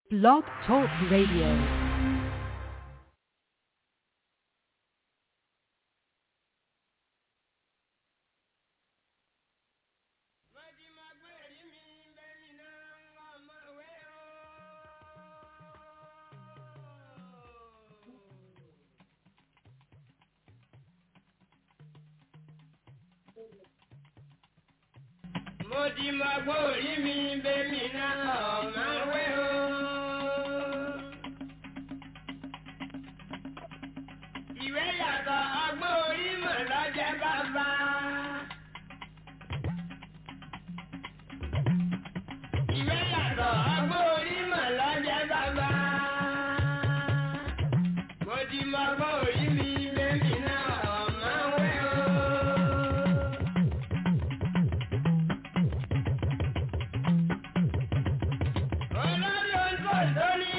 Blog Talk Radio. mo ti mọ gbọ́ orí mi bẹ́mi náà ọ̀mà wẹ́ o. ìwé yàtọ̀ ọgbọ́n orí mọ̀ lọ́jẹ́ bàbá. ìwé yàtọ̀ ọgbọ́n orí mọ̀ lọ́jẹ́ bàbá. mo ti mọ gbọ́ orí mi bẹ́mi náà ọ̀mà wẹ́ o. olórí oúnjẹ lóní.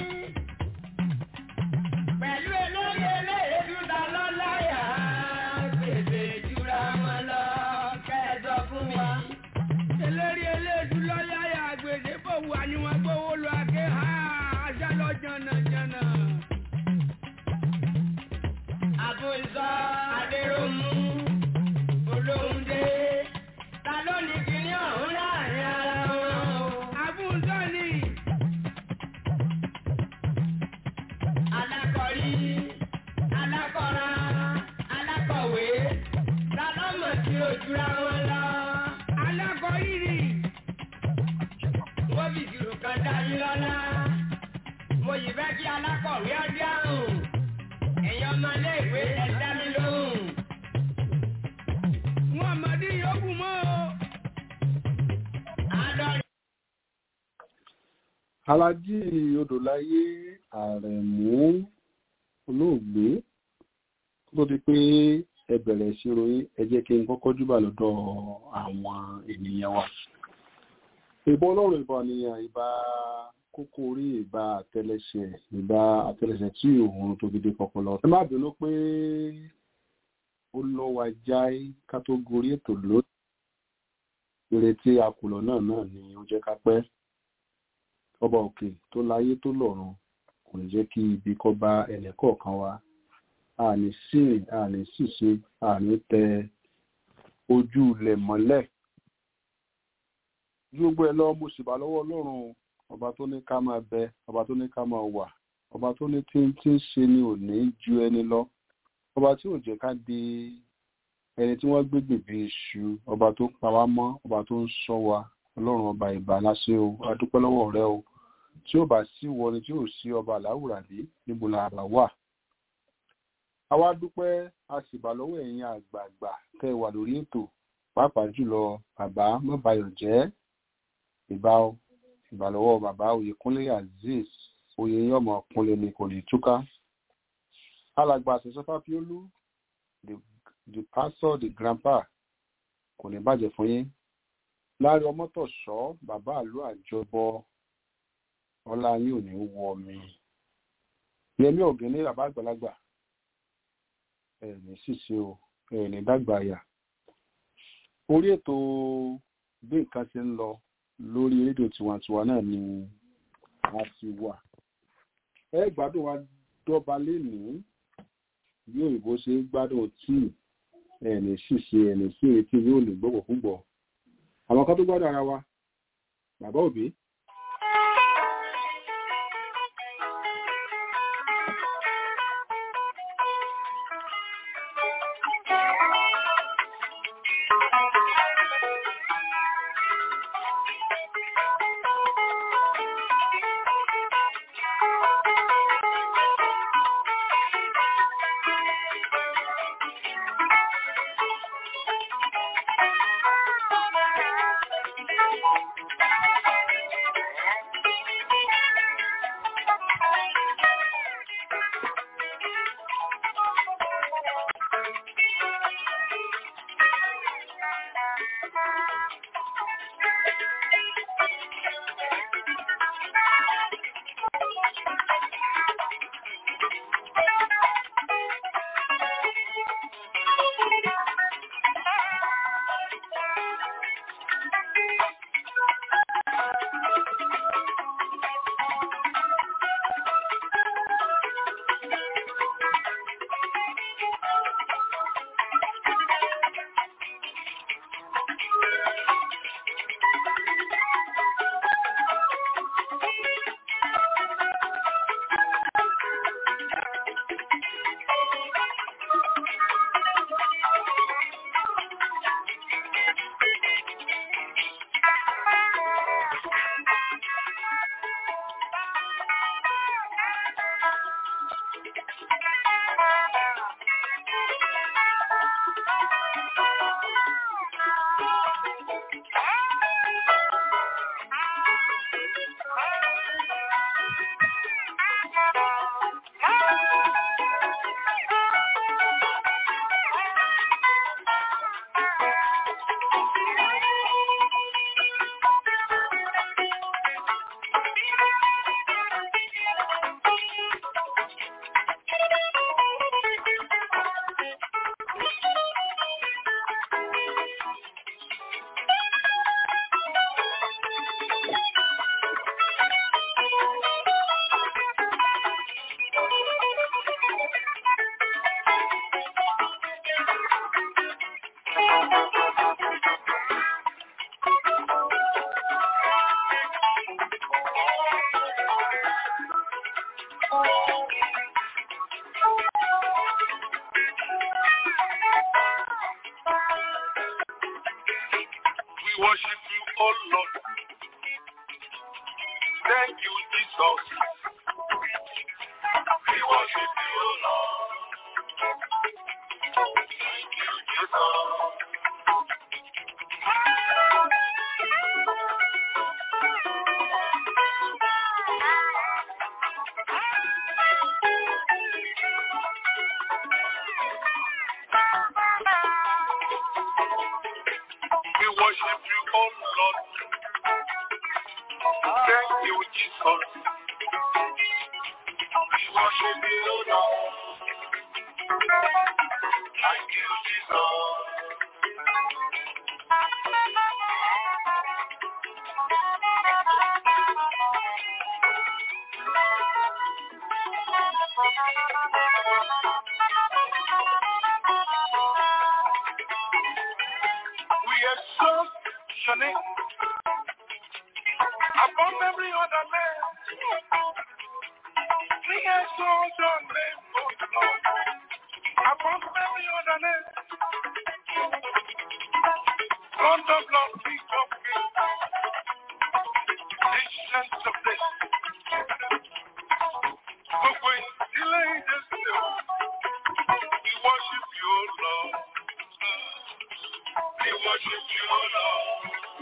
pẹ̀lú olórí eléyèdú ta lọ́láyà gbèsè jura wọn lọ kẹ́ẹ̀dọ̀ fún mi. eléré eléèdú lọ́láyà gbèsè bò wà ní wọn gbówó lọ àké ha ajá lọ jànàjànà. àbùsọ adéròmù olóhùndé ta ló ní kíní ọ̀hún láàrin ara wọn o. àbúzọ́ ni alákọ̀rí alákọ̀ra alákọ̀wé ta ló mọ̀ sí ojúra wọn lọ. alákọ̀ọ́yìrì wọ́n fi ìṣirò kan dá yín lọ́lá. mo yìí fẹ́ kí alákọ̀wé ọdún àrùn. ẹ̀yin ọmọléèwé ẹ dá mi lóhùn. wọn àmàdí yòókù mọ́ o. àádọ́rin. alájí odòláyé àrẹ̀mú olóògbé kó tó di pé ẹ bẹ̀rẹ̀ ìṣirò yín ẹ jẹ́ kí n kọ́kọ́ júbà lọ́dọ̀ àwọn ènìyàn wa ìbọn ọlọ́run ìbọn àníyàn ìbá kókó orí ìbá àtẹlẹsẹ̀ ìbá àtẹlẹsẹ̀ tí òun tó fi dé kọpọlọ ẹ má bínú pé ó lọ wa jáì ká tó gorí ètò lónìí ìrètí akùlọ náà náà ni ó jẹ́ ká pẹ́ ọba òkè tó láyé tó lọ́run kò ní jẹ́ kí ibi kó bá ẹnìkọ̀ọ̀kan wa àní sìn àní ṣìṣe àní tẹ ojú ilẹ̀ mọ́lẹ̀ ju gbogbo ẹ lọ mo sì bá lọ́wọ́ ọlọ́run ọba tó ní ká máa bẹ ọba tó ní ká máa wà ọba tó ní tí tí ń ṣe ni ò ní ju ẹni lọ ọba tí ò jẹ́ ká di ẹni tí wọ́n gbé gbèbè iṣu ọba tó pa wá mọ́ ọba tó ń ṣọ́ wa ọlọ́run ọba ìbà láṣẹ o a dúpẹ́ lọ́wọ́ rẹ o tí ó bá sí wọ ni tí ò sí ọba làwùràdé níbo la bá wà. àwa dúpẹ́ a sì bá lọ́wọ́ ẹ̀yin àgbààgbà tẹ́ ẹ wà lórí ètò pàápàá jùlọ bàbá mọ́bayọ̀ jẹ́ ìbá o ìbà lọ́wọ́ bàbá oyèkúnlé azeez oyè yín ọmọ kúnlé ni kò ní túká. alàgbà àṣẹṣọfà piolú the the pastor the grandpa kò ní bàjẹ́ fún yín láàrin ọmọtọ̀ṣọ́ bàbá àlú àjọbọ ọlá yín ò ní wọ mi yẹmí ọ̀gẹ́ni bàbá àgbàlagbà ẹ ní ṣìṣe o ẹ ní dàgbà àyà orí ètò bí nǹkan ṣe ń lọ lórí rédíò tiwantiwa náà ni a ti wà ẹ gbádùn wa dọ́ba lénìí bí òyìnbó ṣe ń gbádùn tíì ẹ ní ṣìṣe ẹ ní sí etí yóò lè gbọ́gbọ̀ púpọ̀ àwọn kan tó gbọ́dọ̀ ara wa bàbá òbí Thank you. We worship you, oh Lord. Thank you, Jesus. We worship you, oh Lord. Thank you, Jesus. We worship you, oh Lord. Thank you, Jesus. We worship you, oh Lord. Thank you, Jesus. We exalt your name above every other name. We exalt your name, oh Lord, above every other name. Lord of Lord, King of Kings, Ancient of Days. Gbogbo ìdílé ìdẹ́sẹ̀ o, we worship you, O Lord. We worship you, O Lord.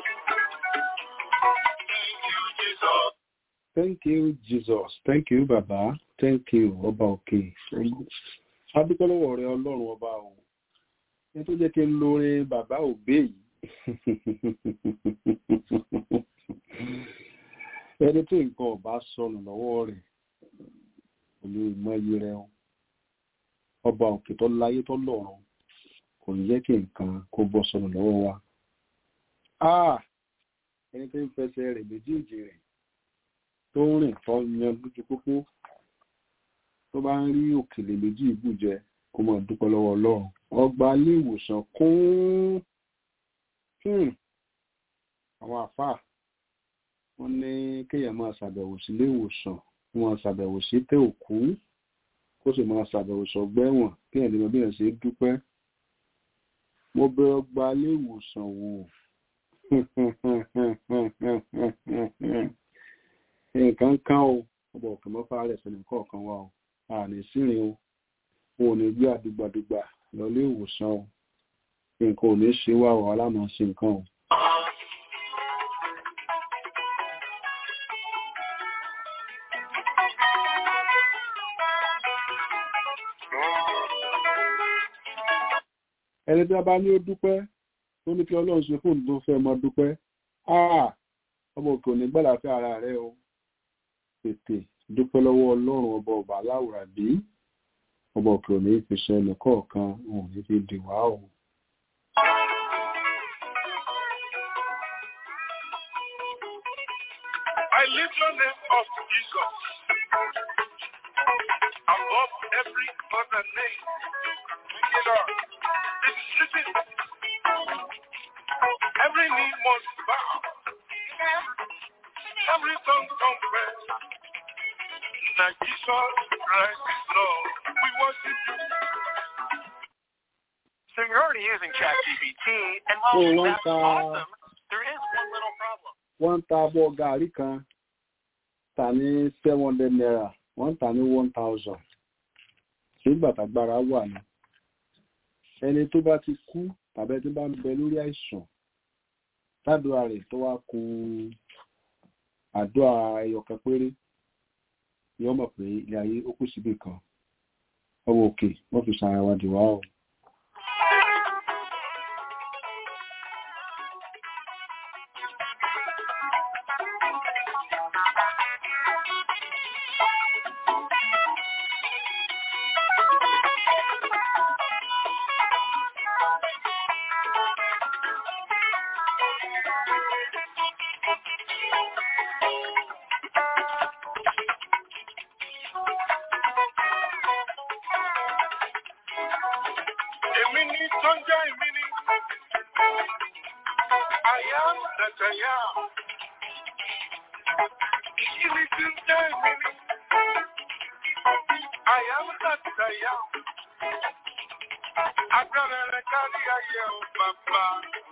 Thank you, Jesus. Thank you, Jesus. Thank you, Bàbá. Thank you, Ọba òkè. Adúpẹ́ lọ́wọ́ rẹ Ọlọ́run ọba o. Ẹ tó jẹ́ kí n lórin bàbá òbí yìí. Ẹni tí nǹkan ọba sọnù lọ́wọ́ rẹ̀ kò lè mọ iye rẹ o. Ọba òkè tó láyé tó lọ́run kò ní jẹ́ kí nǹkan kó bọ́ sọnù lọ́wọ́ wa. Ah! Ẹni tó ń fẹsẹ̀ rẹ̀ méjèèjì rẹ̀ tó ń rìn tó yan lójú pópó tó bá ń rí òkèlè méjì ìbùjẹ kó máa dúpẹ́ lọ́wọ́ Ọlọ́run ọgbà ilé ìwòsàn kún hmm, àwọn àfáà wọ́n ní kéèyàn máa ṣàbẹ̀wò sí ilé ìwòsàn kó máa ṣàbẹ̀wò sí tẹ́ òkú kó sì máa ṣàbẹ̀wò sọgbẹ́wọ̀n kéèyàn lè mọ bí èèyàn ṣe ń dúpẹ́ mo bẹ ọgbà ilé ìwòsàn wò nǹkan kan o ọba òkè mọ́fà rẹ̀ sẹ́ni kọ̀ọ̀kan wa o àní sírin o wọn ò ní gbé àdúgbàdúgbà lọlé ìwòsàn o nǹkan ò ní ṣe wá o alámọ̀ sí nǹkan o. ẹni tí a bá ní ó dúpẹ́ tó ní kí ọlọ́run ṣe fóònù tó fẹ́ mọ dúpẹ́ áà ọmọ òkè ò ní gbàlàfẹ́ ara rẹ o tètè dúpẹ́ lọ́wọ́ ọlọ́run ọba ọba aláwùrà bí ọba òkè ò ní fi ṣe ẹnì kọ̀ọ̀kan wọn ò ní fi dì wá o. I lift your name up, Jesus, above every other name. It is written, every knee must bow, every tongue confess that Jesus Christ is Lord. We worship you. So you're already using ChatGPT, and while Oh, one that's time. awesome, there is one little problem. wọ́n ń ta abọ́ gàárì kan tà ní seven hundred naira wọ́n ń tà ní one thousand nígbà tágbára wà ní. ẹni tó bá ti kú tàbí ẹni tó bá ń bẹ lórí àìsàn tádùá rẹ̀ tó wá kù àdúrà ẹyọkan péré yóò mọ̀ pé ilé ayé ó kù síbì kan ọwọ́ òkè wọ́n fi ṣàyẹ̀wò àdìwá o. Èmi ni tó ń jẹ́ èmi ni. I am that I am. Kí ni tí ń jẹ́ èmi ni? I am that I am. Agbára rẹ̀ kárí ayé o bàbá.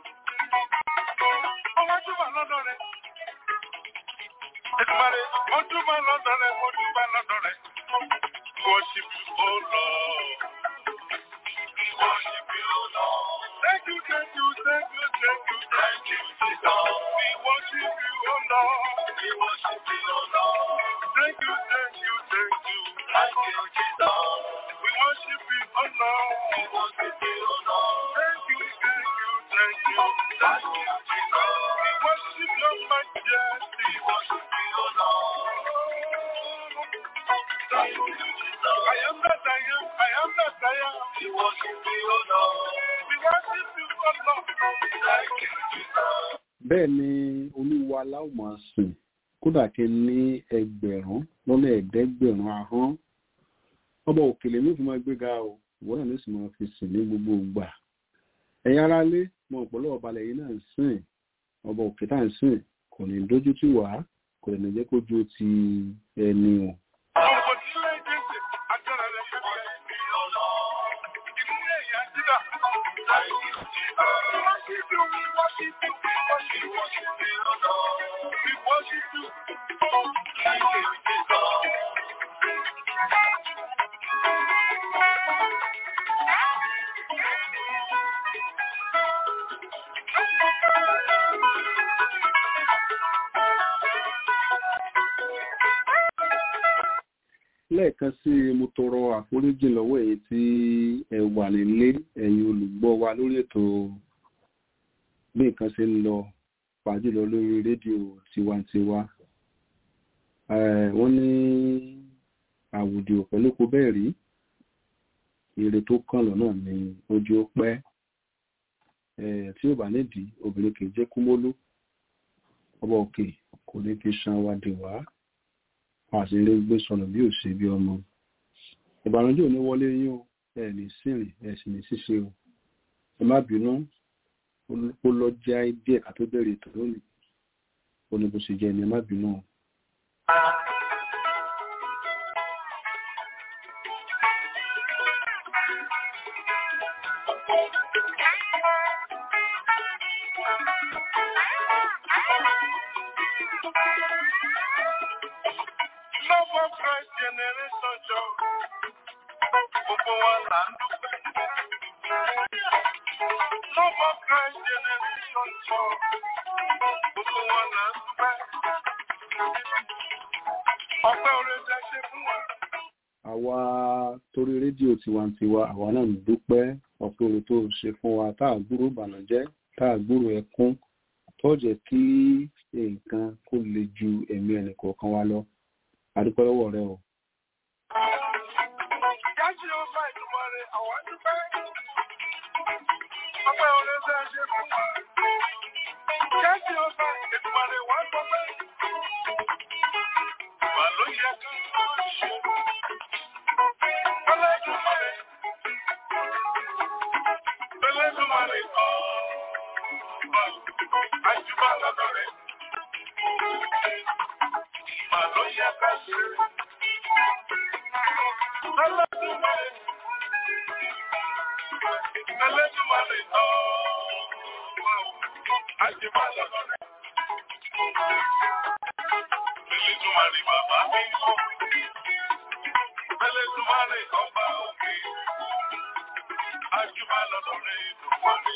Ọwọ́ túbọ̀ lọ́dọ̀ rẹ̀. Ẹ̀dùnmọ̀rẹ́, ó túbọ̀ lọ́dọ̀ rẹ̀, ó túbọ̀ lọ́dọ̀ rẹ̀. Worship you, oh Lord. Worship you, oh Lord. Thank you, thank you, thank you, thank you, thank you, Jesus. We worship you, oh Lord. We worship you, oh Lord. Thank you, thank you, thank you, thank you, Jesus. We worship you, oh Lord. We worship you, oh Lord. Thank you, thank you, thank you, thank you, Jesus. We worship your majesty. We worship you, oh Lord. Thank you, Jesus. I am that I am. I am that I am. We worship you, oh Lord. We worship you, oh Lord. Thank you, Jesus. bẹ́ẹ̀ ni olúwa aláwọ̀ máa sìn kódà kí n ní ẹgbẹ̀rún lọ́nà ẹ̀ẹ́dẹ́gbẹ̀rún ahọ́n ọba òkèlè ní òfin máa gbéga o ìwọ náà ló sì máa fi sìn ní gbogbo ìgbà ẹ̀yin ará lé mọ ọ̀pọ̀lọpọ̀ ọbalẹ̀ yìí náà ń sìn ọba òkè tá à ń sìn kò ní dójú tì wá kò ní jẹ́ kó ju ti ẹni o. Ọ̀pọ̀ tí ilé ìgbésẹ̀ agbára rẹ̀ fẹ́fẹ́. Ìmúlẹ̀ ìyá dídà. Worship you, we worship you, we worship you, worship you, oh Lord. We worship you. Thank you, Jesus. lẹ́ẹ̀kan sí i mo tọrọ àforíjì lọ́wọ́ èyí tí ẹ wà nílé ẹ̀yin olùgbọ́ wa lórí ètò bí nǹkan ṣe ń lọ pàjùlọ lórí rédíò tiwantiwa Eh, wọ́n ní àwùjọ pẹ̀lú kò bẹ́ẹ̀ rí èrè tó kàn lọ́nà ní ojú ó pẹ́ Eh, tí ò bá nídìí obìnrin kì í jẹ́ kúmólú ọba òkè kò ní fi san wa dè wá àti ilé gbé sọnù bí ò ṣe bí ọmọ ìbànújẹ́ ò ní wọlé yín o ẹ ní sìnrìn ẹ sì ní ṣíṣe o ẹ má bínú ó lọ jẹ́ díẹ̀ ká tó bẹ̀rẹ̀ ètò lónìí ó ní bó ṣe jẹ́ ni ẹ má bínú o. Love of Christ generation jọ. Gbogbo wa là ń dúpẹ́. Love of Christ generation jọ. Gbogbo wa là ń dúpẹ́. Ọpẹ́ oore tẹ ṣe fún wa. àwa torí rédíò tiwantiwa àwa náà ń dúpẹ́ ọ̀pọ̀ èrò tó ṣe fún wa tá à gbúrò ìbànújẹ́ tá à gbúrò ẹkún tó jẹ́ kí nǹkan kó le ju ẹ̀mí ẹnì kọ̀ọ̀kan wa lọ àdúpẹ́ lọ́wọ́ rẹ o. Jáde ó bá ìtumọ̀ rẹ̀ àwọn dúpẹ́. Ọpẹ́ oore tẹ ṣe fún wa. Jáde ó bá ìtumọ̀ rẹ̀ wá gbọ́pẹ́. Ìwà ló yẹ kí wọ́n ṣe. Ọlọ́dúnmọ̀rẹ́. Ọlọ́dúnmọ̀rẹ́ kọ́. Àjùbọ̀ lọ́dọ̀ rẹ̀. Ìwà ló yẹ ká ṣe. Ọlọ́dúnmọ̀rẹ́. Ọlọ́dúnmọ̀rẹ́ kọ́. Àjùbọ̀ lọ́dọ̀ rẹ̀. Elédùmarè bàbá mi ń kọ́. Elédùmarè ọba òkè. Àjùbà lọ́dọ̀ rẹ̀ ìdúpọ̀ mi.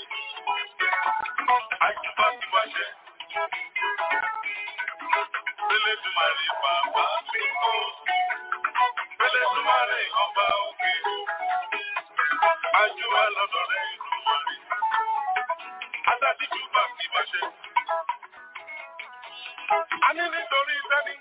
Àjùbà ti wá ṣẹ. Elédùmarè bàbá mi ń kọ́. Elédùmarè ọba òkè. Àjùbà lọ́dọ̀ rẹ̀ ìdúpọ̀ mi. Adájú bá ti wá ṣẹ. A ní nítorí sẹ́ni.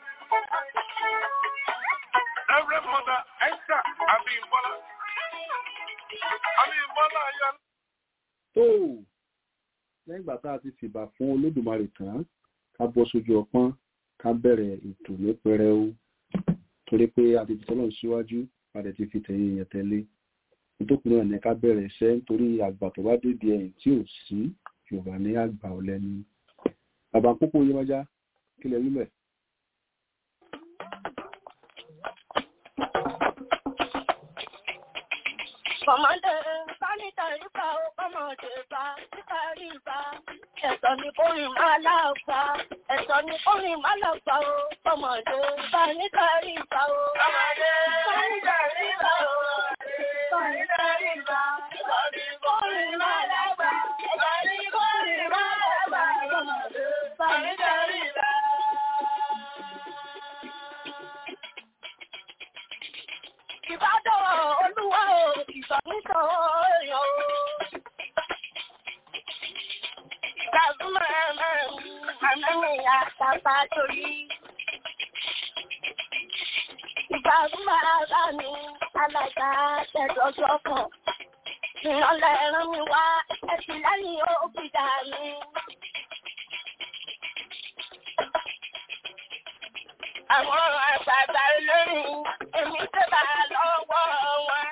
Reverend Mother Esther Abímbọ́lá. Abímbọ́lá ayọ̀. tó lẹ́yìn ìgbà tá a ti fìbà fún olódùmarè tán ká bọ́ sójú ọpọ́n ká bẹ̀rẹ̀ ètò ní pẹrẹu torí pé a ti fi tọ́lọ̀ síwájú a dẹ̀ ti fi tẹ̀yìn yẹn tẹ́lé nítòkù náà ní ká bẹ̀rẹ̀ iṣẹ́ nítorí àgbà tó bá dédé ẹ̀yìn tí ò sí yorùbá ní àgbà ọ̀lẹ́ni bàbá pópó yẹmọjá kí lẹ wílẹ̀. Kọ̀mọ́dé bá níta rípa ó kọ́mọ̀dé bá níta rípa. Ẹ̀sọ́ ni kórìn máa láàfà. Ẹ̀sọ́ ni kórìn máa láàfà ó kọ́mọ̀dé bá níta rípa ó. Kọ́mọ̀dé bá níta rípa ó. Bá níta rípa. Ẹ̀sọ́ ni kórìn máa láàfà. Ẹ̀sọ́ ni kórìn máa láàfà. Kọ́mọ̀dé bá níta rípa. Ìbádọ́ olúwa o, ìsọ̀nìtọ̀ èèyàn o. Ìgbàgbọ́mọ̀ àmẹ́rin àtàbà torí. Ìgbàgbọ́mọ̀ ara mi, alága tẹ̀dọ̀jọ́ kan. Ìrànlẹ̀ ẹran mi wá, ẹ̀sìn lẹ́yìn ó gbìdá mi. Àwọn àgbààgbà olórin, èmi tẹ́bà lọ́wọ́ wọn.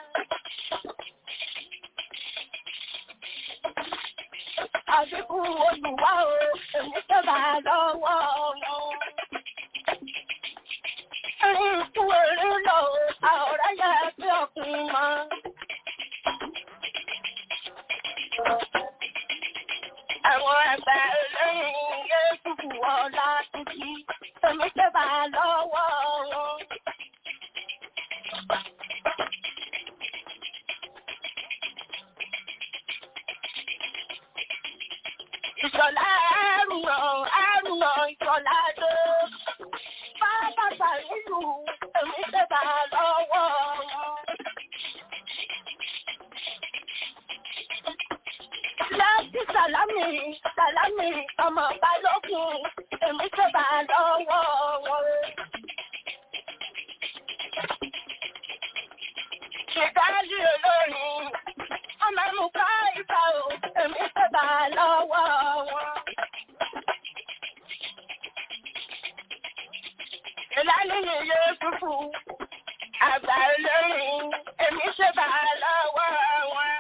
Àdínkù olùwà o, èmi tẹ́bà lọ́wọ́ wọn. Ẹ̀rín ikú eré lọ o, àọ̀rẹ́ yẹ bí ọkùnrin mọ́. Àwọn àgbà olórin yé dùkú ọlá títí, èmi tẹ́bà lọ́wọ́ wọn. Ìṣọ̀lá àrùnà àrùnà ìṣọ̀lá dé. Bàbá Sàrílù èmi tẹ́bà lọ́wọ́ wọn. Láti Sàlámì Sàlámì ọmọ Balógun èmi tẹ́bà lọ́wọ́ wọn. Ìdálé olórin ọmọ mú ká ìfà o èmi tẹ́bà lọ́wọ́ wọn. Ìlànà ìyè fúfú àgbà olórin èmi tẹ́bà lọ́wọ́ wọn.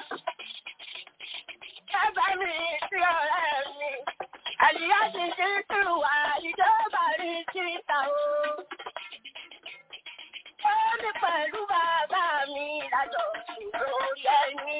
Bàbá mi sí ọ̀rẹ́ mi, àlìyá ti ṣe tù wá ìjọba rí síta o. Ó ní pẹ̀lú bàbá mi lájọ sùn lórí ẹni.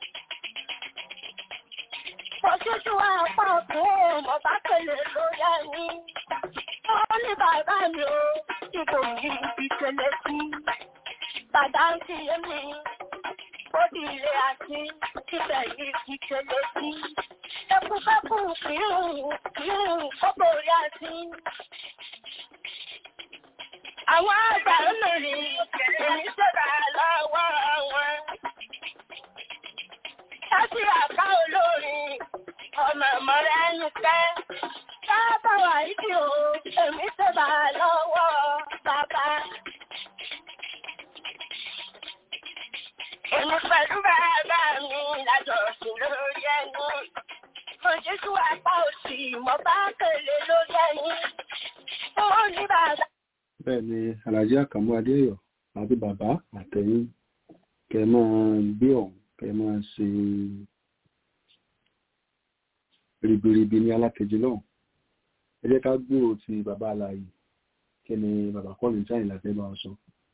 Òṣìṣú apá ọ̀tún mo bá pèlè lórí ẹni. Ó ní bàbá mi o, tí kò ní ibi tẹ́lẹ̀ sí. Bàbá ń fi èmi, ó di ilé àti ibẹ̀ yìí ti tẹ́lẹ̀ sí. Ẹkúfẹ́kù kìírùn kìírùn ó borí àti. Àwọn àgbà olórin èmi ṣẹ̀dá lọ́wọ́ wọn. Láti àká olórin ọmọ ìmọ̀rẹ́ ẹnu kẹ́. Bàbá wà ìdí o, èmi ṣẹ̀dá lọ́wọ́ bàbá. Èmi pẹ̀lú bàbá mi lájọ̀sìn lórí ẹni. Òjúṣù apá òsì mo bá kèlè lórí ẹni. Ó ní bàbá. bẹ́ẹ̀ ni alhaji akamu adéyọ̀ àti bàbá àtẹ̀yìn kẹ́ máa gbé ọ̀hún kẹ́ máa ṣe ribiribi ní alákejì náà ẹ jẹ́ ká gbúrò ti bàbá aláyè kí ni bàbá kọ́lù jáyìn láti bá ọ sọ.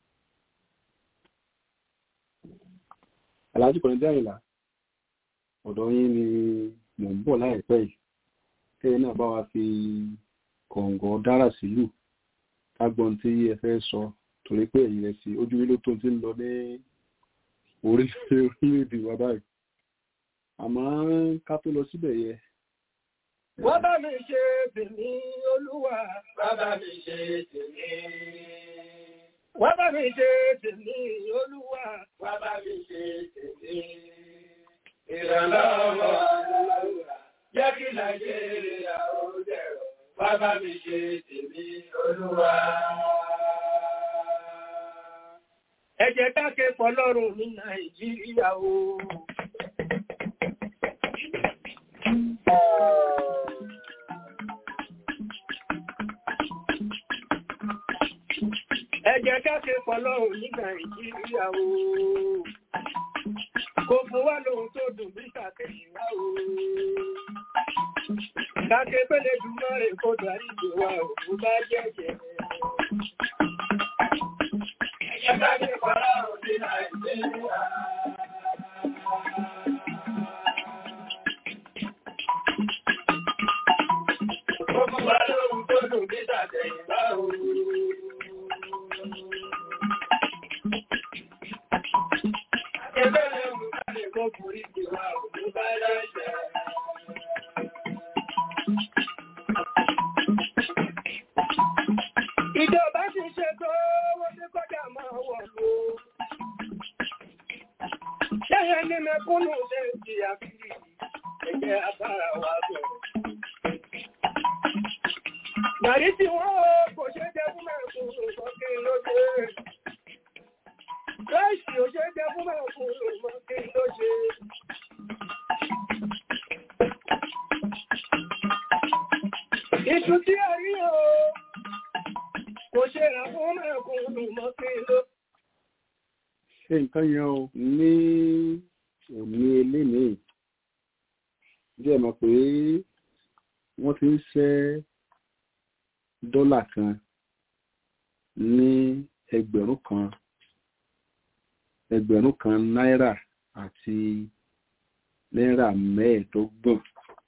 alhaji kọ́lù jáyìn là ọ̀dọ̀ yín ni mò ń bọ̀ láìpẹ́ yìí kẹ́yìn náà bá wa fi kọ̀ǹgọ̀ dára sílùú kágbọ́n tí ẹ fẹ́ sọ torí pé èyí rẹ̀ sí ojú ilé tó ti ń lọ ní orílẹ̀-èdè wa báyìí àmọ́ ká tó lọ síbẹ̀ yẹ. Wọ́n bá mi ṣe tèmi olúwa. Bàbá mi ṣe tèmi. Wọ́n bá mi ṣe tèmi olúwa. Bàbá mi ṣe tèmi. Ìrànlọ́wọ́ olúwa. Jẹ́ kí Nàìjíríà ó dẹ̀rọ̀. Bàbá mi ṣe tèmi olúwa. Ẹ jẹ́ ká ké fọlọ́run ní Nàìjíríà o. Ẹ jẹ́ ká ké fọlọ́run ní Nàìjíríà o. Kò fún wa lóhun tó dùn bí kàkiri wá o. Kàkè pẹ́lẹ̀ dùnmọ́ rẹ̀ kó darí ìgbè wa ò bá jẹ́jẹ́. Ẹ jẹ́ ká ké fọlọ́run ní Nàìjíríà. dùn bí tàtẹ̀yìnbá o. Ẹgbẹ́rẹ̀ mú káàlì kan kùrí ti wà òun bá lẹ́sẹ̀. Ìjọba ti ṣètò owó tí kọjá máa wọ̀ ló. Ṣẹ́yẹ ní mẹ́kúnnù ṣe ń di àfíì, ẹgbẹ́ abára wa bẹ̀rẹ̀. Gàrí tí wọ́n kò ṣe jẹ fún mẹ́kúnnù sọ́kè lóde. Láìsí ò ṣe jẹ fún mẹ́kúnnù sọ́kè lóde. Ìtú tí a rí o, kò ṣe rà fún mẹ́kúnnù mọ́kè lóde. ṣe nǹkan yẹn o ní òní eléyìí jẹ́ mọ̀ pé wọ́n ti ń ṣẹ́ dọ́là kan ní ẹgbẹ̀rún kan ẹgbẹ̀rún kan náírà àti náírà mẹ́ẹ̀ẹ́dọ́gbọ̀n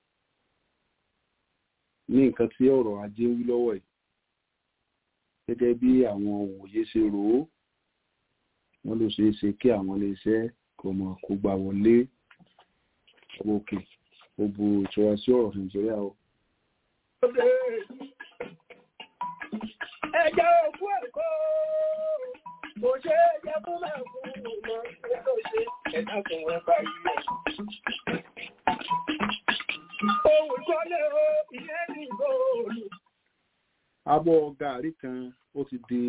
ní nǹkan tí ọ̀rọ̀ ajé ń wí lọ́wọ́ yìí gẹ́gẹ́ bí àwọn òwòye ṣe rò ó wọ́n ló ṣeé ṣe kí àwọn iléeṣẹ́ kò mọ̀ kó gbà wọlé ọwọ́ òkè ó bu ìtura sí ọ̀rọ̀ nàìjíríà o. Ẹjẹ́ òkú ẹ̀kọ́ kò ṣe é jẹ́ fún mẹ́kúnnù mọ́ tó ṣe ẹ̀dá fún wọn bá ilẹ̀. Ohun ìkọ́lé o, ilé ní ìgbòòrò. abọ́ gàárì kan ó ti di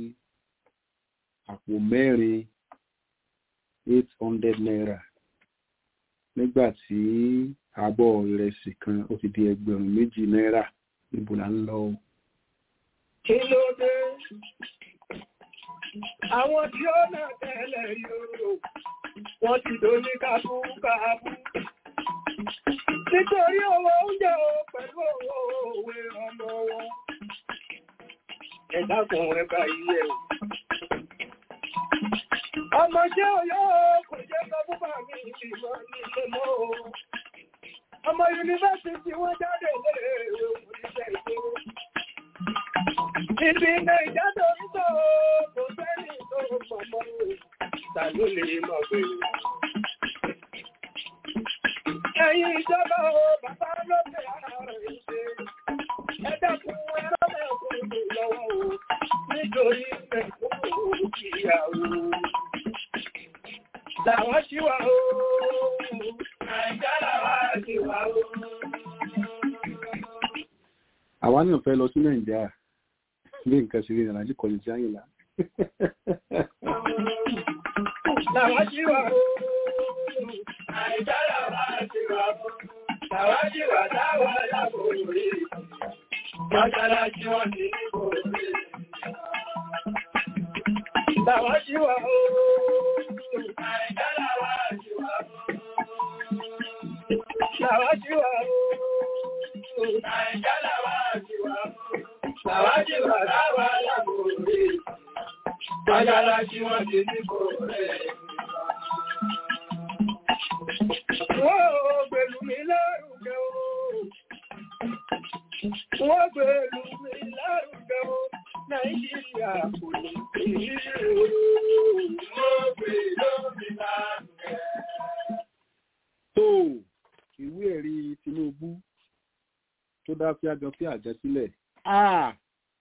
àpò mẹ́rin eight hundred naira nígbà tí abọ́ ìrẹsì kan ó ti di ẹgbẹ̀rún méjì náírà níbo là ń lọ o. Kí ló dé? Àwọn tí ó náà tẹ́lẹ̀ yóò, wọ́n ti dó ní kábúkábú. Nítorí owó oúnjẹ o pẹ̀lú owó òwe ọmọ wọn. Ẹ̀dá kan rẹ̀ bá iye o. Ọmọ ṣé oyó kò jẹ́ sọ fún bàmí ìmọ̀ nílé mọ́ o. Ọmọ yunifásitì wọ́n jáde lé oríṣẹ́ ìgboro. Ibi ilé ìjádọ̀ ń sọ kò sẹ́ni tó mọ̀mọ́ ta ló lè mọ̀ pé. Ẹ̀yin ìjọba o, bàbá lókè ààrẹ ìṣe. Ẹ dẹ́kun ẹ̀rọ mẹ́kúnnù lọ́wọ́ o, nítorí mẹ́kúnnù kìyàwó. Làwọn ṣíwà o, Nàìjá làwọn ṣíwà o. àwa náà fẹ́ lọ sí nàìjíríà bí nǹkan ṣe rí nàìjíríà kọ̀ọ̀lù sí àyìnlá. Làwọn ṣíwà o, Nàìjá làwọn ṣíwà o. Làwọn ṣíwà táwọn lábò rí. Mọ́ṣáláṣí wọn ti ní kò rí. Làwọn ṣíwà o, Nàìjá làwọn ṣíwà o. Làwọn ṣíwà o, Nàìjá làwọn ṣíwà o. Làwọn ṣíwà táwọn lábò rí. Mọ́ṣáláṣí wọn ti ní kò rí. Wọ́n gbèlú mi lárugẹ o. Wọ́n gbèlú mi lárugẹ o. Nàìjíríà kò ní ìrírí o. Wọ́n gbèlú mi lárugẹ. tó ìwé ẹ̀rí tinubu tó dá fíàjọ fí àjẹ sílẹ̀ Ah!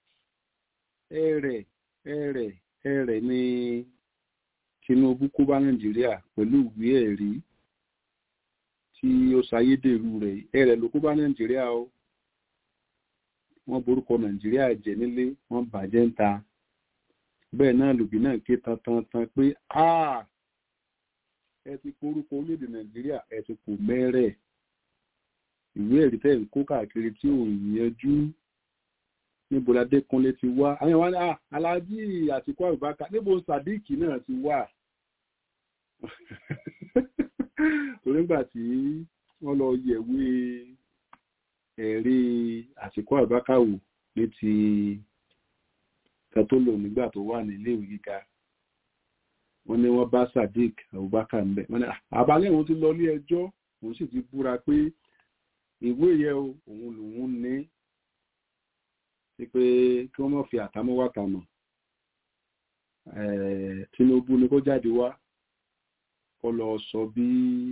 ẹ̀rẹ̀ ẹ̀rẹ̀ ẹ̀rẹ̀ ni tinubu kó bá nàìjíríà pẹ̀lú ìwé ẹ̀rí tí ó ṣayédèrú rẹ̀ ẹ̀rẹ̀ ló kó bá nàìjíríà o wọ́n borúkọ nàìjíríà jẹ́ nílé wọ́n bàjẹ́ ń ta bẹ́ẹ̀ náà lòbí náà ké tantan pé "Ah! ẹ ti porúkọ orílẹ̀-èdè nàìjíríà ẹ ti kò mẹ́rẹ̀ ìwé ẹ̀rí tẹ̀ ń kó káàkiri tí ò yanjú níbo la Adékúnlé ti wá àwọn ìwà ní "Ah, aláàjì Àtíkù Abubakar níbo Sadiq náà ti wá torí nígbà tí wọ́n lọ yẹ̀wé ẹ̀rí Àtíkù Abubakar wò ní ti kan tó lò nígbà tó wà ní iléèwé gíga wọ́n ní wọ́n bá Sadiq Abubakar ń bẹ̀ wọ́n ní "Ah, àbálẹ̀ òun ti lọ ilé ẹjọ́ òun sì ti búra pé ìwé yẹ o òun lòun ní wípé kí wọ́n má fi àtàmọ́ wá tàmọ̀ Tinubu ni kó jáde wá kó lọ sọ bí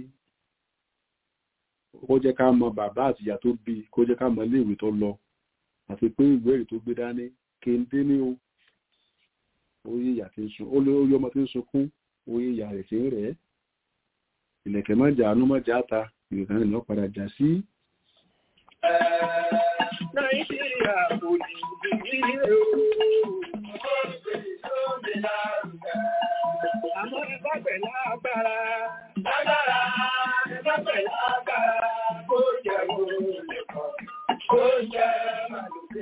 kó jẹ́ ká mọ bàbá àtìyá tó bí kó jẹ́ ká mọ iléèwé tó lọ àti pé ìwé èrè tó gbé dání kéńdé ní o oyè ìyá tí ń sun oyè ọmọ tí ń sunkún oyè ìyá rẹ̀ tí ń rẹ̀ ìlẹ̀kẹ̀ má jà ánú má jà ta ìrìnà ìlọ́ padà jà sí. Nàìjíríà kò ní ìdílé o. Àmọ́ ẹgbẹ́ pẹ̀lú agbára. Lágbára, ẹgbẹ́ pẹ̀lú agbára. Kó jẹ́ olè kan, kó jẹ́ màlúkẹ́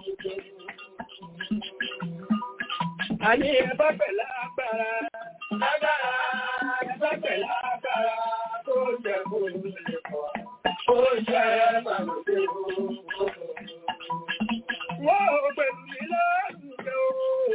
Àní ẹgbẹ́ pẹ̀lú agbára. Lágbára, ẹgbẹ́ pẹ̀lú agbára. Kó jẹ́ olè kan, kó jẹ́ màlúkẹ́ Wọ́n pẹ̀lú mi lárugẹ o.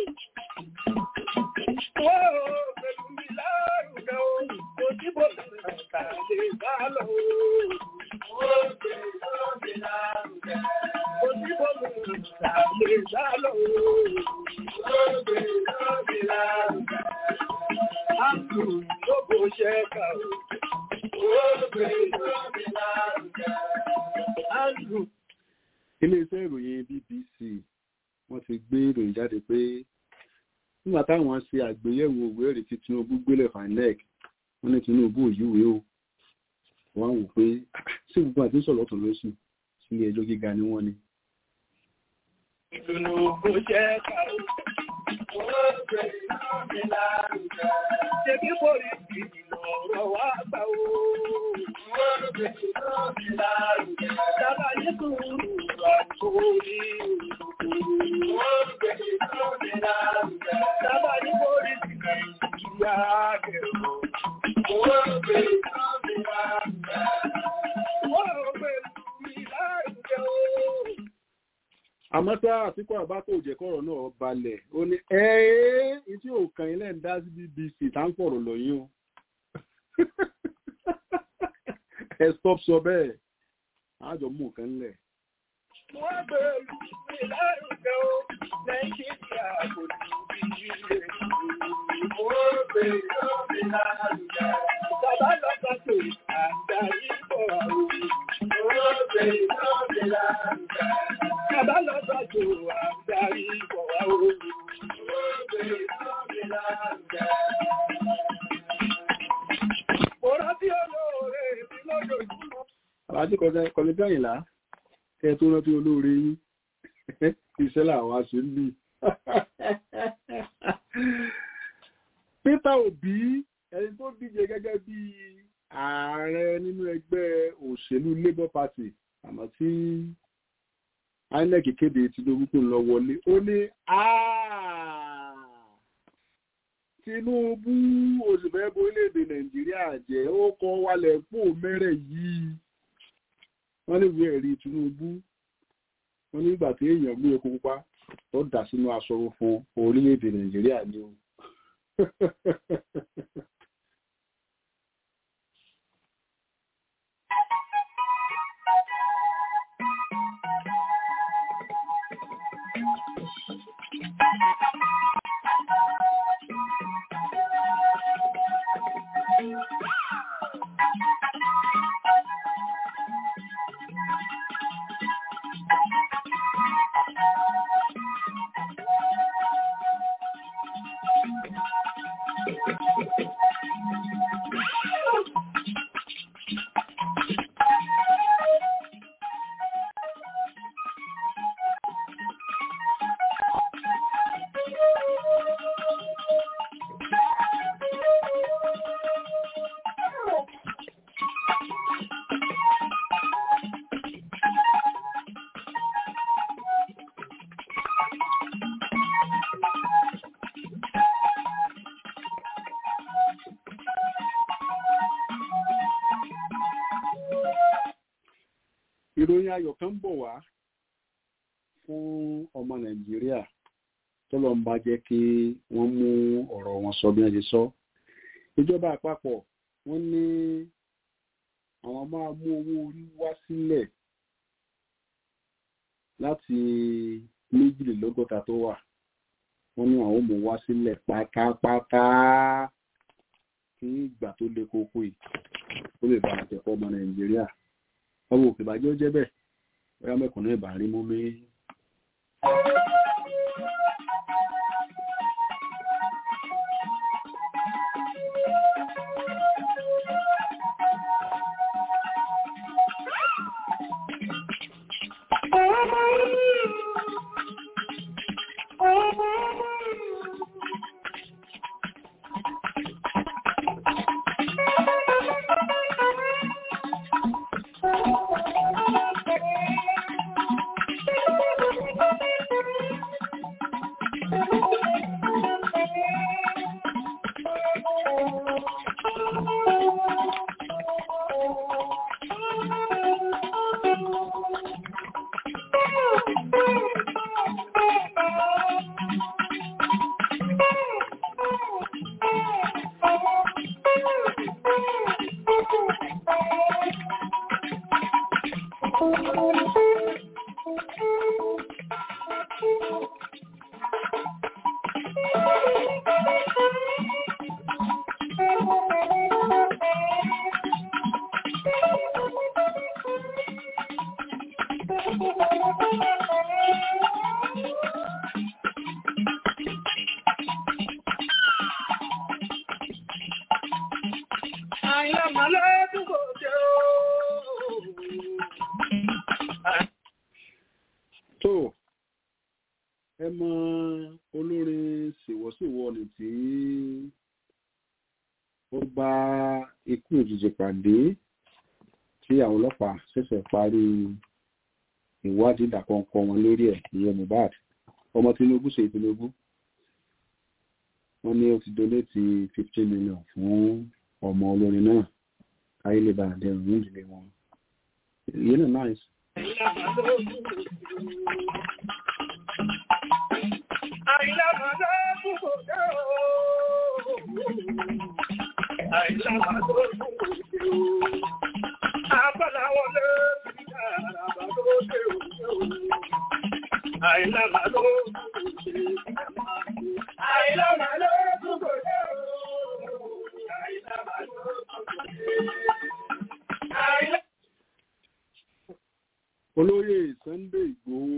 Wọ́n pẹ̀lú mi lárugẹ o. Kò sí bó ṣe kà lè bá lọ o. Wọ́n pẹ̀lú mi lárugẹ. Kò sí bó ṣe kà lè bá lọ o. Wọ́n pẹ̀lú mi lárugẹ. Àpò ló bó ṣe kà o. Wọ́n pẹ̀lú mi lárugẹ. Andrew iléeṣẹ́ ìròyìn BBC wọ́n ti gbé ìròyìn jáde pé nígbà táwọn ṣe àgbéyẹ̀wò ìwé ẹ̀rí tí Tinubu gbélé fanec wọ́n ní Tinubu òyìnwé o wọ́n wò pé sí gbogbo àti sọ̀rọ̀ tó lóṣù sílé ẹjọ́ gíga ni wọ́n ní. Ìdùnnú kò jẹ́ kàó. Wọ́n gbé iná mi lárugẹ. Ṣé bí pòlìsì ìlọ̀rọ̀ wá gbà ó? Wọ́n gbé iná mi lárugẹ. Sábà ní sùúrù àkó ní òṣùkú. Wọ́n gbé iná mi lárugẹ. Sábà ní pòlìsì Nàìjíríà gẹ̀rọ. Wọ́n gbé iná mi lárugẹ. Wọ́n gbé mi lárugẹ ó àmọ́ tá àtìkọ́ àbákò òjẹ̀kọ́rọ̀ náà balẹ̀ ó ní ẹ́ẹ́ tí ò kàn ilẹ̀ ń dá sí BBC tá ń fọ̀rọ̀ lọ́yìn o ẹ stop sọ bẹ́ẹ̀ àjọ mú nǹkan lẹ̀. Wọ́n bẹ̀rù mi lárugẹ o, Nàìjíríà kò ní bí ilé Wọ́n bẹ̀rù mi lárugẹ. Bàbá lọ́gbà tó àgbáyé bọ̀ àwọn. Wọ́n bẹ̀rù mi lárugẹ. Bàbá lọ́gbà tó àgbáyé bọ̀ àwọn. Wọ́n bẹ̀rù mi lárugẹ. Mo rántí olóore mi lójoojúmọ́. àbájú kọlẹ̀ gbẹ̀yìnlá kẹ tó rántí olóore yín iṣẹ́ làwọn aṣọ ń bì. Peter Obi ẹni tó díje gẹ́gẹ́ bí ààrẹ nínú ẹgbẹ́ òṣèlú Labour Party àmọ́ tí INEC kéde Tinubu kò lọ wọlé ó ní Tinubu òṣìfẹ́ bo orílẹ̀-èdè Nàìjíríà jẹ́ ó kọ́ wálẹ̀ pò mẹ́rẹ̀ yìí wọ́n ní ìwé ẹ̀rí Tinubu wọ́n nígbà tí èèyàn gbé epo pupa tó dà sínú aṣọ funfun orílẹ̀-èdè Nàìjíríà ni o. ìròyìn ayọ̀ kan ń bọ̀ wá fún ọmọ nàìjíríà tó lọ ń bá jẹ́ kí wọ́n mú ọ̀rọ̀ wọn sọ bí wọ́n ṣe sọ ìjọba àpapọ̀ wọ́n ní àwọn máa mú owó orí wá sílẹ̀ láti méjìlélọ́gọ́ta tó wà wọ́n ní àwọn mú wá sílẹ̀ pátápátá kí ìgbà tó le koko yìí ó lè bá àtẹ̀kọ́ ọmọ nàìjíríà ọmọ òkè bàjẹ́ ó jẹ́ bẹ́ẹ̀ bóyá mẹ́kànnà ìbà rí mú mi. tó ẹ mọ olórin ṣèwọ́ṣèwọ́ ni tí ó bá ikú òjijì pàdé tí àwọn ọlọ́pàá ṣẹ̀ṣẹ̀ parí ìwádìí ìdàkọ̀ǹkọ̀ wọn lórí ẹ̀ ìyẹn Mohbad ọmọ Tinubu ṣe Tinubu wọ́n ní ó ti donate fifteen million fún ọmọ olórin náà káyé lè bá àdẹrùn ní ìdílé wọn ìyẹn náà nice. olóyè Sunday Ìgbòho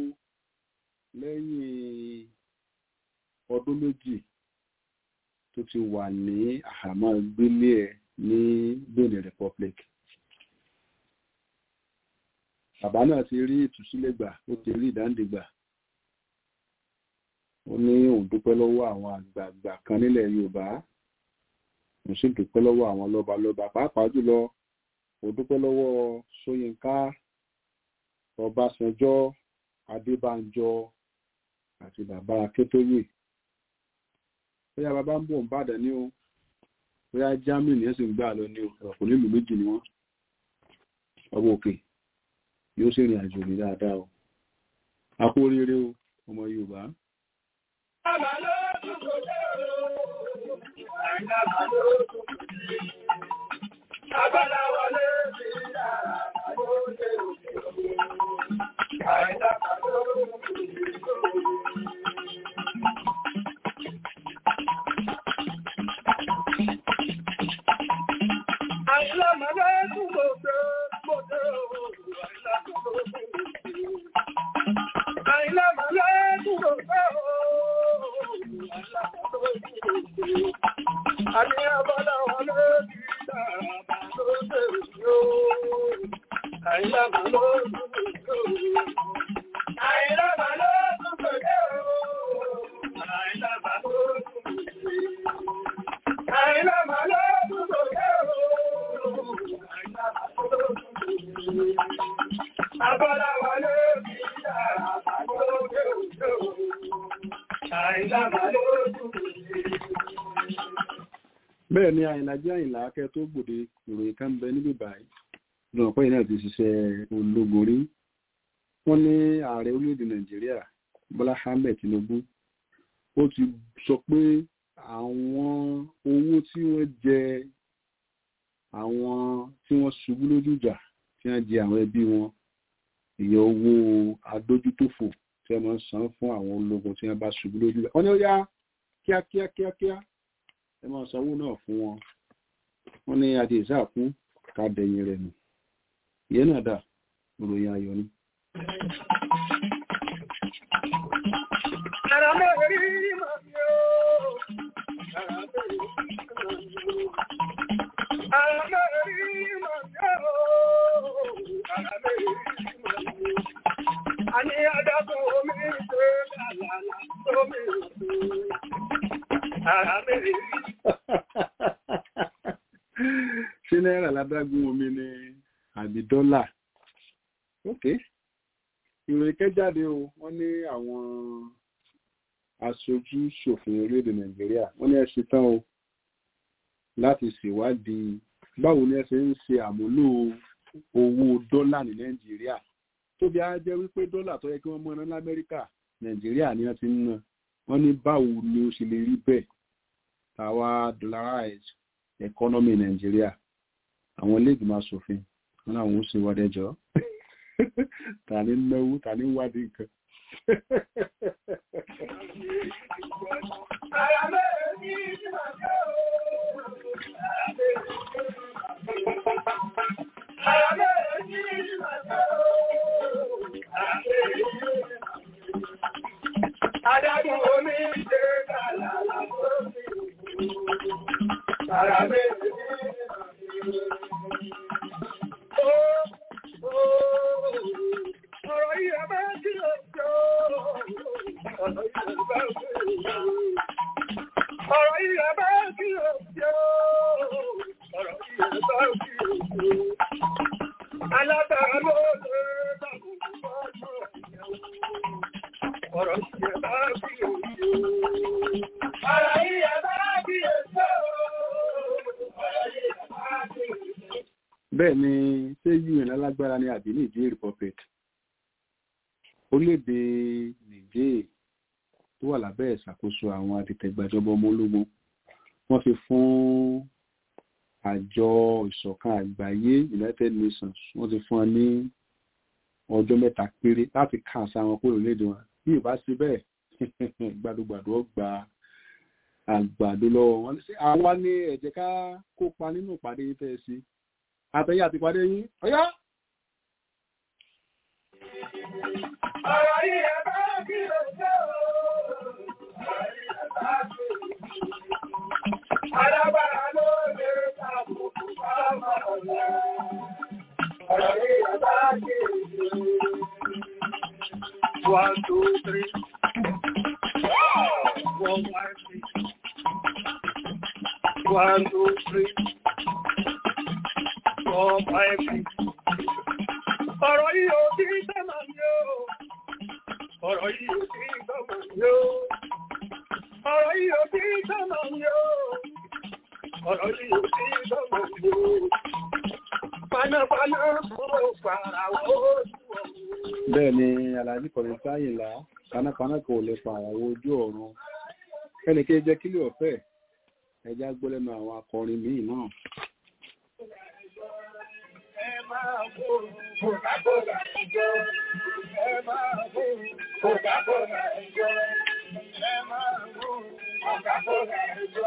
lẹ́yìn ọdún méjì tó ti wà ní àhámọ́ gbélé ẹ̀ ní Benin Republic bàbá náà ti rí ìtúsílẹ̀ gbà ó ti rí ìdáǹdè gbà ó ní òun dúpẹ́ lọ́wọ́ àwọn àgbààgbà kan nílẹ̀ Yorùbá òun sì dúpẹ́ lọ́wọ́ àwọn lọ́balọ́ba pàápàá jùlọ òun dúpẹ́ lọ́wọ́ Ṣóyínká Ọbásanjọ́ Adébánjọ àti bàbá Akíntóyè bóyá bàbá ń bọ̀ ń bàdàn ní o bóyá Germany ẹ̀ sì ń gbà lọ ní o ọ̀pọ̀ nílùú méjì ni wọ́n ọwọ́ òkè yóò sì rìn àjò ní dáadáa o a kú oríire o ọmọ Yorùbá. Abáláwọlé ti dára lóde òkè bẹ́ẹ̀ ni àyìnlá jẹ́ àyìnlá akẹ́ tó gbòde ìròyìn kan bẹ níbí báyìí lọ́nà pẹ́yìn náà ti ṣiṣẹ́ ológun rí wọ́n ní ààrẹ orílẹ̀-èdè nàìjíríà bọ́lá ahmed tinubu ó ti sọ pé àwọn owó tí wọ́n jẹ àwọn tí wọ́n ṣubú lójú ìjà tí wọ́n jẹ àwọn ẹbí wọn ìyẹn owó adójútòfò tí wọ́n máa ń san fún àwọn ológun tí wọ́n bá ṣubú lójú rẹ̀ wọ́n ní ó yá kíákíá kíákíá ẹ máa sanwó náà fún wọn wọ́n ní adé ìsáàkún ká dẹ̀yìn rẹ̀ nù ìyẹn náà dà ìròyìn ayọ̀ ni. Ara mẹ́rin máa ń yọ. Ara mẹ́rin máa ń yọ. Ara mẹ́rin máa ń yọ. Ara mẹ́rin máa ń yọ. A ní adágún omi ṣe lálàlá lómi ìlú. Ara mẹ́rin. ṣé náírà ládágún omi ni àbí dọ́là ok ìròyìn kẹjáde o wọ́n ní àwọn aṣojú ṣòfin orílẹ̀-èdè nàìjíríà wọ́n ní ẹ ṣe tán o láti ṣèwádìí báwo ni ẹ ṣe ń ṣe àmúlò owó dọ́là ní nàìjíríà tó bí a jẹ́ wípé dọ́là tó yẹ kí wọ́n mọ́ ná lamẹ́ríkà nàìjíríà ni wọ́n ti ń ná wọ́n ní báwo ni ó ṣe lè rí bẹ́ẹ̀ tàwa dollarize economy nàìjíríà àwọn ilé ìgbìmọ̀ asòfin wọn làwọn ó ṣe wádìí ẹjọ́ ta ni náwó ta ni wádìí nǹkan. Ara mẹ́rin máa ń yọ. Ara mẹ́rin máa ń yọ. Adágún omi ṣe lálàlá lómi ìlú. Ara mẹ́rin máa ń yọ. Ọ̀rọ̀ yìí ẹ bá kí o jọ. Ọ̀rọ̀ yìí ẹ bá kí o jọ. Ọ̀rọ̀ yìí ẹ bá kí o jọ. Ọ̀rọ̀ yìí ẹ bá kí o jọ. Alábàá ló lè dàbò fọ́jọ́ ìyàwó. Ọ̀rọ̀ yìí ẹ bá kí o jọ. Ọ̀rọ̀ yìí ẹ bá kí o jọ. Ọ̀rọ̀ yìí ẹ bá kí o jọ. bẹ́ẹ̀ ni ṣé un alágbára ní àbí niger republic orílẹ̀-èdè niger tó wà lábẹ́ ìṣàkóso àwọn adìtẹ̀gbàjọba ọmọ ológun wọ́n fi fún àjọ ìṣọ̀kan àgbáyé united nations wọ́n ti fún wọn ní ọjọ́ mẹ́ta péré láti ká àṣà wọn kúrò léde wọn bí ìbá ṣe bẹ́ẹ̀ gbàdúgbàdú ọgbà àgbàdo lọ́wọ́ wọn sí àwa ní ẹ jẹ́ ká kópa nínú ìpàdé yìí fẹ́ sí àtẹ̀yìn àti ìpàdé yín ọ̀yá. Ọ̀rọ̀ yìí ẹ bá kí o jọ. Ọ̀rọ̀ yìí ẹ bá kí o jọ. Alábàá ló lè dàbò fọ́mọ ọ̀la. Ọ̀rọ̀ yìí ẹ bá kí o jọ. One, two, three. One, one, six. One, two, three. Four, five, six. Ọ̀rọ̀ yìí ò kí sẹ́mà ní o. Ọ̀rọ̀ yìí ò kí sẹ́mà ní o. Ọ̀rọ̀ yìí ò kí sẹ́mà ní o. Ọ̀rọ̀ yìí ò kí sẹ́mà ní o. Panápaná kúrò pàràwọ̀ ojú ọ̀run. bẹ́ẹ̀ ni alhaji kọ̀rin sáyìnlá panápaná kò lè pa àwọn ojú ọ̀run ẹnìkejì jẹ́ kílẹ̀ ọ̀fẹ́ ẹja gbọ́ lẹ́nu àwọn akọrin míì náà. Ẹ máa bò Coca-Cola ẹjọ́. Ẹ máa bò Coca-Cola ẹjọ́. Ẹ máa bò Coca-Cola ẹjọ́.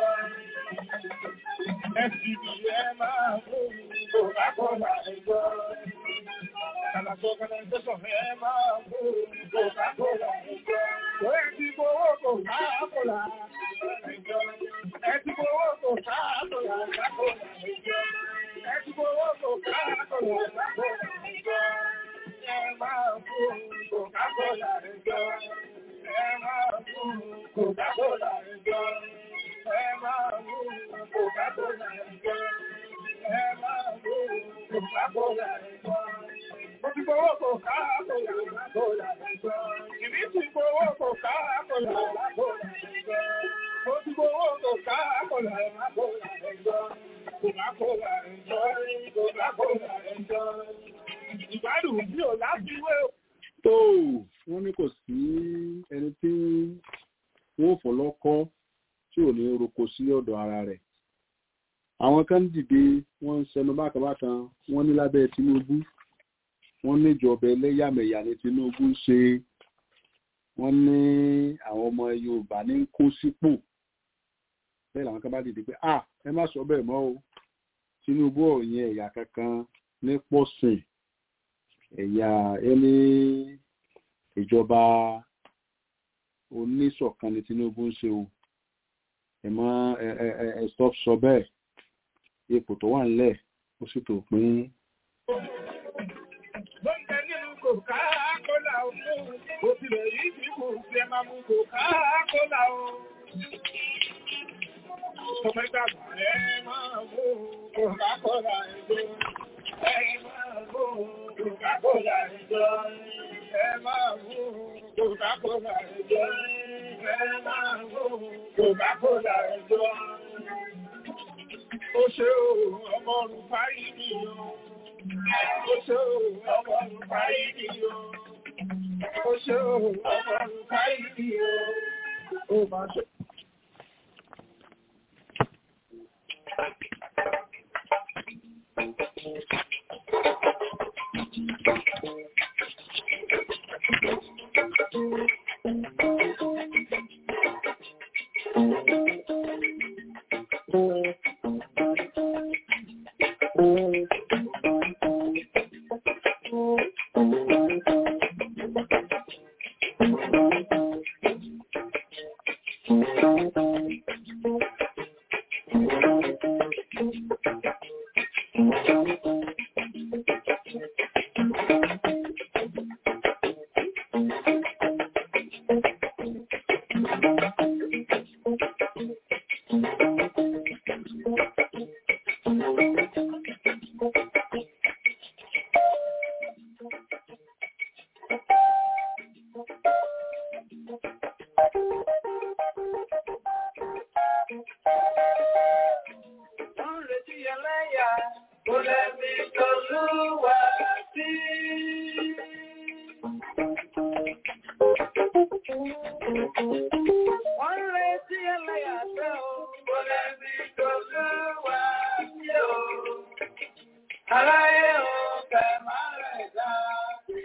FCB ẹ máa bò Coca-Cola ẹjọ́. Kàlàkó Organization ẹ máa bò Coca-Cola ẹjọ́. Ẹ ti gbowó Coca-Cola ẹjọ́. Ẹ ti gbowó Coca-Cola ẹjọ́. Ẹ ti gbowó Coca-Cola ẹjọ́. Ẹ máa bò Coca-Cola ẹjọ́. Ẹ máa bò Coca-Cola ẹjọ́. Ẹ máa bò Coca-Cola ẹjọ́. Ẹ máa bò Coca-Cola ẹjọ́. Mo ti gbowó Coca-Cola ẹjọ́. Ìbí ti gbowó Coca-Cola ẹjọ́. Mo ti gbowó Coca-Cola ẹjọ́. Coca-Cola ẹjọ́. Coca-Cola ẹjọ́. Ìgbádùn bí ò láfiwé o. tó wọ́n ní kò sí ẹni tí wọ́n fọlọ́kọ́ tí ò ní roko sí ọ̀dọ̀ ara rẹ̀ àwọn kan dìde wọ́n ń sẹnu bákanbákan wọ́n ní lábẹ́ Tinubu wọ́n níjọba ẹlẹ́yàmẹ̀yà ní Tinubu ń ṣe wọ́n ní àwọn ọmọ yorùbá ní kó sípò bẹ́ẹ̀ làwọn kan bá dìde pé ah ẹ má sọ bẹ́ẹ̀ mọ́ o tinubu ọ̀yìn ẹ̀yà kankan ní pọ̀sìn ẹ̀yà ẹni ìjọba oníṣọ̀kan ni tinubu ń ṣe o ẹ mọ ẹ ẹ ẹ ẹ stop sọ bẹ́ẹ̀ ipò tó wà nílẹ̀ ó sì tó pín Bọ́ǹkẹ́ nínú Coca-Cola o. Ó ti lè rí bí kò ṣe máa mú Coca-Cola o. Ọmọ ìgbàgbọ́ ẹ máa mú Coca-Cola ẹjọ́. Ẹ máa mú Coca-Cola ẹjọ́. Ẹ máa mú Coca-Cola ẹjọ́. Ẹ máa mú Coca-Cola ẹjọ́. Ó ṣe o, ọmọ ọ̀run fáyì mi o. Ó ṣe o, ọmọ ọ̀run fáyì mi o. Ó ṣe o, ọmọ ọ̀run fáyì mi o. Ó máa ṣe. Wọ́n ń retí ẹlẹ́yà, kò lẹ́bi tọ́lúwà sí. Wọ́n ń retí ẹlẹ́yà tẹ́ o, kò lẹ́bi tọ́lúwà sí o. Aláyé o, kẹ̀ máa rẹ̀ dá sí.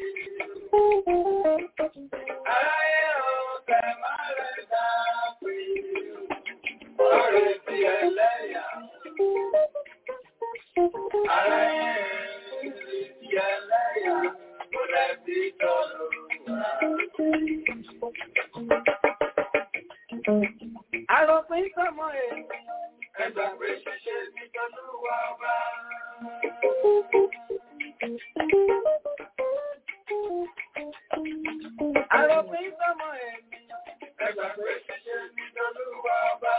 Aláyé o, kẹ̀ máa rẹ̀ dá sí. Wọ́n ń retí ẹlẹ́yà. Àròpin sọmọ ènìyàn, ẹgbà pé ṣíṣe ní tọ́lúwà bá. Àròpin sọmọ ènìyàn, ẹgbà pé ṣíṣe ní tọ́lúwà bá.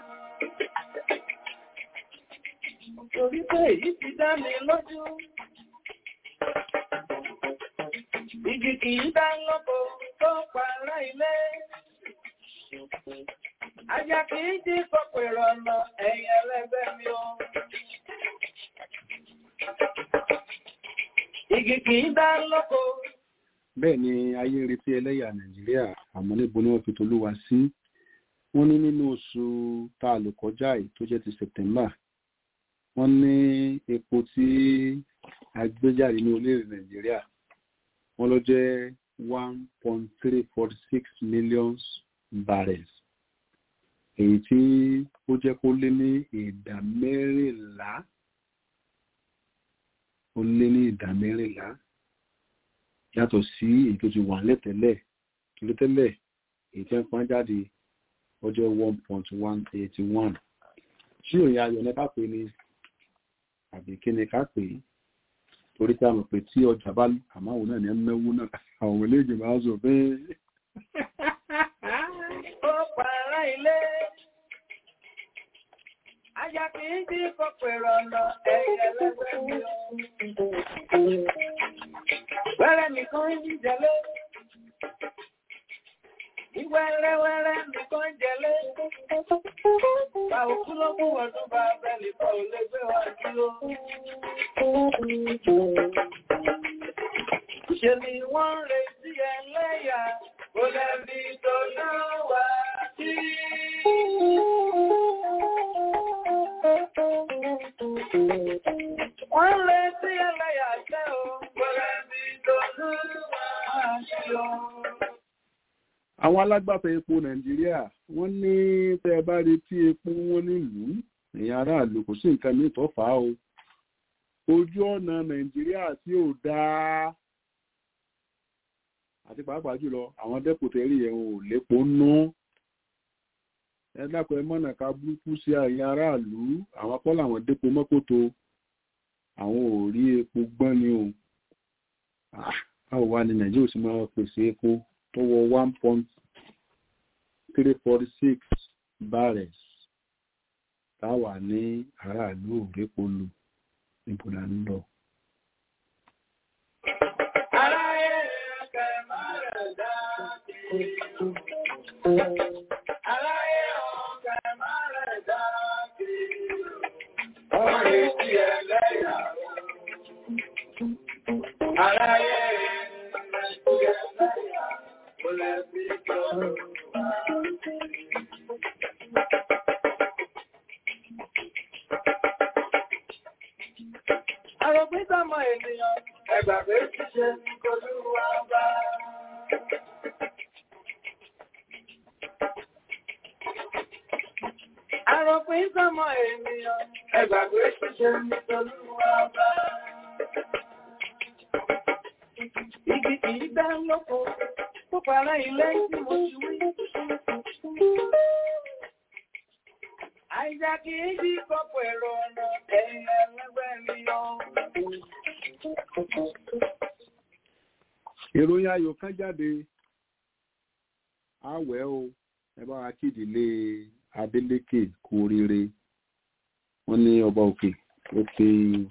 Torí pé èyí ti dá mi lójú. Igi kì í dá lọ́pọ̀ tó pààrà ilé. Ajá kì í jí pọ̀pọ̀ ìrọ̀nà ẹ̀yìn ẹlẹ́gbẹ́ mi o. Igi kì í dá lọ́pọ̀. bẹ́ẹ̀ ni ayé ń retí ẹlẹ́yà nàìjíríà àmọ́ níbo ni wọ́n fi tolúwa sí wọ́n ní nínú oṣù tá a lò kọjá yìí tó jẹ́ ti september wọ́n ní epo tí a gbé jáde ní orílẹ̀-èdè nàìjíríà wọ́n ló jẹ́ one point three forty six million barrels èyí tí ó jẹ́ kó lé ní ìdá mẹ́rìnlá ó lé ní ìdá mẹ́rìnlá yàtọ̀ sí èyí tó ti wà lẹ́tẹ̀lẹ̀ kìló tẹ́lẹ̀ èyí tí wọ́n pọ́n jáde ó jẹ́ one point one eighty one tí òyìn ayọ̀ ní ká pè ní àbí kí ni ká pè é torí tí a mọ̀ pé tí ọjà bá àmọ́ òun náà ní mẹ́wó náà àwọn eléjì máa ń sọ pé Ó pààrà ilé. Ajá kì í jí pọ̀pọ̀ ìrọ̀nà ẹ̀yìn ẹlẹ́gbẹ́ mi o. Wẹ́rẹ́ nìkan ń jẹlé. Ìwẹ́rẹ́wẹ́rẹ́ nìkan ń jẹlé. Bá òkú ló kú ọdún bá bẹ́ẹ̀lì kọ́ ò lè gbé wá dúró. Ṣé ni wọ́n ń retí ẹlẹ́yà? Kò lẹ́bi tó náà wá sí. Wọ́n ń retí ẹlẹ́yà jẹ́ o. Kò lẹ́bi tó náà wá sí o. àwọn alágbàtà epo nàìjíríà wọ́n ní tẹ́ ẹ bá retí epo wọn nílùú ẹ̀yin aráàlú kò sí nǹkan míì tó fà á o ojú ọ̀nà nàìjíríà tí ò dáa àti pàápàá jùlọ àwọn dẹ́pùtẹ́rì ẹ̀ ò lépo nú ẹ dákun ẹ mọ̀nà ká burúkú sí ẹ̀yin aráàlú àwọn akọ́ làwọn dépo mọ́kòtò àwọn ò rí epo gbọ́n ni o báwo wá ní nàìjíríà sì máa pèsè epo tó wọ one point three forty six barrels táwà ní aráàlú òrépo lò níbo là ń lọ. Aráyé ọ̀kẹ́ máa rẹ̀ dá kiri. Aráyé ọ̀kẹ́ máa rẹ̀ dá kiri. Ọ̀rẹ́ ti ẹlẹ́yà. Aráyé rẹ̀ ti ẹlẹ́yà. Kò lè fi jọ. Àròpín sọmọ ènìyàn, ẹgbàgbé ṣíṣe ní Olúwa bá. Àròpín sọmọ ènìyàn, ẹgbàgbé ṣíṣe ní Olúwa bá. Igi kìí dá lóko, tó para ilé tí mo ti wí. Àìjà kìí dí kọ́pọ̀ èrò ọ̀nà ẹ̀yìn ẹlẹ́gbẹ́ mi yọ. ìròyìn ayọ̀ kan jáde àwẹ̀ o ẹ bá wa kéde ilé Adeleke kú oríire wọ́n ní ọba òkè ó fi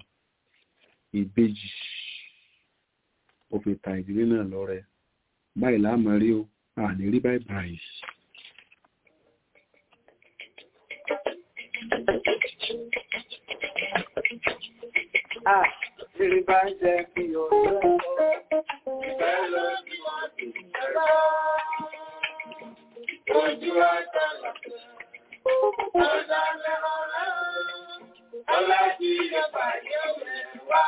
ìbejì ó fi ta ìdílé náà lọ́rẹ báyìí láàmú rí o àní rí báyìí báyìí. Ah, ìrì bá ń jẹ kí ọjọ́ ìfẹ́ lọ sí ẹ̀rọ. Ojú àtàlà, ọ̀dà lẹ́rọ lẹ́rọ, ọlá tí ìjọba yóò rẹ̀ wá.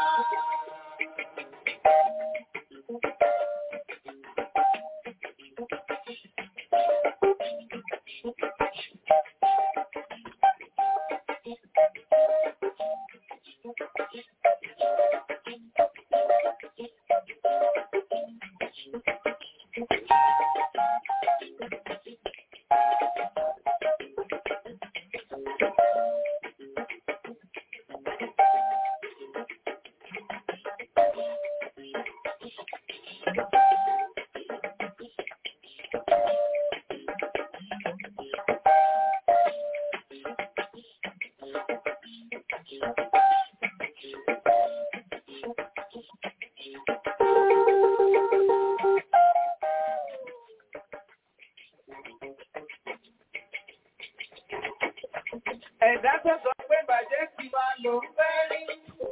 Ẹ̀dá tó sọ pé bàjẹ́ ti máa lò ń fẹ́ rí.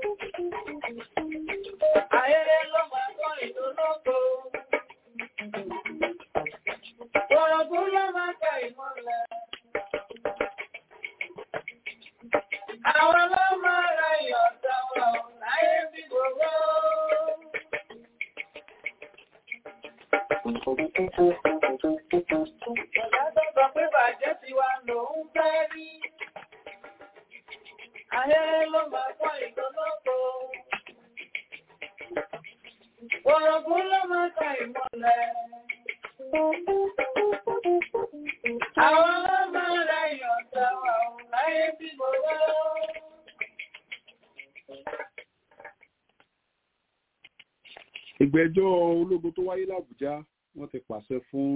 Ayẹyẹ ló máa kọ́ ìdólógo. Òrògùn ló máa ka ìmọ̀lẹ̀. Àwọn ló máa ra ìyọ̀dà wọn láyé bí gbogbo. Ẹ̀dá tó sọ pé bàjẹ́ ti wá lò ń fẹ́ rí. Ayé ló máa kọ́ ìdólógo. Òrògùn ló máa ka ìmọ̀lẹ̀. Àwọn ló máa ra ìyọ̀dà wọn láyé bí gbogbo. ìgbẹ́jọ́ ológun tó wáyé làbújá wọ́n ti pàṣẹ fún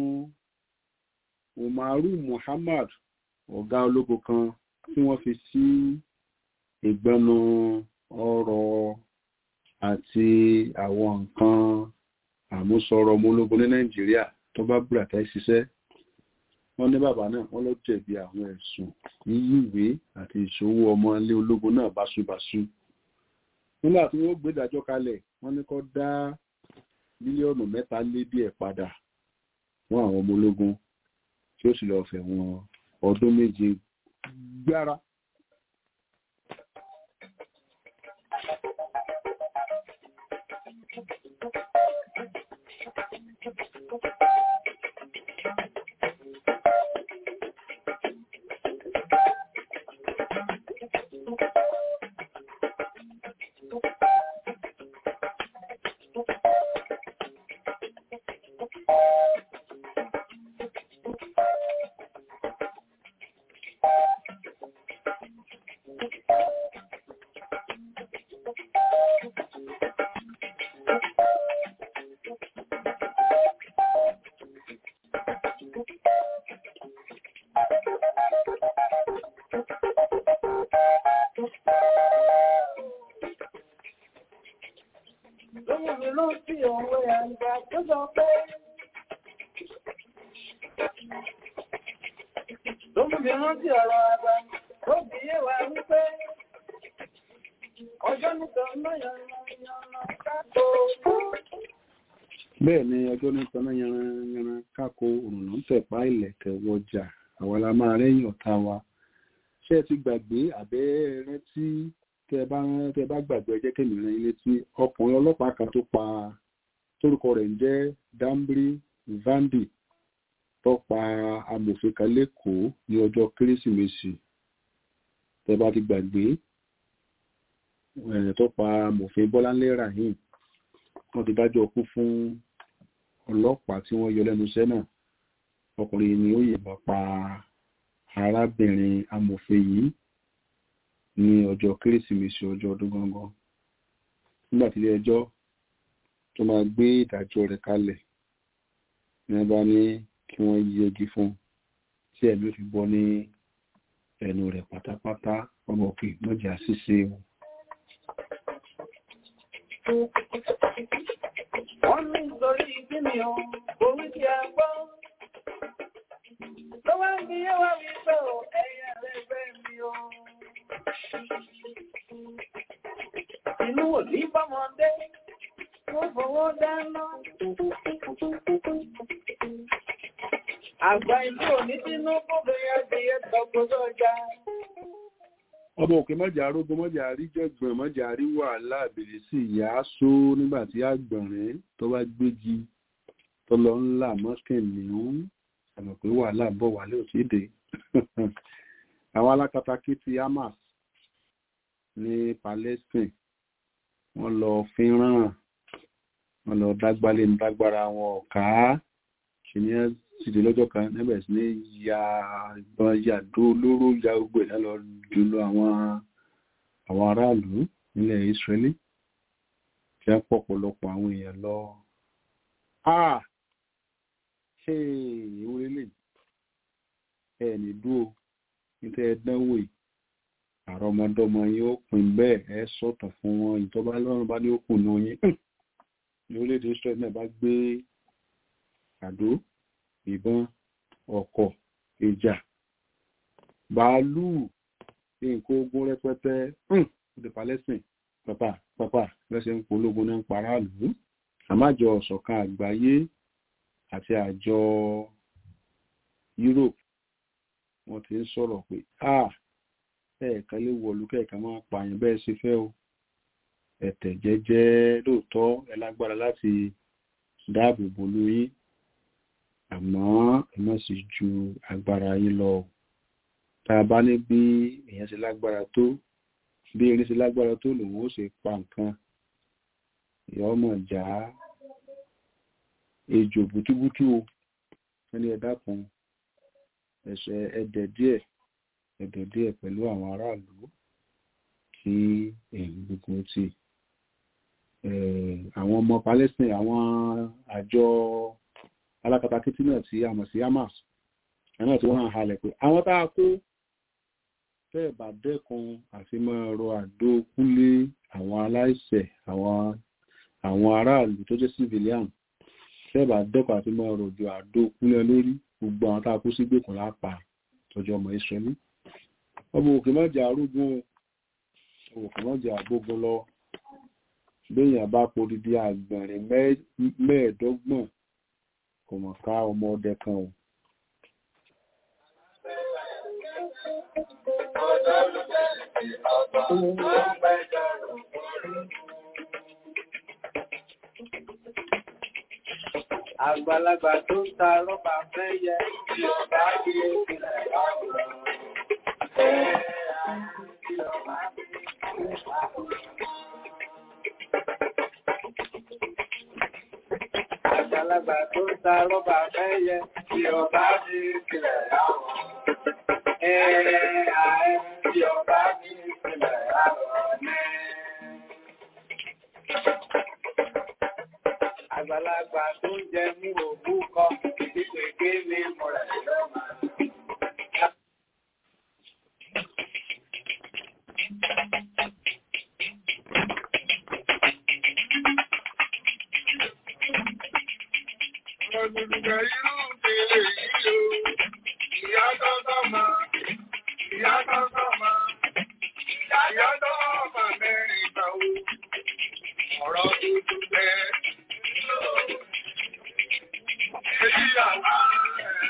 umaru muhammad ọ̀gá ológun kan tí wọ́n fi sí ìgbẹ́nu ọrọ̀ àti àwọn nǹkan àmúṣọrọ̀ ọmọ ológun ní nàìjíríà tó bá bùràtà ṣiṣẹ́ wọ́n ní bàbá náà wọ́n ló jẹ̀bi àwọn ẹ̀sùn yíyí ìwé àti ìṣòwò ọmọ ilé ológun náà báṣubàṣu nígbà tí wọ́n gbé ìdájọ́ kalẹ̀ wọ́n ní kó dá mílíọ̀nù mẹ́ta lé díẹ̀ padà fún àwọn ọmọ ológun tí ó sì lọ́ọ́ fẹ̀wọ̀n ọdún méje gbára. rántí òwe àgbà tó sọ pé. Tó mú mi rántí ọ̀rọ̀ àgbà tó fi yé wa wípé. Ọjọ́ nítorí náà yànnà káàkó. bẹ́ẹ̀ ni ọjọ́ ní tọ́nà yanran kákó òrùnà ń tẹ̀pá ìlẹ̀kẹ̀ wọjà àwọn la máa rẹ́yìn ọ̀tá wa ṣé ẹ ti gbàgbé àbẹ́ rántí tẹ bá tẹ bá gbàgbé ẹjẹ́ kẹ́mi rán ilé tí ọkùnrin ọlọ́pàá kan tó pa tórúkọ rẹ̀ ń jẹ́ Dambri Vandi tó pa amòfin kan lẹ́kọ̀ọ́ ní ọjọ́ kérésìmesì tẹ bá ti gbàgbé ẹ̀ tó pa amòfin Bọ́láńlé Rahim wọ́n ti dájọ́ kú fún ọlọ́pàá tí wọ́n yọ lẹ́nu iṣẹ́ náà ọkùnrin ni ó yìnbọn pa arábìnrin amòfin yìí ní ọjọ́ kérésìmesì ọjọ́ ọdún gangan nígbà tí ilé ẹjọ́ tó máa gbé ìdájọ́ rẹ̀ kalẹ̀ ní wọ́n bá ní kí wọ́n yẹgi fún un tí ẹ̀mí ò fi bọ́ ní ẹnu rẹ̀ pátápátá ọmọ òkè mọ́jà ṣíṣe o. Wọ́n ní nítorí kí ni o, orí ti a gbọ́. Tó wá ń bí yé wá wí pé o, ẹ̀yà rẹ̀ fẹ́ mi o. Inú ò ní bọ́mọdé, wọ́n fọwọ́ dáná. Àgbà ìlú ò ní sínú kóbìnrin adìyẹ tọkọtọ ọjà. ọmọ òkè mọ́jà arógún mọ́jà àríjọ̀gbọ̀n mọ́jà àrí wàhálà àbèrè sí ìyá aṣó nígbà tí àgbọ̀nrín tó bá gbégi tó lọ ńlá mọ́kànlélógún àmọ̀ pé wàhálà bọ̀ wálé ò tíì dé àwọn alákatakí ti Hamas ní Palestine wọ́n lọ fínràn wọ́n lọ dágbálẹ̀ ní dágbára wọn ọ̀ká ṣìyẹn sì dé lọ́jọ́ kan níbẹ̀ sí ní ya ìbọn yàdó olóró ya gbogbo ẹ̀ lọ jùlọ àwọn àwọn aráàlú nílẹ̀ Israeli kí á pọ̀ pọ̀lọpọ̀ àwọn èèyàn lọ. ah ṣé ìwé lè ẹ ní dúró nítorí ẹdánwò yìí àrọ ọmọdọ́mọ yín ó pin bẹ́ẹ̀ ẹ sọ̀tàn fún wọn ìjọba lọ́rùn bá ní ó kùnà yín ní orílẹ̀-èdè Israel náà bá gbé àdó ìbọn ọkọ̀ ìjà bàálù nǹkan ogun rẹpẹtẹ ní Palestine pàpà pàpà lẹ́sẹ̀ ń pológun náà ń paráàlú àmájọ ọ̀ṣọ̀kan àgbáyé àti àjọ Europe wọ́n ti ń sọ̀rọ̀ pé ah ẹ̀ẹ̀kan lè wọ̀lú kẹ̀ẹ̀kan máa pààyàn bẹ́ẹ̀ ṣe fẹ́ o ẹ̀tẹ̀ jẹ́jẹ́ lóòótọ́ ẹ lágbára láti dáàbò bò lóyún àmọ́ ẹ má sì ju agbára yín lọ tá a bá ní bí èèyàn ṣe lágbára tó bí erin ṣe lágbára tó lòun ó ṣe pa nǹkan ìyá ọmọ ìjà ejò bútúbútú o ẹni ẹ dákun ẹsẹ ẹdẹ díẹ̀ ẹdẹ díẹ̀ pẹ̀lú àwọn aráàlú kí èyí gbogbo ti àwọn ọmọ Palestine àwọn àjọ alákatakítí náà tí a mọ̀ sí Hamas ẹ̀nà tí wọ́n hàn halẹ̀ pé àwọn tá a kó tẹ́ẹ̀ bá dẹ́kun àti máa rọ àdó kúlé àwọn aláìṣẹ̀ àwọn àwọn aráàlú tó jẹ́ civilian tẹ́ẹ̀ bá dẹ́kun àti máa rọ̀jò àdó kúlé lórí gbogbo àwọn tá a kó sí gbèkùn lápá tọ́jú ọmọ Israẹli ọmọ òkè mọ́jà arúgbó ọmọ òkè mọ́jà àgbógun lọ béèyàn bá podidi àgbọ̀nrín mẹ́ẹ̀ẹ́dọ́gbọ̀n kò mọ̀ ká ọmọ ọdẹ kan o. Àgbàlagbà tó ń ta rọ́bà fẹ́ yẹ tí ọba bí ó tilẹ̀ láwùrọ̀. Àgbàlagbà tó ń ta rọ́bà fẹ́ yẹ tí ọba bí ó tilẹ̀ láwùrọ̀. Ẹ̀ẹ́ àẹ́ tí ọba bí ó tilẹ̀ láwùrọ̀ ní. Àgbàlagbà tó ń jẹ mú òkú kọ, ìpèké ní mọ̀rẹ̀ lọ́mà. dùdùkẹ́ irú ìdílé yìí o. Ìyá tọ́tọ́ ma, ìyá tọ́tọ́ ma, ìyá tọ́tọ́ ma mẹ́rin gbà o. Ọ̀rọ̀ dùdùkẹ́ èyí àwa rẹ̀.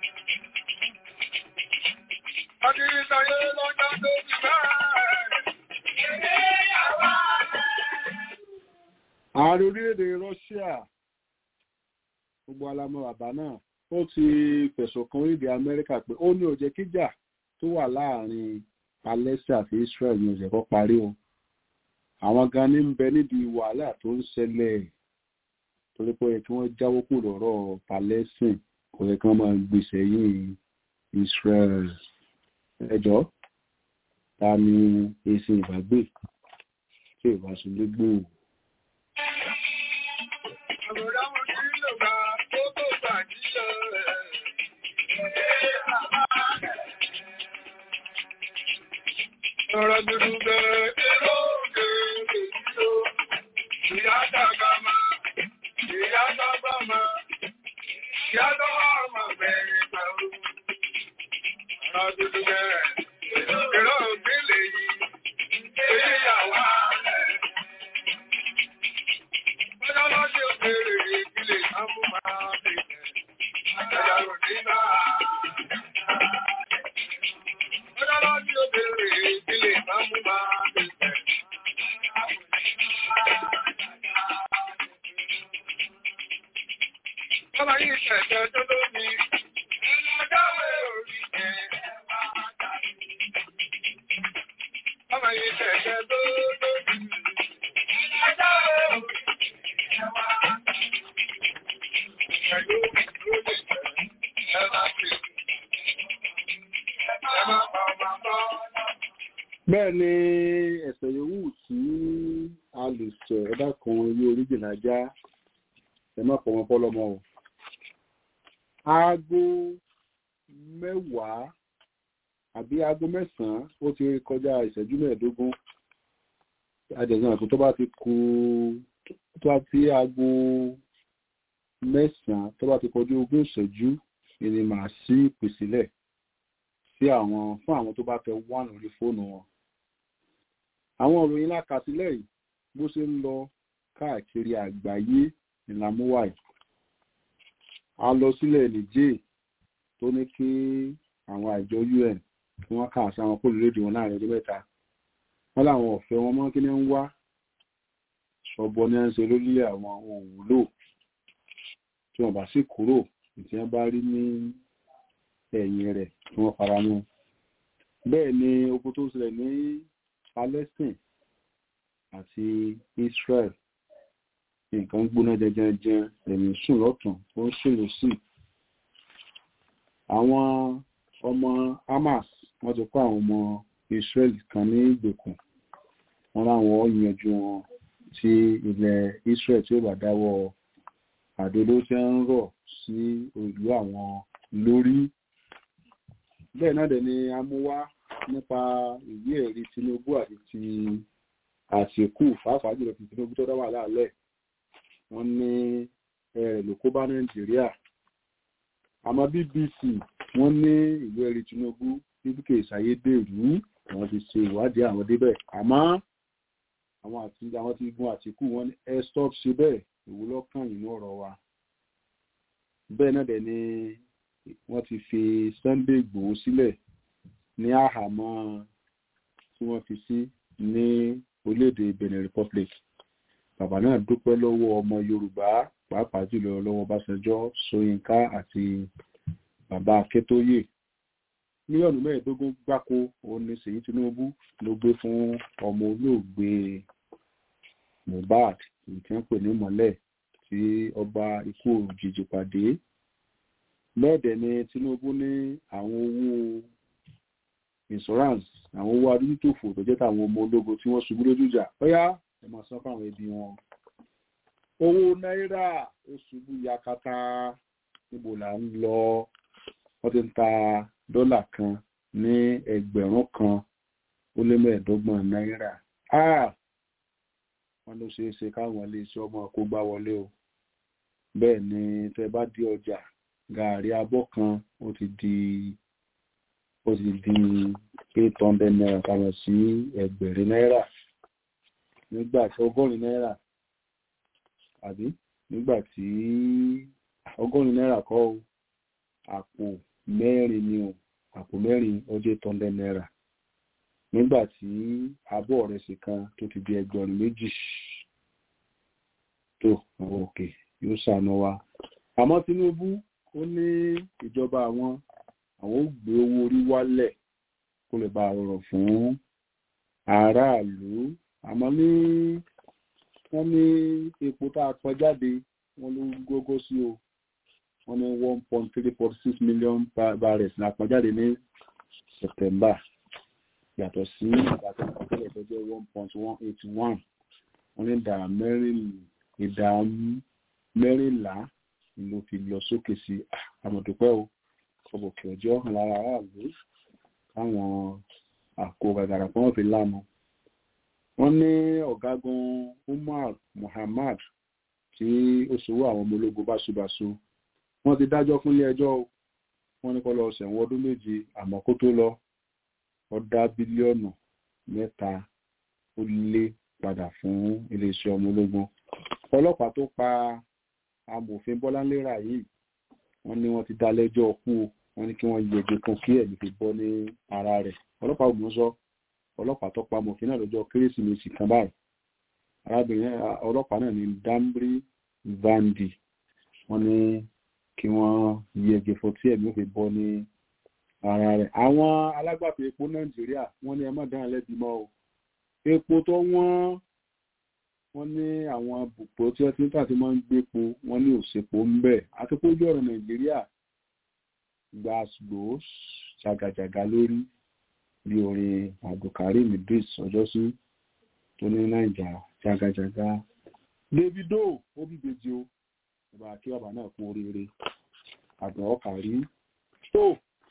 Akíntayé lọ́jọ́ tó ti bẹ́ẹ̀. Èyí àwa rẹ̀. ààrẹ orílẹ̀-èdè Russia gbogbo alamọ bàbá náà ó ti fẹ̀sùn kan orílẹ̀-èdè Amẹ́ríkà pé ó ní ó jẹ́ kíjà tó wà láàrin Palestine àti Israel ní ó jẹ́ kó parí o àwọn gan ní ń bẹ nídìí wàhálà tó ń ṣẹlẹ̀ torí pé ó yẹ kí wọ́n jáwọ́ kúrò lọ́rọ̀ Palestine kò yẹ kí wọ́n máa gbèsè yìí Israel ẹjọ́ ta ni èsì ìbágbé tí ìbáṣulé gbòòrò. Àbúrò mo ti lò bá tó tó gbàjíyọ rẹ̀. Ọ̀rọ̀ dúdú bẹ̀rẹ̀ èrò òkè èyí o. Ìyá dàgbà máa, ìyá dàgbà máa, ìyá dàgbà máa bẹ̀rẹ̀ pẹ̀lú. Ọ̀rọ̀ dúdú bẹ̀rẹ̀ èrò òkè lèyí. Èyí àwa rẹ̀. Bọ́lá lọ́jọ́ òkèèrè ìpìlẹ̀ ìsámú máa bẹ̀rẹ̀. Àjàjà rò ní náà. Bọ́lá lọ́jọ́ òkèèrè ìpìlẹ̀ ìsámú máa bẹ̀rẹ̀. Bọ́lá yìí ṣẹ̀ṣẹ̀ tó lómi. Ẹlọ́jáwé orí jẹ. Bọ́lá yìí ṣẹ̀ṣẹ̀ tó lómi. Ẹlọ́jáwé orí bẹ́ẹ̀ ni ẹ̀sẹ̀ yòówù tí a lè sọ ẹ̀dá kan ilé oríjìnà já ẹ má pọ̀ wọn fọ́lọ́mọ o. aago mẹ́wàá àbí aago mẹ́sàn-án ó ti kọjá ìṣẹ́jú mẹ́ẹ̀ẹ́dógún adẹ̀sán àti tó bá ti kù tó bá ti aago mẹ́sàn-án tó bá ti kọjú ogún ìṣẹ́jú ni màá sí ìpèsílẹ̀ sí àwọn fún àwọn tó bá fẹ́ wà lórí fóònù wọn àwọn ìròyìn lákàtílẹ̀ yìí bó ṣe ń lọ káàkiri àgbáyé ìlàmúwà yìí a lọ sílẹ̀ nìjẹ́ tó ní kí àwọn àjọ UN kí wọ́n kà sí àwọn kólórédì wọn láàrin ọdún mẹ́ta wọ́n láwọn ọ̀fẹ́ wọn mọ́ kí ní ń wá ṣọ̀bọ ní à ń ṣe lórílẹ̀ àwọn òwúlò tí wọ́n bá sì kúrò tí wọ́n bá rí ní ẹ̀yìn rẹ̀ tí wọ́n fara mọ́ bẹ́ẹ̀ ni ogun tó ṣẹlẹ̀ ní Palestine àti Israel nǹkan gbóná jẹjẹrẹ ẹ̀mí sùn lọ́tún ó ń sùn lọ́sì àwọn ọmọ Hamas wọ́n ti kó àwọn ọmọ Israel kan ní ìgbèkùn wọ́n láwọn yanjú wọn tí ilẹ̀ Israel tí ó bá dáwọ́ àdóló tí ń rọ̀ sí ìlú àwọn lórí bẹ́ẹ̀ náà dẹ̀ ni a mú wá nípa ìwé ẹ̀rí Tinubu àti ti Àtìkù pàápàá jùlọ ti Tinubu tó dá wà láàlẹ̀ wọ́n ní ẹ̀rẹ̀ ló kó bá Nàìjíríà àmọ́ BBC wọ́n ní ìwé ẹ̀rí Tinubu bíbíkè ìsàyédèrú wọ́n ti ṣe ìwádìí àwọn débẹ̀ àmọ́ àwọn àti àwọn tí gun Àtìkù wọ́n ní ẹ stop ṣe bẹ́ẹ̀ ìwúlọ́kàn nínú ọ̀rọ̀ wa bẹ́ẹ̀ náà dẹ̀ ni wọ́n ti fi Sunday Ìgbòho sílẹ̀ ní àhámọ́ tí wọ́n fi sí ní orílẹ̀-èdè Benin Republic bàbá náà dúpẹ́ lọ́wọ́ ọmọ Yorùbá pàápàá jùlọ lọ́wọ́ Ọbásanjọ́ Ṣóyínká àti bàbá Akíntóyè mílíọ̀nù mẹ́ẹ̀ẹ́dógún gbáko òun ni Ṣèyí Tinubu ló gbé fún ọmọ olóògbé Mohbad èyí tí wọ́n pè ní mọ́lẹ̀ tí ọba ikú òjijì pàdé lẹ́ẹ̀dẹ̀ ni Tinubu ní àwọn owó insurance àwọn owó adúlítòfò tó jẹ́ tàwọn ọmọ ológun tí wọ́n ṣubú lójú ìjà ọ̀yá ẹ máa san fáwọn ẹbí wọn owó náírà ó ṣubú yakata níbo là ń lọ wọ́n ti ń ta dọ́là kan ní ẹgbẹ̀rún kan ó lé mẹ́ẹ̀ẹ́dọ́gbọ̀n náírà wọ́n ló ṣeé ṣe káwọn iléeṣẹ́ ọmọ kó gbá wọlé o bẹ́ẹ̀ ni tẹ bá dé ọjà gààrí abọ́ kan ó ti di ó ti di eight hundred naira kàmọ̀ sí ẹgbẹ̀rin náírà nígbà tí ọgọ́rin náírà àbí nígbà tí ọgọ́rin náírà kọ́ o àpò mẹ́rin ni o àpò mẹ́rin ó jẹ́ eight hundred naira nígbà tí abọ́ ìrẹsì kan tó ti di ẹgbẹ̀rún méjì tó àwọn òkè yóò ṣàánú wa àmọ́ Tinubu ó ní ìjọba àwọn àwọn ó gbé owó orí wálẹ̀ kó lè bá rọrùn fún aráàlú àmọ́ ní wọ́n ní epo tá a pọn jáde wọ́n ló gógó sí o wọ́n ní one point three forty six million barrels la pọn jáde ní September yàtọ̀ sí ìgbà tó kọ́ tẹ́lẹ̀ tó jẹ́ one point one eight one wọ́n ní ìdá mẹ́rin ìdá mẹ́rìnlá ló fi lọ sókè sí àmọ̀dúpẹ́ o ọbọ̀kì ọjọ́ hàn lára aráàlú káwọn àkó gàgàrà kan wọ́n fi lánàá wọ́n ní ọ̀gágun Umar Muhammad tí ó ṣòwò àwọn ọmọ ológun báṣubàṣu wọ́n ti dájọ́ fún ilé ẹjọ́ o wọ́n ní kó lọ ṣẹ̀wọ̀n ọdún méje àmọ́ kó tó lọ ó dá bílíọ̀nù mẹ́ta ó lé padà fún iléeṣẹ́ ọmọ ológun ọlọ́pàá tó pa amòfin Bọ́láńlé Ráyè wọ́n ní wọ́n ti dá lẹ́jọ́ kú o wọ́n ní kí wọ́n yẹgi fún kí ẹ̀mí fi bọ́ ní ara rẹ̀ ọlọ́pàá ògùn sọ ọlọ́pàá tó pa amòfin náà lọ́jọ́ kérésìmesì kan báyìí arábìnrin ọlọ́pàá náà ní Dambri Vandi wọ́n ní kí wọ́n yẹgi fún tí ẹ̀mí fi bọ́ ní ara rẹ̀ àwọn alágbàtà epo Nàìjíríà wọ́n ní ẹ má dáhùn lẹ́bi mọ́ o epo tó wọ́n wọ́n ní àwọn bùpọ̀ tí wọ́n ti ń tà tí wọ́n ń gbépo wọ́n ní òṣèpò ń bẹ̀ àti pójú ọ̀rọ̀ Nàìjíríà gbàgbó ṣàgàjàgà lórí bí orin Abdulkareem Idris ọjọ́sí tó ní Nàìjà ṣàgàjàgà Davido ó bíbejì o ìbá kí bàbá náà kú oríire àgbọn ọkà rí tó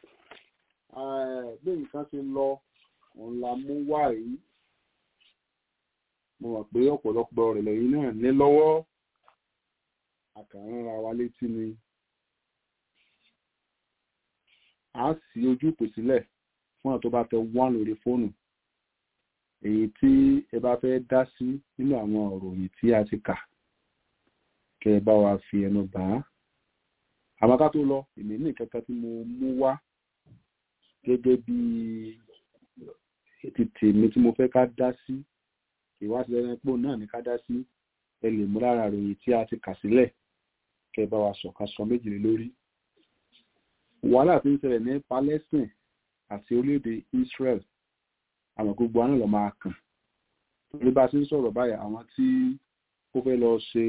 bí nǹkan ti lọ òun la mú wá yìí mo mọ̀ pé ọ̀pọ̀lọpọ̀ rẹ̀ lẹ́yìn náà ní lọ́wọ́ àkàrànra wa létí ni a sì ojú ìpè sílẹ̀ fún àwọn tó bá fẹ́ wá lórí fóònù èyí tí ẹ bá fẹ́ dá sí nínú àwọn ọ̀rọ̀ yìí tí a ti kà kẹ́ ẹ bá wa fi ẹnu bà á àmọ́ ká tó lọ èmi ní ìkẹta tí mo mú wá gẹ́gẹ́ bí tètè mi tí mo fẹ́ ká dá sí ìwádìí ẹni pò náà ní ká dá sí ẹ lè mú lára ròyìn tí a ti kà sílẹ̀ kẹ́ bá wa sọ̀ka sọ méjìlél lórí. wàhálà tí ń ṣẹlẹ̀ ní Palestine àti orílẹ̀-èdè Israel àwọn gbogbo àná lọ máa kàn torí bá a ti ń sọ̀rọ̀ báyìí àwọn tí ó fẹ́ lọ ṣe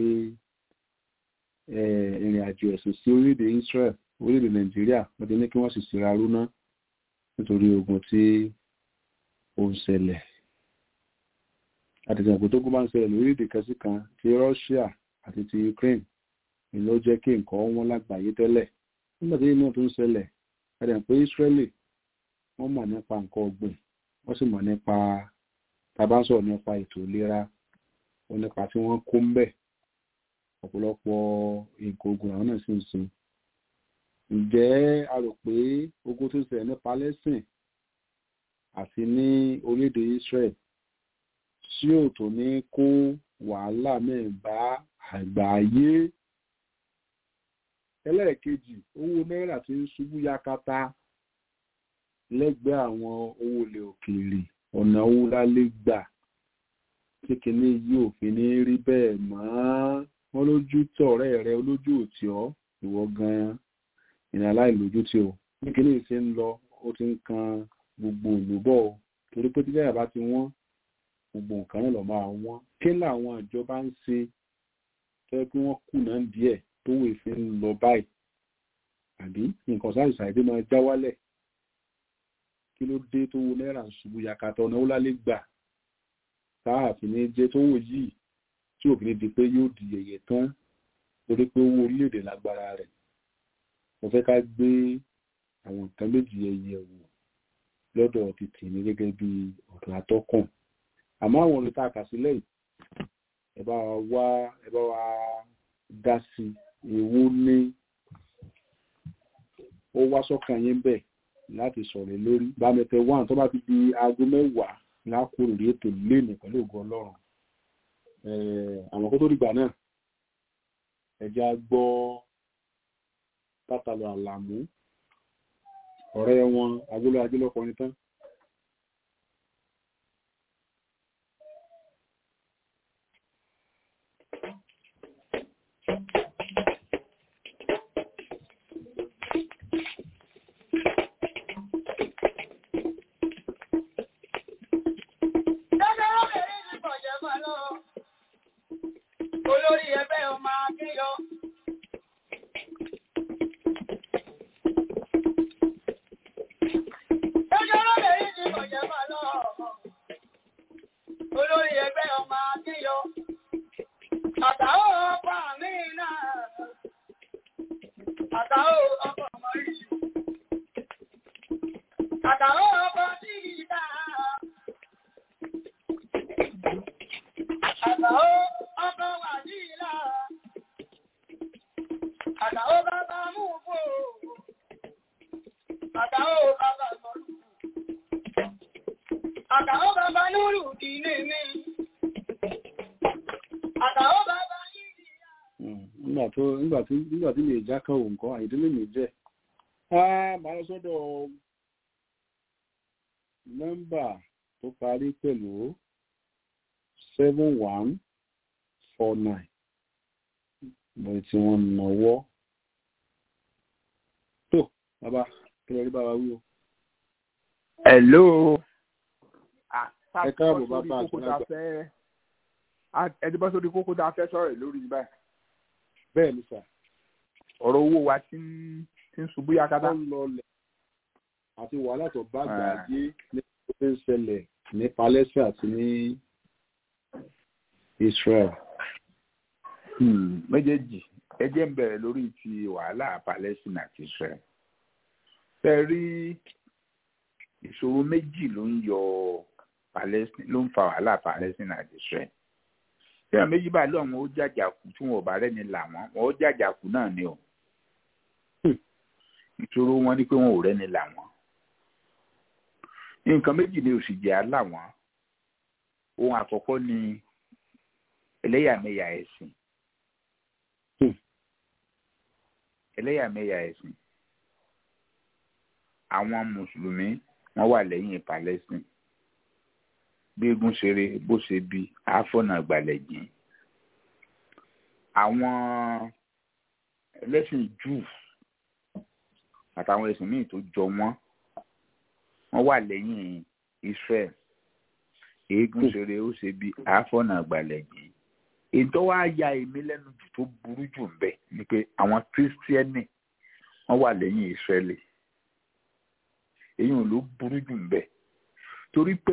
ìrìn àjò ẹ̀sìn sí orílẹ̀-èdè Israel orílẹ̀-èdè Nàìjíríà wọ́n ti ní kí wọ́n sì síra rúná nítorí ogun tí ó ń ṣẹlẹ̀ àtìsàn tó kó bá ń ṣẹlẹ̀ lórílẹ̀-èdè kan sí kan ti Russia àti ti Ukraine ni ló jẹ́ kí nǹkan wọn lágbàáyé tẹ́lẹ̀ nígbà tí inú tó ń ṣẹlẹ̀ ẹ̀rẹ̀ pé Israeli wọ́n mọ̀ nípa nǹkan ọ̀gbìn wọ́n sì mọ̀ nípa tabasọ̀ nípa ètò ìlera ó nípa tí wọ́n kó ń bẹ̀ ọ̀pọ̀lọpọ̀ nǹkan ogun àwọn náà sì ń sin ǹjẹ́ a rò pé ogun tó ń ṣẹlẹ̀ ní Palestine àti ní orílẹ̀-èdè Israel tí ò tó ní kó wàhálà mẹ́ẹ̀bá àgbáyé. ẹlẹ́ẹ̀kejì owó náírà tí ń ṣubú yakata lẹ́gbẹ̀ẹ́ àwọn owó ilẹ̀ òkèèrè ọ̀nà owó lálé gbà tí kìíní yìí ò fi ní rí bẹ́ẹ̀ mọ́ wọ́n lójú tọ̀rẹ́ rẹ olójú òtí ọ́ ìwọ gan-an ìrìn aláìlójútì o bí kìíní ṣe ń lọ ó ti ń kan gbogbo olùbọ̀ torí pé tí bẹ́ẹ̀ bá ti wọ́n gbogbo nǹkan náà lọ máa wọ́n kí làwọn ìjọba ń ṣe fẹ́ kí wọ́n kùnà díẹ̀ tó wò fi ń lọ báyìí àbí nǹkan sáà ìṣàìdé máa já wálẹ̀ kí ló dé tó wo náírà ń ṣubú yakata ọ̀nà wọlálé gbà táà fi ní jẹ́ tó wò yìí tí òfin ní di pé yóò di yẹ̀yẹ̀ tán torí pé owó orílẹ̀-èdè lágbára rẹ̀ mo fẹ́ ká gbé àwọn nǹkan méjì ẹyẹ wò lọ́dọ̀ ti tèmi gẹ́gẹ́ bí ọ̀dọ̀ atọ́kùn àmọ́ àwọn olùta àkàsílẹ̀ yìí ẹ bá wa wá ẹ bá wa dá sí èwo ni ó wá sọ́kàn yín bẹ̀ láti sọ̀rọ̀ lórí bámẹ́tẹ̀ one tó bá ti di aago mẹ́wàá lákòrò rí ètò lénìí pẹ̀lú ògo ọlọ́run àwọn kó tó dìgbà náà ẹja gbọ́ pátálọ àlàmú ọ̀rẹ́ wọn agbóló ajílọ́kọrin tán Olórí ẹgbẹ́ ọmọ akíyọ. Ẹjọ́ lóde yìí ti bọ̀jẹ̀ máa lọ. Olórí ẹgbẹ́ ọmọ akíyọ. Àtàwọ̀ ọkọ̀ mi náà. Àtàwọ̀ ọkọ̀ ọmọ yìí. Àtàwọ̀ ọkọ̀ sí ìdá. Àtàwọ̀ ọkọ̀ wà ní ìlà. Àtàwọ̀ bàbá mú fò. Àtàwọ̀ bàbá mọ̀lú. Àtàwọ̀ bàbá núrù dìní mi. Àtàwọ̀ bàbá yìí. nígbà tó nígbà tí nígbà tí lè já kan òun kan àìdílé mi jẹ́ á máa lọ sọ́dọ̀ nọ́mbà tó parí pẹ̀lú seven one four nine mo tí wọ́n náwó tó bàbá kí lè rí bàbá wí o. Hello. Ẹ káàbọ̀ bàbá àtúnágbà. Ẹni bọ́ sórí kókó tá a fẹ́ sọ̀rọ̀ lórí báyìí. bẹ́ẹ̀ ni sà Ọ̀rọ̀ owó wa ti ń ti ń ṣubú yakata. ó ń lọlẹ̀ àti wàhálà tó bá gbà Ah. yé ní tó ń ṣẹlẹ̀ ní Palestine àti ní Israel. Hmm, méjèèjì ẹ jẹ́ ń bẹ̀rẹ̀ lórí ti wàhálà Palestine àti Israel. Ṣé ẹ rí ìṣòro méjì ló ń yọ Palestine ló ń fa wàhálà Palestine àti Israel. Ṣé àwọn méjì bá lọ́wọ́ ó jàjàkú tí wọn ò bá rẹ́ni là wọ́n wọn ó jàjàkú náà ni o. Hmm. Ìṣòro wọn ni pé wọn ò rẹ́ni là wọ́n. Nǹkan méjì ni òsì jẹ́ àlà wọn. Ohun àkọ́kọ́ ni ẹlẹ́yàmẹ̀yà ẹ̀sìn. Hmm. ẹlẹ́yàmẹ̀yà ẹ̀sìn àwọn mùsùlùmí wọ́n wà lẹ́yìn Palestine bí egun ṣeré bó ṣe bí àáfọ̀nà àgbàlẹ̀jìn àwọn ẹlẹ́sìn Júù àtàwọn ẹ̀sìn míì tó jọ wọ́n wọ́n wà lẹ́yìn Israel eégún ṣeré ó ṣe bí àáfọ̀nà àgbàlẹ̀jìn èyí tó wá ya èmi lẹ́nu jù tó burú jù ń bẹ ni pé àwọn kírísítíẹ́nì wọ́n wà lẹ́yìn ìsírẹ́lì èyí ò ló burú jù ń bẹ torí pé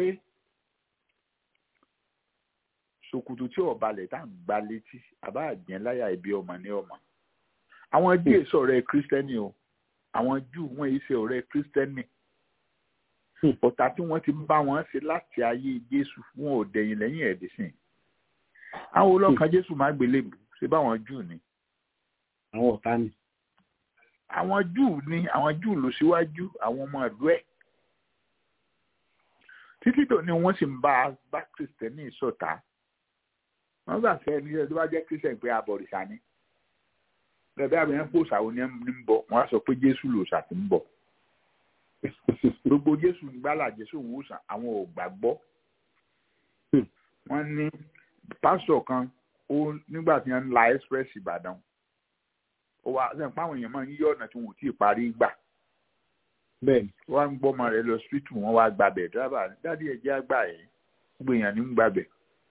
ṣòkòtò tí ọ̀balẹ̀ tá à ń gba létí àbá àjẹ́ láyà ibi ọmọ ní ọmọ àwọn júù èso ọ̀rẹ́ kírísítẹ́nì o àwọn júù wọ́n èso ọ̀rẹ́ kírísítẹ́nì ọ̀tá tí wọ́n ti ń bá wọn ṣe láti ayé Jésù wọn ò dẹ̀yìn lẹ́yìn ẹ̀dínsìn àwọn olókan jésù máa gbélébù ṣe báwọn júù ni àwọn ọ̀tá ni. àwọn júù ni àwọn júù ló síwájú àwọn ọmọ ìlú ẹ̀ títí tó ní wọ́n sì ń bá bá kristẹni ṣọ̀tá wọ́n gbà fẹ́ ní ẹni tó bá jẹ́ kristẹni pé abọ̀rìṣà ni bẹ́ẹ̀ àbí yẹn kó ṣàwọn ní ń bọ̀ wọ́n á sọ pé jésù ló ṣàtì ń bọ̀ gbogbo jésù gbálà jésù wòsàn àwọn ò gbàgbọ́ wọ́n ní pásítọ̀ kan ó nígbà tí wọ́n ń la express ìbàdàn ó wá sẹ́yìn pé àwọn èèyàn máa ń yí ọ̀nà tí wọn ò tí ì parí gbà bẹ́ẹ̀ni wọ́n á ń gbọ́ ọmọ rẹ̀ lọ síìtù wọn wá gbàbẹ̀ dábàá dádì ẹ̀ jẹ́ àgbà ẹ̀ gbogbo èèyàn ní ń gbàbẹ̀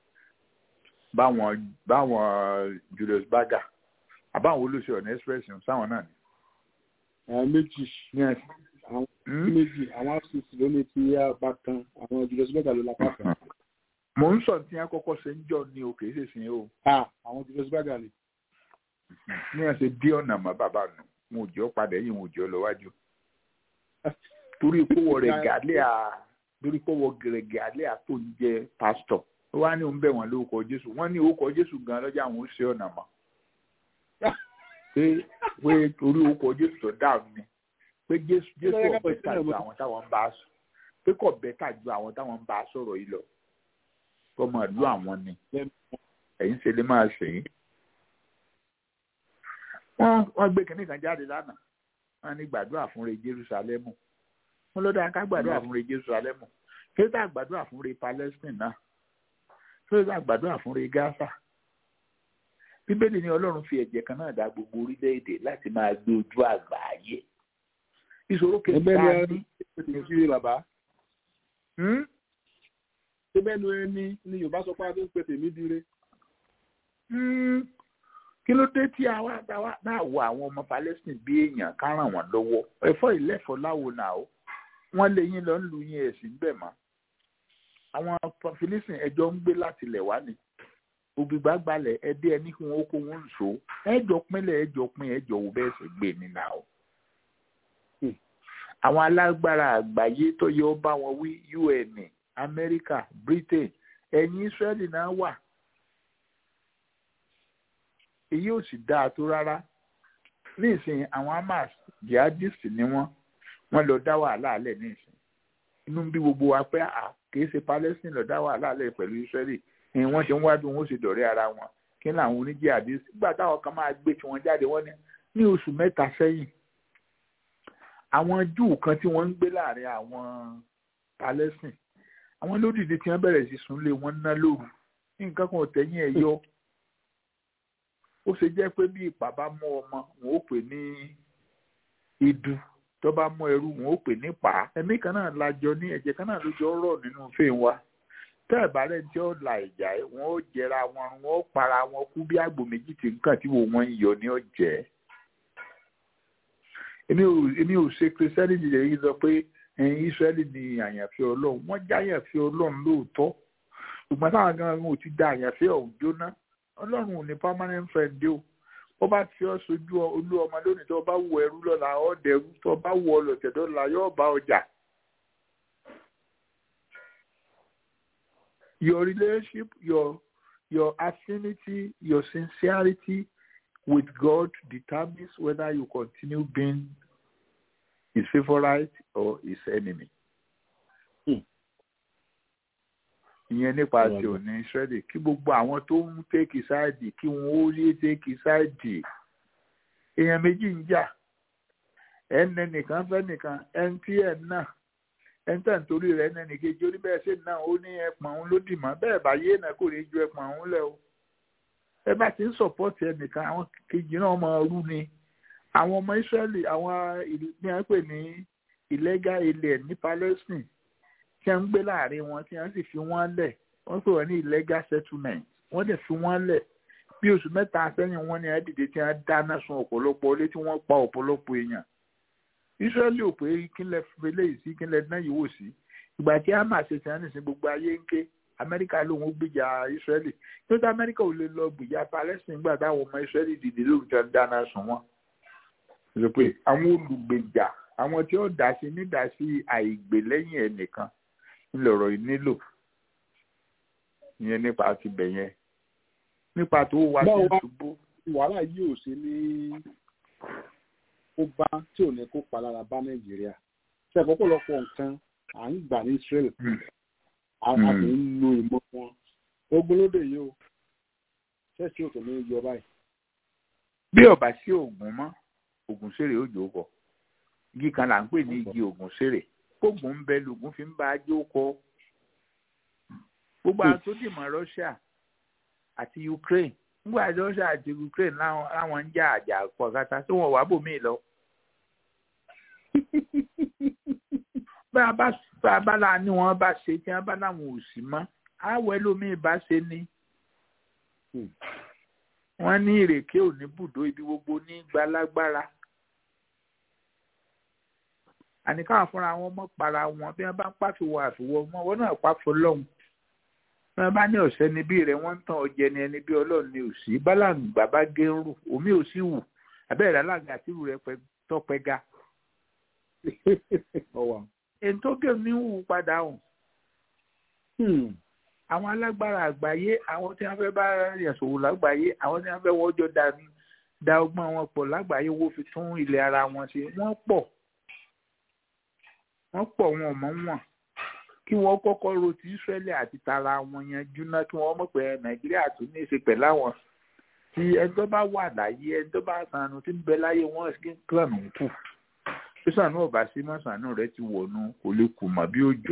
báwọn báwọn Julius Berger àbáwọn olóṣèlú ọ̀nà express ń sáwọn náà ni. àwọn méjì ní ẹ̀sìn àwọn méjì àwọn afcc ló ní ti apá kan àwọn Julius Berger ló lápá kan. mò ń sọ tí wọn kọ́kọ́ ṣe ń jọ ní o kì í ṣe sìn o ah àwọn Julius Berger ni. ní ẹ ṣe dí ọ̀nà mọ́ bàbá nù mo ò jẹ́ ọ padà yìí mo ò jẹ́ ọ lọ wájú torí kówó rẹ̀ gàlẹ́ à torí kówó rẹ̀ gàlẹ́ à tó ń jẹ́ pásítọ̀ ó wá ní òun bẹ̀ wọ́n lórúkọ Jésù wọ́n ní orúkọ Jésù gan lọ́jà àwọn ó ṣe ọ̀nà mọ́ pé pé torí orúkọ jésù tó dáhùn ni pé jésù jésù Lọ́yẹ́ ká ọ̀bẹ pèsè tà náà ju mo- àwọn táwọn ń bá a sọ pé kò bẹ́tà ju àwọn táwọn ń bá a sọ̀rọ̀ yìí lọ tọmọ ìlú àwọn ni ẹ̀yin ṣe lè máa ṣe yín. wọ́n wọ́n gbé kínní kan jáde lánàá wọ́n ní gbàdúrà fún re Jerúsálẹ́mù wọ́n ló dáa ká gbàdúrà fún re Jerúsálẹ́mù kí ló dáa gbàdúrà fún re Palestine náà kí ló dáa gbàdúrà fún re Gaza bíbélì ní ọlọ́run fi ẹ̀jẹ̀ kan náà dá gbogbo orílẹ̀-èdè láti máa gbé ojú àgbáyé ìṣòro kejì ẹgbẹ́ tá ni a ẹni ní ní sí bàbá Hmm? ẹgbẹ́ ni ẹni ni Yorùbá sọ pé a fi ń pe tèmi dire Hmm. kí ló dé tí àwa àwa náà wo àwọn ọmọ Palestine bí èèyàn ká ràn wọ́n lọ́wọ́ ẹ̀fọ́ ìlẹ́fọ́ láwo náà o wọ́n lé yín lọ ń lu yín ẹ̀sìn bẹ̀ mọ́ àwọn Philistine ẹjọ́ ń gbé láti ilẹ̀ wá ni ògbìgbà gbalẹ̀ ẹdí ẹni kí wọ́n kó wọn so ẹjọ́ pínlẹ̀ ẹjọ́ pín ẹjọ́ wo bẹ́ẹ̀ sì gbé ní náà o. Hmm. àwọn alágbára àgbáyé tó yẹ ó bá wọn wí UN Amẹ́ríkà Britain ẹ̀yìn Israẹli náà wà èyí ò sì dáa tó rárá nísìnyí àwọn Hamas jihadist ni wọ́n wọ́n lọ dá wàhálà alẹ̀ nísìnyí inú ń bí gbogbo wa pé à kìí ṣe Palestine lọ dá wàhálà alẹ̀ pẹ̀lú Israeli ni wọ́n ti ń wá bí wọ́n ṣe dọ̀rẹ́ ara wọn kí ni àwọn oníjihadist nígbà táwọn kan máa gbé tiwọn jáde wọ́n ní ní oṣù mẹ́ta sẹ́yìn àwọn Júù kan tí wọ́n ń gbé láàrin àwọn Palestine àwọn lódìdí tí wọ́n bẹ̀rẹ̀ sí súnlé wọn ná lóru nǹkan kan ò tẹ̀yìn ẹ̀ yọ ó ṣe jẹ́ pé bí ìpà bá mú ọmọ wọn ó pè ní idu tó bá mú ẹrú wọn ó pè ní pa ẹ̀mí kan náà lájọ ní ẹ̀jẹ̀ kan náà ló jọ rọ̀ nínú fèé wa tẹ́ ẹ̀ bá rẹ̀ tí ó la ìjà ẹ̀ wọ́n ó jẹra wọn wọn ó para wọn kú bí àgbò méjì tí nǹkan tí wò wọ́n ń yọ ní ọ̀jẹ́ èmi ò èmi ò ṣe kristiani jìjẹ yìí sọ pé ẹ̀yin Ísírẹ́lì ni àyànfẹ́ Ọlọ́run wọ́n já àyànfẹ́ Ọlọ́run lóòótọ́ ṣùgbọ́n táwọn gan-an ò ti da àyànfẹ́ ọ̀hún jóná ọlọ́run ò ní permanent friend dé o ó bá fi ọ́ sojú olú ọmọ lónìí tó bá wọ ẹrú lọ́la ọ́ dẹrú tó bá wọ ọlọ́tẹ̀ lọ́la yóò bá ọjà. Your relationship, your your affinity, your sincerity with God determines whether you continue being his favorite or his enemy. ìyẹn nípa ti òní Ísírẹ́lì kí gbogbo àwọn tó ń tẹ́kì sáàdì kí wọ́n ó lé tẹ́kì sáàdì èèyàn méjì ń jà ẹnẹ nìkan fẹ́ nìkan ẹni tí ẹ̀ náà ẹni tẹ̀ nítorí rẹ̀ ẹnẹ nìkejì ó ní bẹ́ẹ̀ ṣe náà ó ní ẹpọ̀n òun ló dì mọ́ bẹ́ẹ̀ bá yé náà kò lè ju ẹpọ̀n òun lẹ̀ o ẹ bá ti ń sọ̀pọ̀tì ẹnìkan àwọn kejì náà máa rú ni àwọn ọmọ Ísírẹ́lì àwọn ìlú ní wọ́n pè ní illegal alien ní Palestine tí wọ́n ń gbé láàrin wọn tí wọ́n sì fi wọ́n lẹ̀ wọ́n pè wọ́n ní illegal settlement wọ́n dẹ̀ fi wọ́n lẹ̀ bí oṣù mẹ́ta sẹ́yìn wọ́n ní ẹ̀dìdẹ tí wọ́n dáná sun ọ̀pọ̀lọpọ̀ ilé tí wọ́n pa ọ̀pọ̀lọpọ̀ èèyàn Ísírẹ́lì ò pé kílẹ̀ fẹlẹ́ sí kílẹ̀ náà yìí wò sí ìgbà tí Hamas ṣe sẹ́yìn nísìn gbogbo ayé ń ké Amẹ́ríkà lòun ó gbìjà Ísírẹ́lì tó tí Amẹ́ríkà ò lè lọ gbìjà Palestine gbà táwọn ọmọ Ísírẹ́lì dìde lórí tí wọ́n dáná sun wọn. sọ pé àwọn olùgbèjà àwọn tí ó dá sí nídá sí àìgbè lẹ́yìn ẹnìkan ńlọrọ̀ yìí nílò ìyẹn nípa ti bẹ̀ yẹn nípa tó wá sí Báwo wá- ṣubú wàhálà yìí ò ṣe ní kó bá tí ò ní kó palára bá nàìjíríà ṣe ọ̀pọ̀lọpọ̀ nǹkan à ń gbà ní Israel a a sì ń lo ìmọ̀ wọn ogun lóde yìí o ṣẹ́ẹ̀sì ò tó ní yọ báyìí. bí ọba sí oògùn mọ́ oògùn sèrè ó jòó kọ igi kan là ń pè ní igi oògùn sèrè oògùn ń bẹ lògùn fi ń bá a jó kọ gbogbo àwọn tó dì mọ́ Russia àti Ukraine nígbà tí Russia àti Ukraine láwọn láwọn ń jà àjà pọ̀ kátà tí wọ́n wà bòmíì lọ. bá a bá bá a bá la ni wọ́n bá ṣe tí wọ́n bá láwọn ò sí mọ́ àwọ̀ ẹlòmíì bá ṣe ni Hmm. wọ́n ní ìrèké ò ní bùdó ibi gbogbo ní gbalagbára àní káwọn fúnra wọn mọ para wọn bí wọ́n bá ń pàfiwọ àfiwọ wọn wọn náà pàfọ lọhùn bí wọ́n bá ní ọ̀sẹ̀ níbí rẹ̀ wọ́n ń tàn ọ̀jẹ̀ ni ẹni bí ọlọ́run ni ò sí bálàǹgbà bá gé ń rù omi ò sí wù abẹ́rẹ́ alága àti irú rẹ̀ pẹ́- tọpẹ́ ga ọwà. èyí tó gé mi ń wù padà hùn àwọn alágbára àgbáyé àwọn tí wọ́n fẹ́ bá yẹn ṣòwò lágbàáyé àwọn tí wọ́n fẹ́ wọ́n jọ dání da ọgbọ́n wọn pọ̀ lágbàáyé owó fi tún ilẹ̀ ara wọn ṣe wọ́n pọ̀ wọ́n pọ̀ wọn ò mọ̀ wọn kí wọ́n kọ́kọ́ ro ti Ísírẹ́lì àti tara wọn yanjú náà kí wọ́n mọ̀ pé Nàìjíríà tún ní í ṣe pẹ̀lú àwọn tí ẹni tó bá wà láyé ẹni tó bá sànù tí ń bẹ láyé wọn kí n kànú kù tí sànù ọba sí mọ́ sànù rẹ ti wọ̀nù kò lè kù mọ́ bí òjò.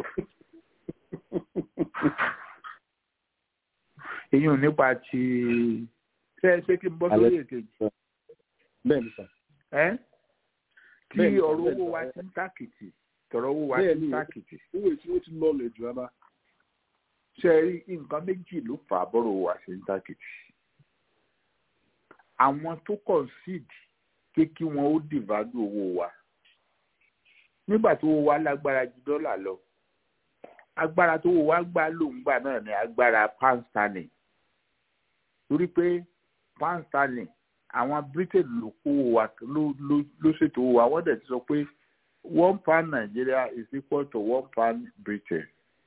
èyí ò nípa ti ṣé ṣé kí n bọ́ sórí èkejì. bẹ́ẹ̀ ni sà. ẹ́ tí Bẹ́ẹ̀ni, ọ̀rọ̀ bẹ́ẹ̀ni, owó wa ẹ- ti ń tàkìtì tọ̀rọ̀ owó wa ti bẹ́ẹ̀ ń ni tàkìtì. owó tí ó ti lọlẹ̀ jù rárá. ṣe rí nǹkan méjì ló fà á bọ́rọ̀ owó wa ṣe ń tàkìtì. àwọn tó concede pé kí wọn ó dìvádù owó wa nígbà tó owó wa lágbára ju dọ́là lọ agbára tó owó wa gbà lóńgbà náà ni agbára pound sterling torí pé pound sterling àwọn britain ló kó owó wa ló ló ló ṣètò owó wa wọ́n dẹ̀ ti sọ pé one pound Nigeria is equal to one pound Britain.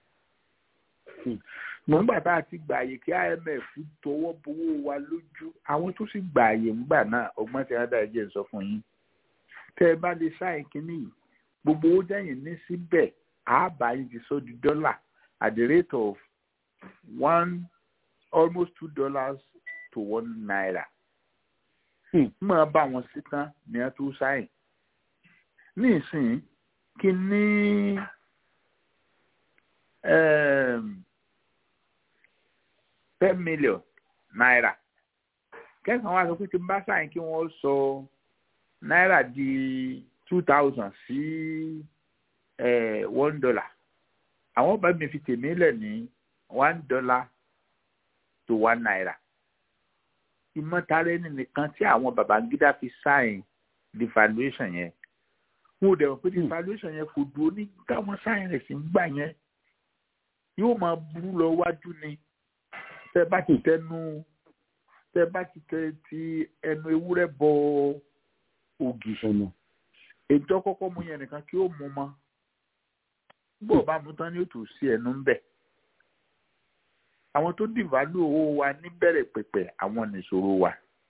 nígbà tá a ti gbààyè kí IMF tọwọ́ bowó wa lójú àwọn tó sì gbààyè ńgbà náà ọgbọ́n tí wọ́n dá ẹjẹ́ sọ fún yín tẹ́ ẹ bá lè ṣáìn kínní yìí gbogbo owó dẹ́yìn ní síbẹ̀ àábà yìí ti sọ di dọ́là at the rate of one almost two dollars to one naira. mọ̀ ọ́ bá wọn sí tán ní ẹ tó ṣáìn ní ìsìn kí ní um, ten million naira kẹsàn-án wá sọ pé tí n bá ṣáìn kí wọ́n sọ náírà di two thousand sí eh, one dollar àwọn bá mi fi tèmi lẹ̀ ní one dollar to one naira ìmọ̀tara ẹni nìkan tí àwọn Babangida fi sáìn devaluation yẹn wọn ò dẹ̀ wọ́n pé devaluation yẹn kò dúró ní káwọn sáìn rẹ̀ sí ń gbà yẹn yóò máa burú lọ wájú ni tẹ bá ti tẹnu tẹ bá ti tẹ ti ẹnu ewúrẹ́ bọ ògì ètò kọ́kọ́ mu yẹn nìkan kí ó mu mọ́ bó o bá mu tán ni ó tù sí ẹnu ń bẹ̀ àwọn tó dìválù owó wa níbẹ̀rẹ̀ pẹ̀pẹ̀ àwọn nìṣòro wa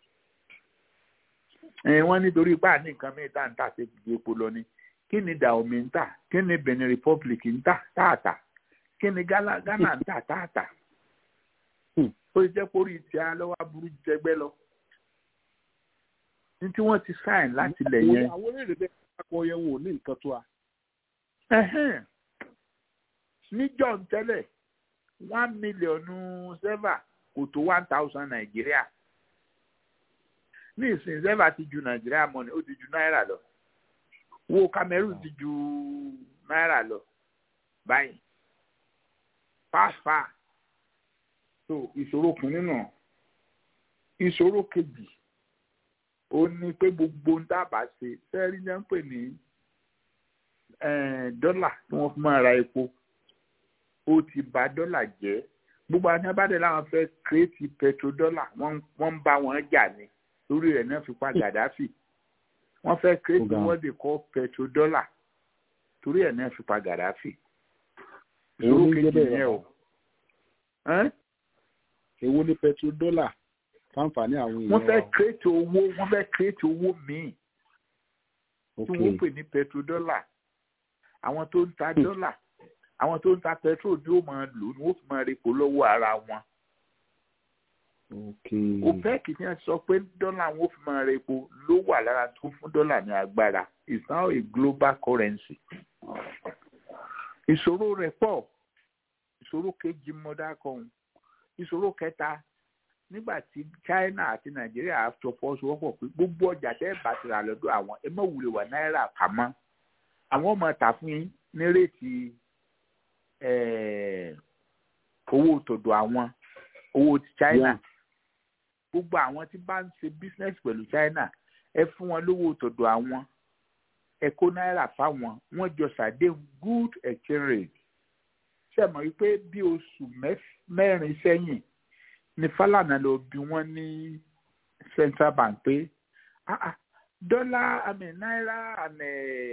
ẹ̀ wọ́n nítorí bá a ní nǹkan mìíràn tá à ń tà sí ibi epo lọ ni kí ni Dahomey ń tà kí ni Benin Republic ń tà táàtà kí ni Ghana Ghana ń tà táàtà ó ti jẹ́ pórí tí a lọ́wọ́ aburú jẹgbẹ́ lọ ní tí wọ́n ti sáìn láti lẹ̀ yẹn. àwọn orílẹ̀-èdè bẹ́ẹ̀ akọ yẹn wò ní nǹkan tó a. Ẹhẹ́n. níjọ́ ń tẹ́lẹ̀ one mílíọ̀nù sẹ́fà kò tó one thousand nàìjíríà ní ìsìn sẹ́fà ti ju nàìjíríà mọ́ni ó ti ju náírà lọ wo Cameroon ti ju náírà lọ báyìí fáfá so ìṣòro kìíní náà ìṣòro kejì ó ní pé gbogbo ń dábàá ṣe sẹ́rí ní ń pè ní dọ́là tí wọ́n fi máa ra epo ó ti bà dọ́là jẹ́ gbogbo àwọn abáde làwọn fẹ́ kírètì petrodọ́là wọ́n ń bá wọn jà ní lórí rẹ̀ náà fi pa Gaddafi wọ́n fẹ́ kírètì wọ́n lè kọ́ petrodọ́là torí ẹ̀ náà fi pa Gaddafi ìṣòro kejì yẹn o. èwo ni petrodọ́là fáǹfààní àwọn èèyàn wọ́n fẹ́ kírètì owó wọ́n fẹ́ kírètì owó míì tí wọ́n pè ní petrodọ́là àwọn tó ń ta dọ́là àwọn tó ń ta petrol ni ó máa lò ní wọ́n fi máa repo lọ́wọ́ ara wọn. OPEC ní a sọ pé dọ́là wọn ó fi máa repo ló wà lára tó fún dọ́là ní agbára it's now a global currency. ìṣòro rẹ̀ pọ̀ ìṣòro kejì mọ́dá kan ìṣòro kẹta nígbà tí China àti Nàìjíríà jọ fọwọ́sowọ́pọ̀ pé gbogbo ọjà tẹ́ ẹ bá ti rà lọ́dọ̀ àwọn ẹ má wulẹ̀ wà náírà pamọ́ àwọn ọmọ tà fún yín ní réètì owó tọ̀dọ̀ àwọn owó ti China gbogbo àwọn tí bá ń ṣe business pẹ̀lú China ẹ fún wọn lówó tọ̀dọ̀ àwọn ẹ kó náírà fáwọn wọ́n jọ ṣàdéhùn good exchange rate ṣe mọ̀ wípé bí oṣù mẹ́rin sẹ́yìn ni Fálànà lọ bí wọ́n ní Central Bank pé dọ́là àmì náírà àmì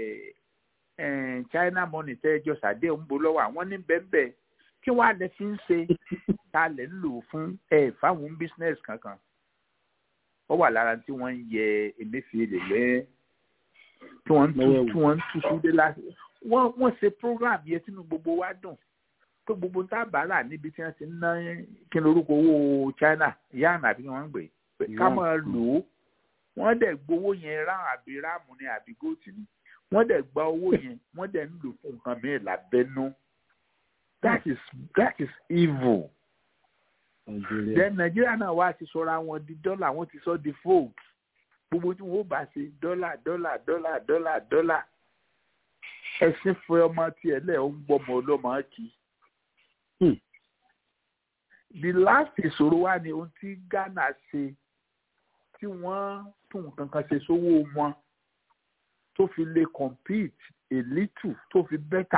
China money tẹ́ ẹjọ́ sàdé ń bo lọ́wọ́ àwọn ní bẹ́ẹ̀bẹ́ẹ̀ kí wọ́n á lè fi ń ṣe ta lè ń lò fún ẹ fáwọn business kankan ó wà lára tí wọ́n ń yẹ emefiele lẹ́ tí wọ́n ń tú Lọ́wọ́ ẹ̀wò. tí wọ́n ń tú sí dé láti wọ́n wọ́n ṣe program yẹn sínú gbogbo wa dùn tó gbogbo tá a bá rà níbi tí wọ́n ti ń ná kí ni orúkọ owó China yáàna àbí wọ́n ń gbé pé ká Yuan. máa lò ó wọ́n dẹ̀ gbowó yẹn rán àbí ráàmù ni àbí góòtù ni wọ́n dẹ̀ gba owó yẹn wọ́n dẹ̀ ń lò fún nǹkan mìíràn lábẹ́nú that is that is evil Nàìjíríà. then Nàìjíríà náà wá ti sọra wọn di dọ́là wọ́n ti sọ di fold gbogbo tí wọ́n bá ṣe dọ́là dọ́là dọ́là dọ́là dọ́là ẹ̀sìn fún ọmọ tiẹ̀ lẹ̀ ó ń gbọ́mọ ọlọ́mọ kì í. Hmm. the last ìṣòro wa ni ohun tí Ghana ṣe tí wọ́n tún nǹkan kan ṣe sówó wọn tó fi lè compete a little tó fi better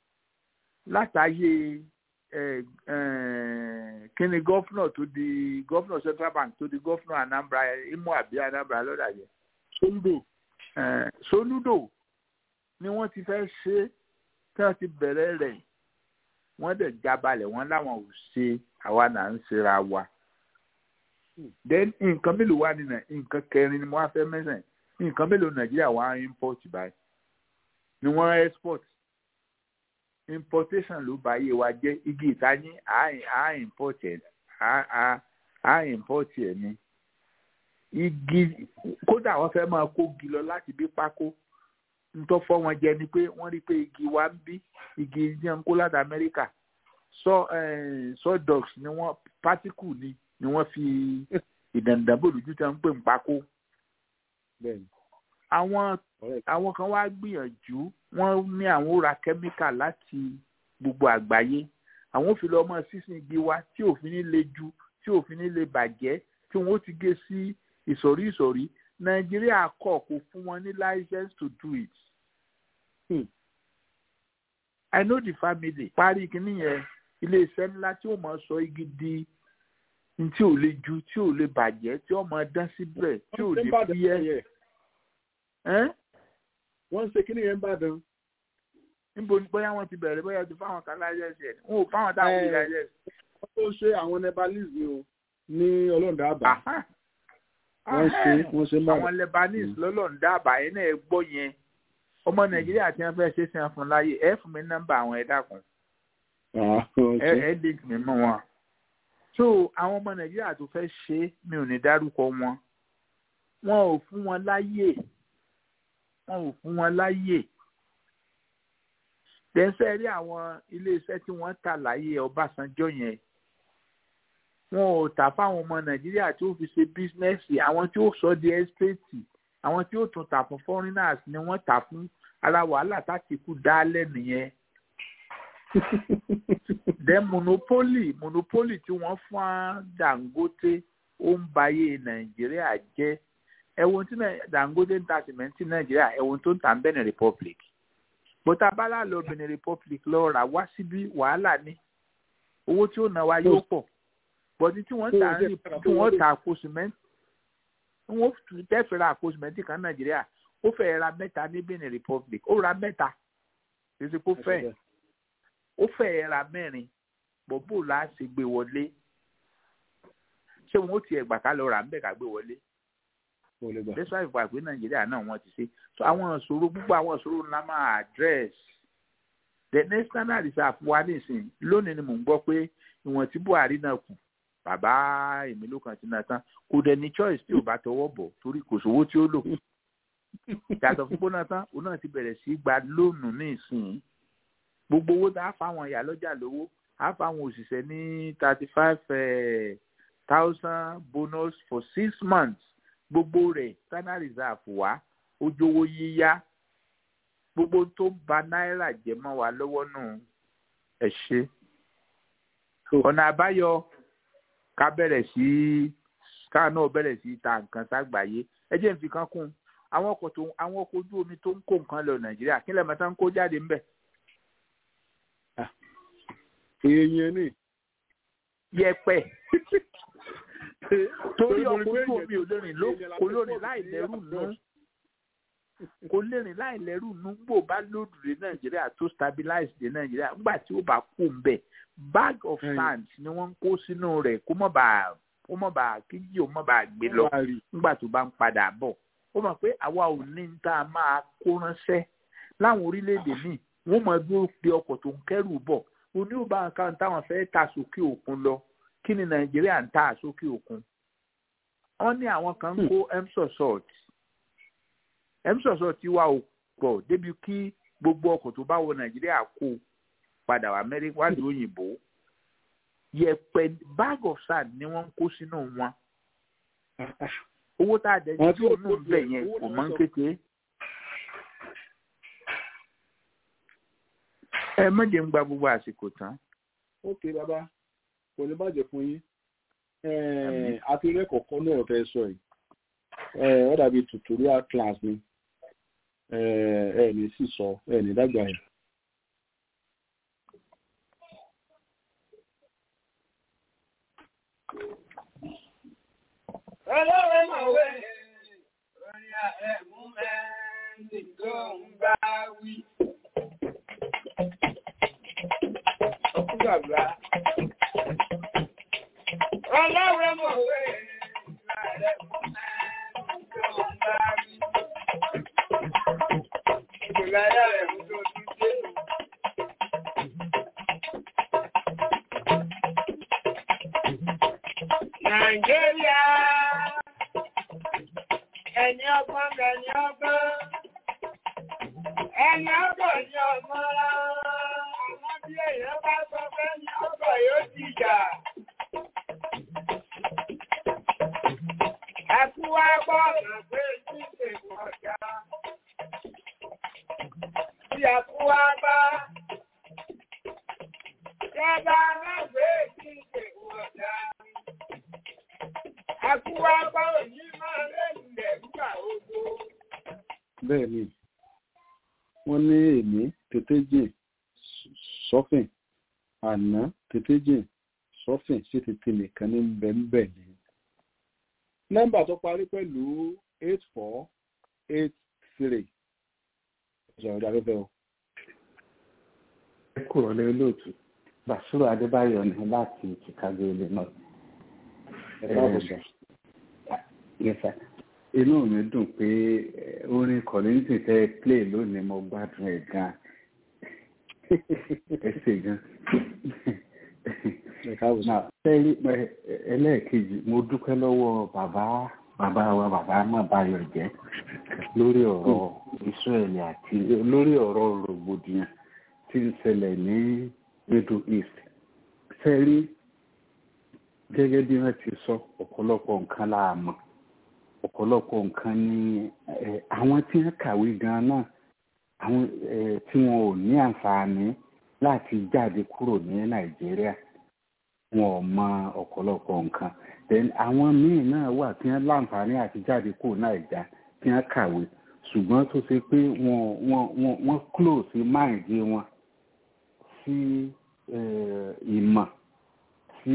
látàyè ẹ ẹ kí ni gọ́fúnà tó di gọ́fúnà Central Bank tó di gọ́fúnà Anambra Imo àbí Anambra lọ́dà yẹn Sóńdò. eh, Soludo ni wọ́n ti fẹ́ ṣe tí wọ́n ti bẹ̀rẹ̀ rẹ̀ wọ́n dẹ̀ jábalẹ̀ wọ́n láwọn ò ṣe àwa náà ń ṣera wa. then nǹkan mélòó wà nínú nǹkan kẹrin ni mo wá fẹ́ mẹ́sàn-án nǹkan mélòó Nàìjíríà wá import báyìí ni wọ́n export importation ló bá yé wa jẹ́ igi ìtayín à import ẹ̀ à import ẹ̀ ni igi kódà wọ́n fẹ́ máa kó igi lọ láti bí pákó ntọ́ fọ́ wọn jẹ ni pé wọ́n rí pé igi wa ń bí igi jẹ́ ń kó láti Amẹ́ríkà sọ sawdust ni wọ́n particle ni ni wọ́n fi ìdàndàbò lójú tí wọ́n ń pè ń pákó. Bẹ́ẹ̀ni. àwọn Ọ̀rẹ́ àwọn kan wá gbìyànjú wọ́n ní àwọn ó ra kẹ́míkà láti gbogbo àgbáyé àwọn ò fi lọ mọ sísìn igi wa tí òfin ní le ju tí òfin ní le bàjẹ́ tí wọ́n ó ti gé sí ìsọ̀rí ìsọ̀rí nàìjíríà kọ̀ kò fún wọn ní license to do it. Hmm. I know the family parí kínní yẹn iléeṣẹ́ ńlá tí ó mọ̀ sọ igi di n tí ò le ju tí ò le bàjẹ́ tí ó mọ̀ dán síbẹ̀ tí ò Wọ́n ṣe lè ń bàdàn fi yẹ. yẹn. Ẹ́n? Wọ́n ń ṣe kíní yẹn ń bàdàn. níbo ni bóyá wọn ti bẹ̀rẹ̀ bóyá ti fáwọn kan láyẹ̀sì ẹ̀ wọn ò fáwọn táwọn Eh. ò láyẹ̀sì. Wọ́n tó ṣe àwọn Nepalese ni o ní ọlọ́ọ̀dà àbá. Wọ́n ṣe wọ́n ṣe ń bàdàn. àwọn Lebanese lọ́lọ́run dábàá yẹn náà ẹ gbọ́ yẹn ọmọ Nàìjíríà tí wọ́n fẹ́ ṣe sí wọn fún láyé ẹ fún mi nọ́mbà àwọn ẹ dákun Ah, wọ́n ẹ ṣe. ẹ link mi mọ́ wọn. so àwọn ọmọ Nàìjíríà tó fẹ́ ṣe é, mi ò ní dárúkọ wọn wọn ò fún wọn láyè wọn ò fún wọn láyè tẹ́sẹ̀ rí àwọn iléeṣẹ́ tí wọ́n tà láyé Ọbásanjọ́ yẹn wọn ò tà fáwọn ọmọ Nàìjíríà tí ó fi ṣe bísínẹ́sì àwọn tí ó sọ di ẹ́stéètì àwọn tí ó tún tà fún foreigners ni wọ́n tà fún ara wàhálà tàtìkù dálẹ̀ nìyẹn then monopoly monopoly tí wọ́n fún á Dangote ó ń bayé Nàìjíríà jẹ́ ẹ̀wọ̀n tí Nai- Dangote ń ta sìmẹ́ntì Nàìjíríà ẹ̀wọ̀n tó ń ta Benin Republic bọ́tà bálá lọ Benin Republic lọ rà wá síbí wàhálà ni owó tí ó ná wa yóò pọ̀ bọ́tí tí wọ́n tà ń rìn tí wọ́n tà àpò sìmẹ́ntì wọ́n tẹ́fẹ̀ẹ́ ra àpò sìmẹ́ntì kan Nàìjíríà ó fẹ́ ra mẹ́ta ní Benin Republic ó ra mẹ́ta kì í ṣe kó fẹ́ẹ̀ ó fẹ́ẹ́ ra mẹ́rin bọ́bù la ṣe gbé wọlé ṣé wọn ó tiẹ̀ gbà ká lọ rà ń bẹ̀ ká gbé wọlé Kò lè gbà. despite ìgbà pé nàìjíríà náà wọ́n ti ṣe so àwọn ìṣòro gbogbo àwọn ìṣòro ńlá máa address the national reserve wa nísìn lónìí ni mò ń gbọ́ pé ìwọ̀n tí buhari náà kù bàbá èmi ló kàn ti náà tán kò dẹ̀ ní choice tí ò bá tọwọ́ bọ̀ torí kò sówó tí ó lò yàtọ̀ fún gbóná tán òun náà ti bẹ̀rẹ̀ sí í gba lóònù ní ìsìn gbogbo owó tá a fáwọn ìyá lọ́jà lówó a fáwọn òṣìṣẹ́ ní thirty five thousand bonus for six months gbogbo rẹ̀ standard reserve wá ojówó yíyá gbogbo tó ń ba náírà jẹ́ mọ́ wa lọ́wọ́ nù ẹ ṣe ọ̀nà àbáyọ ká bẹ̀rẹ̀ sí ká náà bẹ̀rẹ̀ sí ta nǹkan ságbàáyé ẹ jẹ́ n fi kan kún àwọn ọkọ̀ tó àwọn ọkọ̀ ojú omi tó ń kó nǹkan lọ nàìjíríà kí lẹ́mọ̀tá ń kó jáde ńbẹ̀ Èèyàn ni. yẹ̀pẹ̀ torí Torí ọkọ̀ pé ojú omi ò lè rìn ló èèyàn la kò fẹ́ lórí pọ̀ láì sí lẹ́rù nú abroad. kò lè rìn láì lẹ́rù nú gbò bá lòdù dé nàìjíríà tó stabilize dé nàìjíríà nígbà tí ó bá kó ń bẹ̀ bag of Mm. sand ni wọ́n ń kó sínú rẹ̀ kó mọ̀ bá ó mọ̀ bá kíjì ó mọ̀ bá gbé lọ nígbà tó bá ń padà bọ̀ ó mọ̀ pé àwa ò ní ní tá a máa kó ránṣẹ́ láwọn orílẹ̀-èdè míì wọ́n mọ̀ dúró de ọkọ̀ tó ń kẹ́rù bọ̀ oní ò bá nǹkan táwọn fẹ́ ta sókè òkun lọ kí ni nàìjíríà ń ta sókè òkun wọ́n ní àwọn kan ń kó emsosort emsosort ti wá ò pọ̀ débi kí gbogbo ọkọ̀ tó bá wọ nàìjíríà kó padà wá amẹ́ríkà wá lóyún òyìnbó yẹ̀pẹ̀ bag of sand ni wọ́n ń kó sínú wọn owó tá a dẹ̀ ní tí òun náà bẹ̀ yẹn kò mọ́ ń kékeré. ẹ mọ̀jẹ̀ ń gba gbogbo àsìkò tán. ok bàbá kò ní bàjẹ́ fún yín àti rẹ́kọ̀ọ́kọ́ náà tẹ́ sọ yìí ó dàbí tutorial class ni ẹ ní sì sọ ẹ ní dàgbà yìí. Ọlọ́run mọ̀wé orí ẹ̀mú mẹ́rin tó ń bá wí. Gbàgbà. Ọlọ́run mọ̀wé orí ẹ̀mú mẹ́rin tó ń bá wí. Ìgbìláyà rẹ̀ mú tó tún dé. Nàìjíríà ẹni ọgbọ́n ẹni ọgbọ́n ẹni ọgbọ́n ni ọmọ àwọn bí èèyàn bá sọ pé ní ọgbọ́n yóò ti jà. Ẹkú wá gbọ́ ọ̀nà pé tí èkó ọ̀gá. Bí ẹkú wá bá Jọba náà gbé tí èkó ọ̀gá. Ẹkú wá gbọ́ òní máa lẹ́yìn nígbà ogbó. bẹ́ẹ̀ ni wọ́n ní èmi tètè jìn sọ́fìn àná tètè jìn sọ́fìn sí tètè nìkan ní bẹ́ẹ̀ ni. nọ́mbà tó parí pẹ̀lú eight four eight three ìṣòro ìdáfẹ́fẹ́ o. ẹ kúrò lé olóòtú bàṣírò adébáyọ̀ ní láti chicago illinois. ẹ káàbọ̀ sọ. Yes, sir. inú mi dùn pé orin kọ̀lẹ́ńtì tẹ́ play lónìí mo gbádùn ẹ̀ gan ẹ ṣe gan. sẹ́rí ẹlẹ́ẹ̀kejì mo dúpẹ́ lọ́wọ́ bàbá bàbá wa bàbá má bayọ̀ jẹ́ lórí ọ̀rọ̀ Israẹli àti lórí ọ̀rọ̀ rògbòdìyàn tí ń ṣẹlẹ̀ ní Middle East sẹ́rí gẹ́gẹ́ bí wọ́n ti sọ ọ̀pọ̀lọpọ̀ nǹkan la mọ̀ ọ̀pọ̀lọpọ̀ nǹkan ni àwọn tí wọ́n kàwé gan náà àwọn tí wọn ò ní àǹfààní láti jáde kúrò ní nàìjíríà wọn ò mọ ọ̀pọ̀lọpọ̀ nǹkan then àwọn míì náà wà tí wọ́n láǹfààní àti jáde kúrò nàìjà tí wọ́n kàwé ṣùgbọ́n tó ṣe pé wọ́n wọ́n wọ́n wọ́n close mind wọn sí ìmọ̀ sí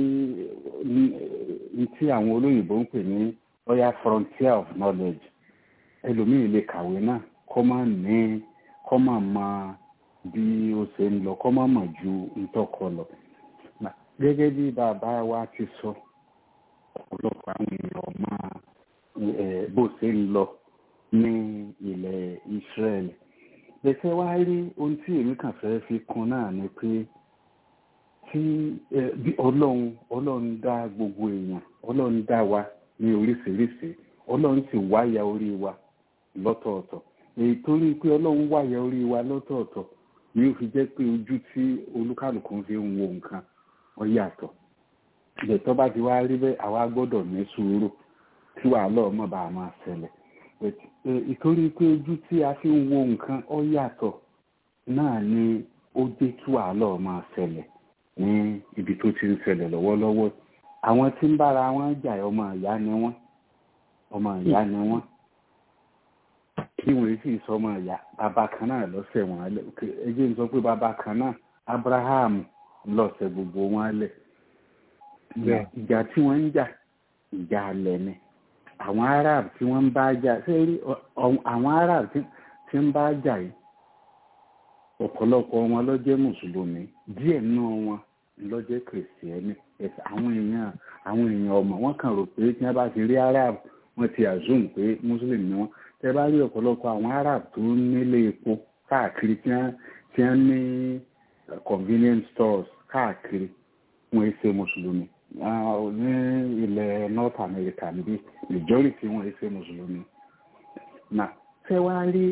tí àwọn olóyìnbó ń pè ní oya frontier of knowledge ẹlòmíì lè kàwé náà kọ́ máa ní kọ́ máa mọ bí ó ṣe ń lọ kọ́ máa mọ̀ ju ntọ́kọ lọ. gẹ́gẹ́ bí bàbá wa ti sọ ọ̀pọ̀lọpọ̀ àwọn èèyàn máa bó ṣe ń lọ ní ilẹ̀ Israel. bẹ́sẹ̀ wá rí ohun tí èmi kàn fẹ́ fi kún náà ni pé tí bí ọlọ́run ọlọ́run dá gbogbo èèyàn ọlọ́run dá wa ní oríṣiríṣi ọlọ́run sì wáyà orí wa lọ́tọ̀ọ̀tọ̀ èyí tó rí i pé ọlọ́run wáyà orí wa lọ́tọ̀ọ̀tọ̀ ni ó fi jẹ́ pé ojú tí olúkàlùkù fi ń wo nǹkan ó yàtọ̀ ìgbẹ́tọ́ bá ti wá rí bẹ́ẹ̀ àwa gbọ́dọ̀ ní sùúrù tí wàhálà ọmọ bá máa ṣẹlẹ̀ ìtorí pé ojú tí a fi ń wo nǹkan ó yàtọ̀ náà ni ó jẹ́ kí wàhálà máa ṣẹlẹ̀ ní ibi tó ti ń ṣẹlẹ̀ lọ́wọ́lọ́wọ́ àwọn tí ń bára wọn jà ọmọ ìyá ni wọn ọmọ ìyá ni wọn kí wọn sì sọ ọmọ ìyá bàbá kan náà lọ́sẹ̀ wọn lẹ ẹjẹ ń sọ pé bàbá kan náà Abraham lọ́sẹ̀ gbogbo wọn lẹ ìjà tí wọ́n ń jà ìjà alẹ̀ ni àwọn Arab tí wọ́n ń bá jà sẹ́rí àwọn Arab tí ń bá jà yìí ọ̀pọ̀lọpọ̀ wọn ló jẹ́ mùsùlùmí díẹ̀ nínú wọn ńlọ́jẹ́ kìrìsìtẹ́nì àwọn èèyàn àwọn èèyàn ọmọ wọn kàn rò pé tí wọ́n bá ti rí arab wọ́n ti assume pé muslim ni wọ́n tẹ́ bá rí ọ̀pọ̀lọpọ̀ àwọn arab tó nílé epo káàkiri tí wọ́n tí wọ́n ní convenience stores káàkiri wọ́n ṣe mùsùlùmí ní ilẹ̀ north america níbí majority wọ́n ṣe mùsùlùmí na tẹ́ wá rí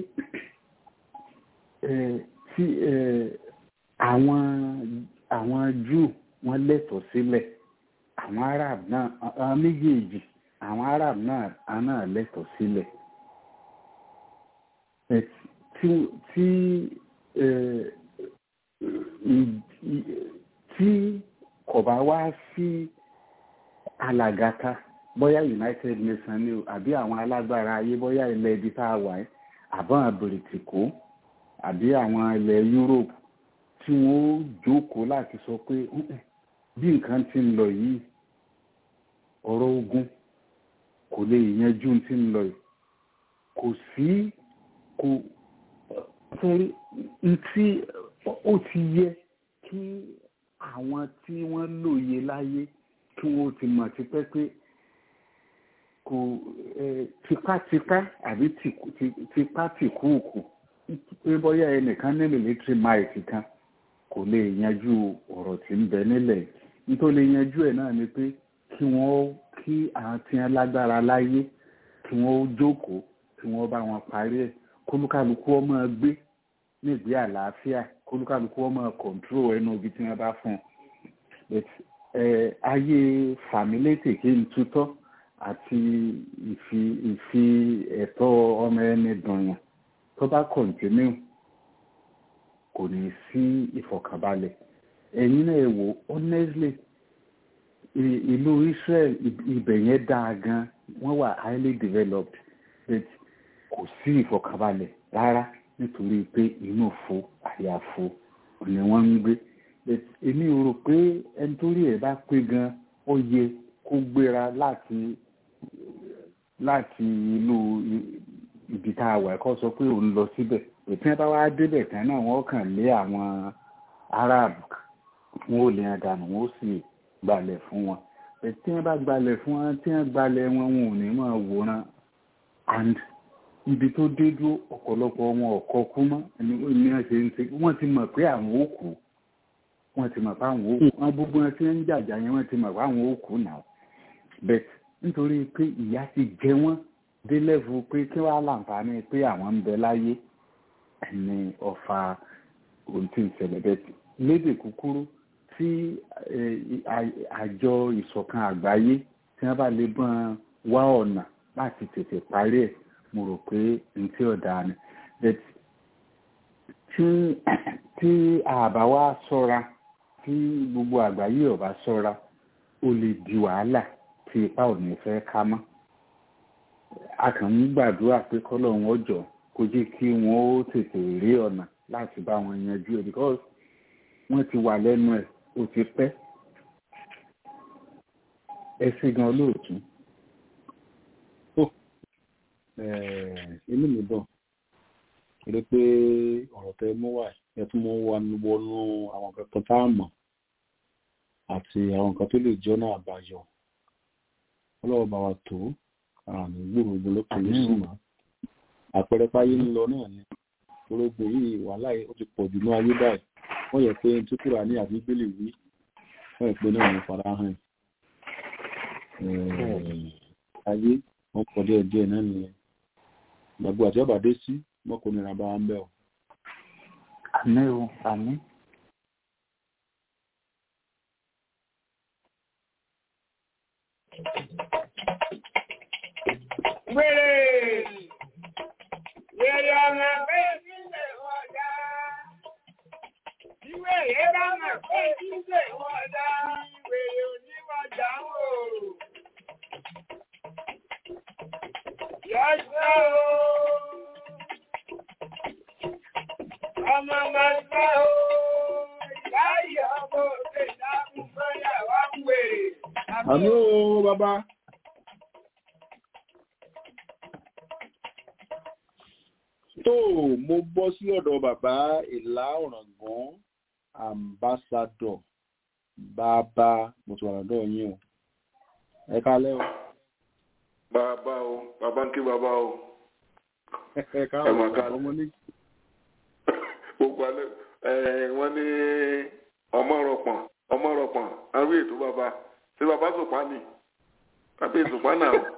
tí àwọn àwọn Júù wọ́n lẹ́tọ̀ọ́ sílẹ̀ àwọn Arab náà àwọn méjèèjì àwọn Arab náà náà lẹ́tọ̀ọ́ sílẹ̀ tí tí tí kò bá wá sí alàgàtà bóyá United Nations ni o àbí àwọn alágbára ayé bóyá ilẹ̀ ibi tá a wà ẹ́ àbọ̀n àbèrètìkó àbí àwọn ilẹ̀ Europe tí wọ́n ó jókòó láti sọ pé bí nǹkan ti ń lọ yìí ọ̀rọ̀ ogun kò lè yanjú ti ń lọ yìí kò sí kò fẹ́ ntí ó ti yẹ kí àwọn tí wọ́n lóye láyé kí wọ́n ti mọ̀ tipẹ́ pé kò tipátipá àbí tipátìkúùkù pé bóyá ẹnìkan ní military might kan kò lè yanjú ọ̀rọ̀ tí ń bẹ nílẹ̀ nítorí lè yanjú ẹ̀ náà ni pé kí wọ́n kí àwọn tí wọ́n lágbára láyé kí wọ́n jókòó kí wọ́n bá wọn parí ẹ̀ kólúkálukú ọmọ gbé nígbé àlàáfíà kólúkálukú ọmọ kọ̀ǹtró ẹnu ibi tí wọ́n bá fún un ayé fàmílétè kí n tutọ́ àti ìfi ìfi ẹ̀tọ́ ọmọ ẹni dùn yàn tó bá kọ̀ǹtínú kò ní sí ìfọ̀kànbalẹ̀ ẹ̀yin náà wò honestly ìlú Israel ibẹ̀ yẹn dáa gan wọ́n wà highly developed but kò sí ìfọ̀kànbalẹ̀ rárá nítorí pé inú fo àyàfo ni wọ́n ń gbé èmi ò rò pé ẹni tó rí ẹ̀ bá pé gan ó yẹ kó gbéra láti láti ìlú ibi tá a wà kó sọ pé òun lọ síbẹ̀ ètí wọn bá wá débẹ̀ tán náà wọ́n kàn lé àwọn arab wọn ò lè hàn dànù wọn ó sì gbalẹ̀ fún wọn ètí wọn bá gbalẹ̀ fún wọn tí wọn gbalẹ̀ wọn wọn ò ní máa wòran and ibi tó dé dúró ọ̀pọ̀lọpọ̀ wọn ọ̀kọ́ kú mọ́ ní wọ́n ṣe ń ṣe wọ́n ti mọ̀ pé àwọn ó kú wọ́n ti mọ̀ pé àwọn ó kú wọn gbogbo wọn tí wọ́n ń jàjà yẹn wọ́n ti mọ̀ pé àwọn ó kú náà bẹ́ẹ̀ nítorí pé ìyà ti jẹ wọ́n dé lẹ́fù pé kí wọ́n á láǹfààní pé àwọn ń bẹ láyé ní ọ̀fà ohun tí ń ṣẹlẹ̀ bẹ́ẹ̀ lédè kúkúrú tí àjọ ìṣọ̀kan àgbáyé tí wọ́n bá lè bọ́n wá ọ̀nà láti tètè parí ẹ̀ mo rò pé n tí ọ̀dà ni tí àbá wa ṣọ́ra tí gbogbo àgbáyé ọ̀bá ṣọ́ra ó lè di wàhálà tí ipa ò ní fẹ́ ká mọ́ a kàn ń gbàdúrà pé kọ́lọ́run ọjọ́ kó jẹ́ kí wọ́n ó tètè rí ọ̀nà láti bá wọn yanjú ẹ̀ because wọ́n ti wà lẹ́nu ẹ̀ ó ti pẹ́ ẹ sí gan lóòtú. inú mi dùn torí pé ọ̀rọ̀ tẹ mú wá ẹ tún mú wa wọnú àwọn kankan tá a mọ̀ àti àwọn nǹkan tó lè jọ́nà àbáyọ ọlọ́wọ́ bá wa tó àmì gbòòrò lókè lóṣù mọ́ àpẹẹrẹ páyé ń lọ náà ni orógbó yìí wàhálà ó ti pọ̀ jù ní ayé báyìí wọ́n yẹ pé tí kúrò ní àbígbélé wí wọ́n yẹ pé náà ní farahàn ayé wọ́n pọ̀ díẹ̀ díẹ̀ náà nìyẹn gbàgbọ́ àti ọba dé sí wọn kò nira bá wa ń bẹ̀ ọ́. àmì o àmì. Wèrè! Wèrè ọmọ pé sílẹ̀ wọ̀dá. Ìwé yẹ bá mọ̀ pé sílẹ̀ wọ̀dá. Wèrè oníwọ̀dá wò. Yọ̀ṣọ́ o. Ọmọ máa gbá o. Ìyá ìyá ọmọ òkè dákun fẹ́yà wá ń wèrè. àmì ó bàbá. tó mo bọ́ sí ọ̀dọ̀ bàbá ìlà ọ̀ràngún ambassador bàbá mo ti wà lọ́dọ̀ yín o ẹ kálẹ́ o bàbá o bàbá ń kí bàbá o ẹ Ẹ káàbọ̀ mà ká- ọmọ ní gbogbo alẹ́ ẹ wọ́n ní ọmọ rọpọ̀n ọmọ rọpọ̀n àwọn ètò bàbá ṣé bàbá sòpá ni tàbí ìsòpá náà o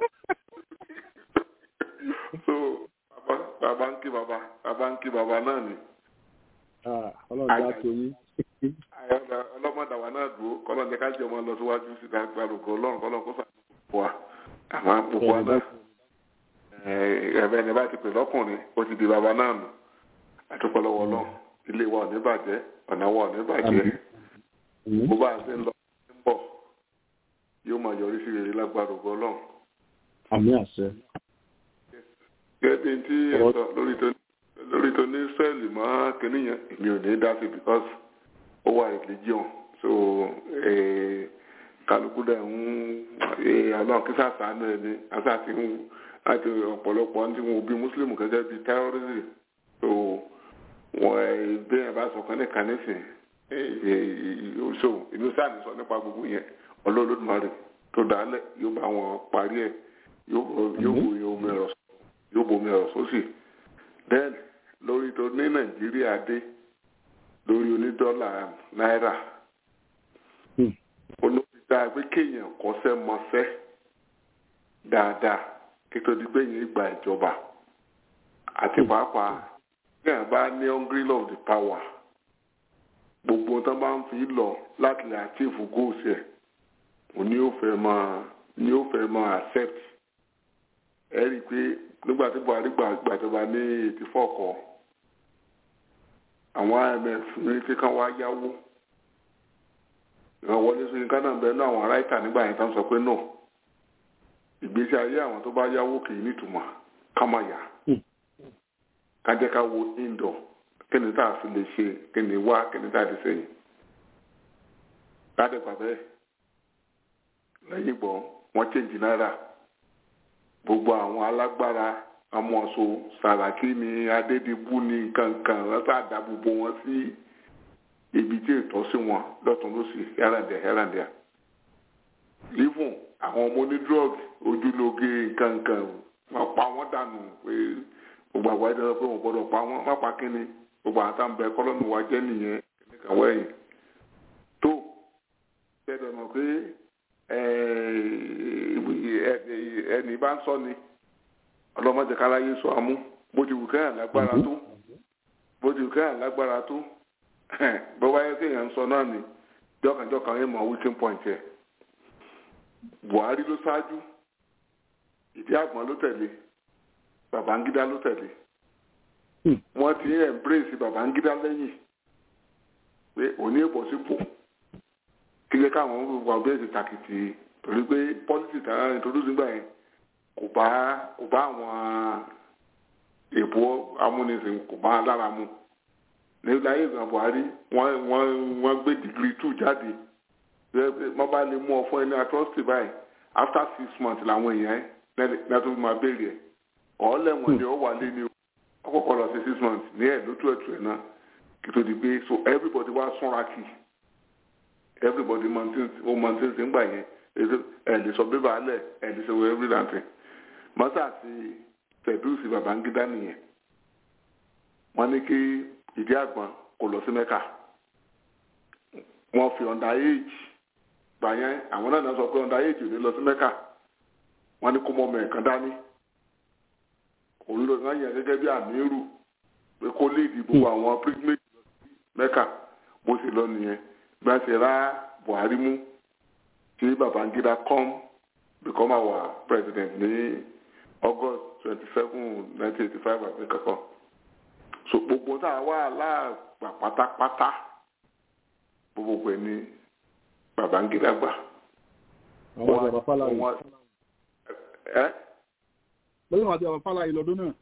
so bàbá bàbá ń kí bàbá bàbá ń kí bàbá náà ni Ah, ọlọ́run já tó yín àyàgbà ọlọ́mọdàwà náà dúró kọ́lọ́ ní ká jẹ́ ọmọ lọ síwájú sí dágbàrúkọ ọlọ́run kọ́lọ́ kó sàkóso wa àmọ́ gbogbo wa náà ẹ̀ẹ́dẹ̀ ní bá ti pè lọ́kùnrin ó ti di bàbá náà nù àtúpọ̀lọ́wọ́ náà ilé wa ò ní bàjẹ́ ọ̀nà wa ò ní bàjẹ́ Àmín. bó bá a ṣe ń lọ sí ń bọ̀ yóò máa yọrí sí rere lágbàrúkọ ọlọ́run. àmì àṣẹ gẹ́gẹ́ bí tí ẹ Ọ̀rọ̀- sọ lórí tó lórí tó ní sẹ́ẹ̀lì mọ́ kínní yẹn èmi ò ní dá sí because ó wà religion so eh, kálukú dẹ̀ ń eh, ọlọ́run kí sàṣàánú ẹ ní àṣà ti ń láti ọ̀pọ̀lọpọ̀ ní tí wọn ò bí muslim gẹ́gẹ́ bí terrorism so wọn ẹ bí ẹ bá sọ kan ní kanísìn oṣù inú sáà ní sọ nípa gbogbo yẹn ọlọ́ọ̀lọ́dúnmarè tó dálẹ̀ yóò bá wọn parí ẹ̀ yóò yóò wò yóò mẹ́rọ̀ yóò bomi ọ̀rọ̀ sósì then lórí tó ní nàìjíríà dé lórí onídọ́là náírà Hmm. olóòtítà pé kéèyàn kọ́ṣẹ́ mọṣẹ́ dáadáa kí tó di pé yẹn gba ìjọba àti pàápàá kéèyàn bá ní hungry of the power gbogbo tó bá ń fi lọ láti lè achieve goals ẹ̀ òní ò fẹ́ máa ní ó fẹ́ máa accept ẹ rí i pé nígbà tí buhari gbà gbàjọba ní eighty four kọ àwọn imf ní kí kán wá yáwó ìrànwọlé sí ghana bẹ́ẹ̀ náà àwọn aráìtà nígbà yẹn tán sọ pé no ìgbésí ayé àwọn tó bá yáwó kì í nítumọ̀ ká má yá ká jẹ́ ká wo indoor kí ni tá a fi lè ṣe kí ni wá kí ni tá a ti sẹ́yìn ládẹ́gbà bẹ́ẹ̀ lẹ́yìn gbọ́n wọ́n change náírà gbogbo àwọn alágbára amọ̀so sàràkí ni adédìbú ni kankan wọ́n sá da gbogbo wọn sí ibi tí ètò sí wọn lọ́tún lọ́sì hẹ́ràndẹ̀ hẹ́ràndẹ̀ even àwọn ọmọ oní drug ojúlóge kankan wọ́n pa wọ́n dànù pé gbogbo àwọn ẹ̀dá pé wọ́n gbọ́dọ̀ pa wọ́n má pa kínni gbogbo àwọn táwọn bẹ kọ́lọ́nù wa jẹ́ nìyẹn kìnìkan wẹ̀yìn tó bẹ́ẹ̀ mọ̀ pé ẹni bá ń sọ ni ọlọ́mọdé káláyé sọ àmú bó ti wù kẹ́hìn lágbára tó bó ti wù kẹ́hìn lágbára tó bó bá yẹ kéèyàn ń sọ náà ni jọkànjọkàn yẹn mọ weakening point yẹ buhari ló ṣáájú ìdí àgbọn ló tẹ̀lé babangida ló tẹ̀lé wọ́n ti ń embrace babangida lẹ́yìn pé òní èbọ̀ sípò kíkẹ́ káwọn wà bẹ́ẹ̀ ti tàkìtì torí pé pọ́lítì tààrà introduce nígbà yẹn kò bá kò bá àwọn èbó amúnisìn kò bá lára mu ní láyé ìgbà buhari wọ́n wọ́n wọ́n gbé degree two jáde wọ́n bá lè mú ọ fún ẹni atrocity báyìí after six months làwọn èèyàn ẹ̀ lẹ́tọ́ máa béèrè ẹ̀ ọ̀ọ́lẹ̀wọ̀n ni ó wà lé ní ọkọ̀ọ̀kọ̀ lọ sí six months ní ẹ̀ lótú ẹ̀tù ẹ̀ náà kí tó di pé so everybody wá súnra kì everybody maintains ó maintains nígbà yẹn ẹ̀ lè sọ bébà alẹ̀ ẹ̀ lè sọ everything mọ́sá sí fẹ̀dúsì babangida nìyẹn wọ́n ní kí ìdí àgbọn kò lọ sí mẹ́ka wọ́n fi under age gbà yẹn àwọn náà sọ pé under age ò ní lọ sí mẹ́ka wọ́n ní kó mọ́ ọmọ ẹ̀kan dání òun ló náà yẹn gẹ́gẹ́ bí àmírù pé kó lè dìbò àwọn pilgrimage lọ sí mẹ́ka bó ṣe lọ nìyẹn bí wọ́n ṣe rá buhari mú tí babangida come become our president ní august twenty seven nineteen eighty five àti kankan so gbogbo tá a wà láàgbà pátápátá gbogbo pẹ̀ ní babangida gbà. àwọn ọjà bàbá fàlàyé ẹ lórí àwọn àti àwọn fàlàyé lọ́dún náà.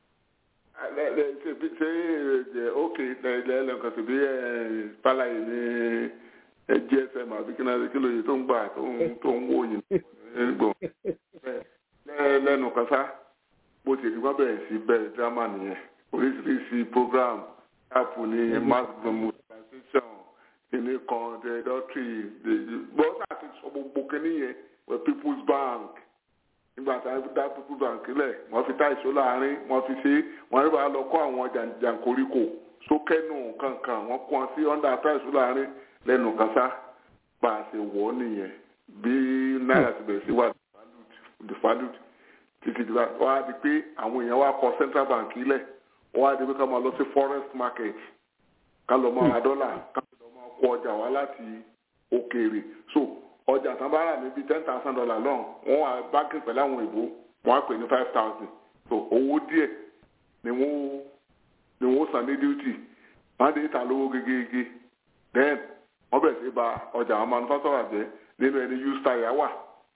ṣe ṣe ok lẹ́ẹ̀lẹ́kan ṣe bí fàlàyé ní gsm àbí kí náà kí lóye tó ń gbà tó ń wò yìí gbọ̀n lẹ́nu kan sá bó ti rí wọ́n bẹ̀rẹ̀ sí bẹ̀rẹ̀ drama nìyẹn oríṣiríṣi program app ní mass mobilization kìíní kan the adultery bọ́sà ti sọ gbogbo kínní yẹn wẹ people's bank nígbà tí wọ́n dá people's bank lẹ̀ wọ́n fi tá ìṣó láàrin wọ́n fi ṣe wọ́n rí bá lọ kọ́ àwọn jàǹkóríkò sókẹ́nù kankan wọ́n kọ́ wọn sí under tá ìṣó láàrin lẹ́nu kásá bá a ṣe wọ̀ ọ́ nìyẹn bí náírà ti bẹ̀rẹ̀ sí wà devalued títí tí wọ́n á di pé àwọn èèyàn wá kọ central bank lẹ̀ wọ́n á di pé ká máa lọ sí forest market ká lọ máa ra dọ́là ká lọ máa kó ọjà wá láti òkèèrè so ọjà tán bá rà níbi ten thousand dollar lọ́n wọ́n wá báńkì pẹ̀lú àwọn ìbò wọ́n á pè ní five thousand so owó díẹ̀ ni wọ́n ni wọ́n san ní duty wọ́n á dé ta lówó gegege then wọ́n bẹ̀rẹ̀ sí ba ọjà àwọn manufacturer jẹ́ nínú ẹni used tire wà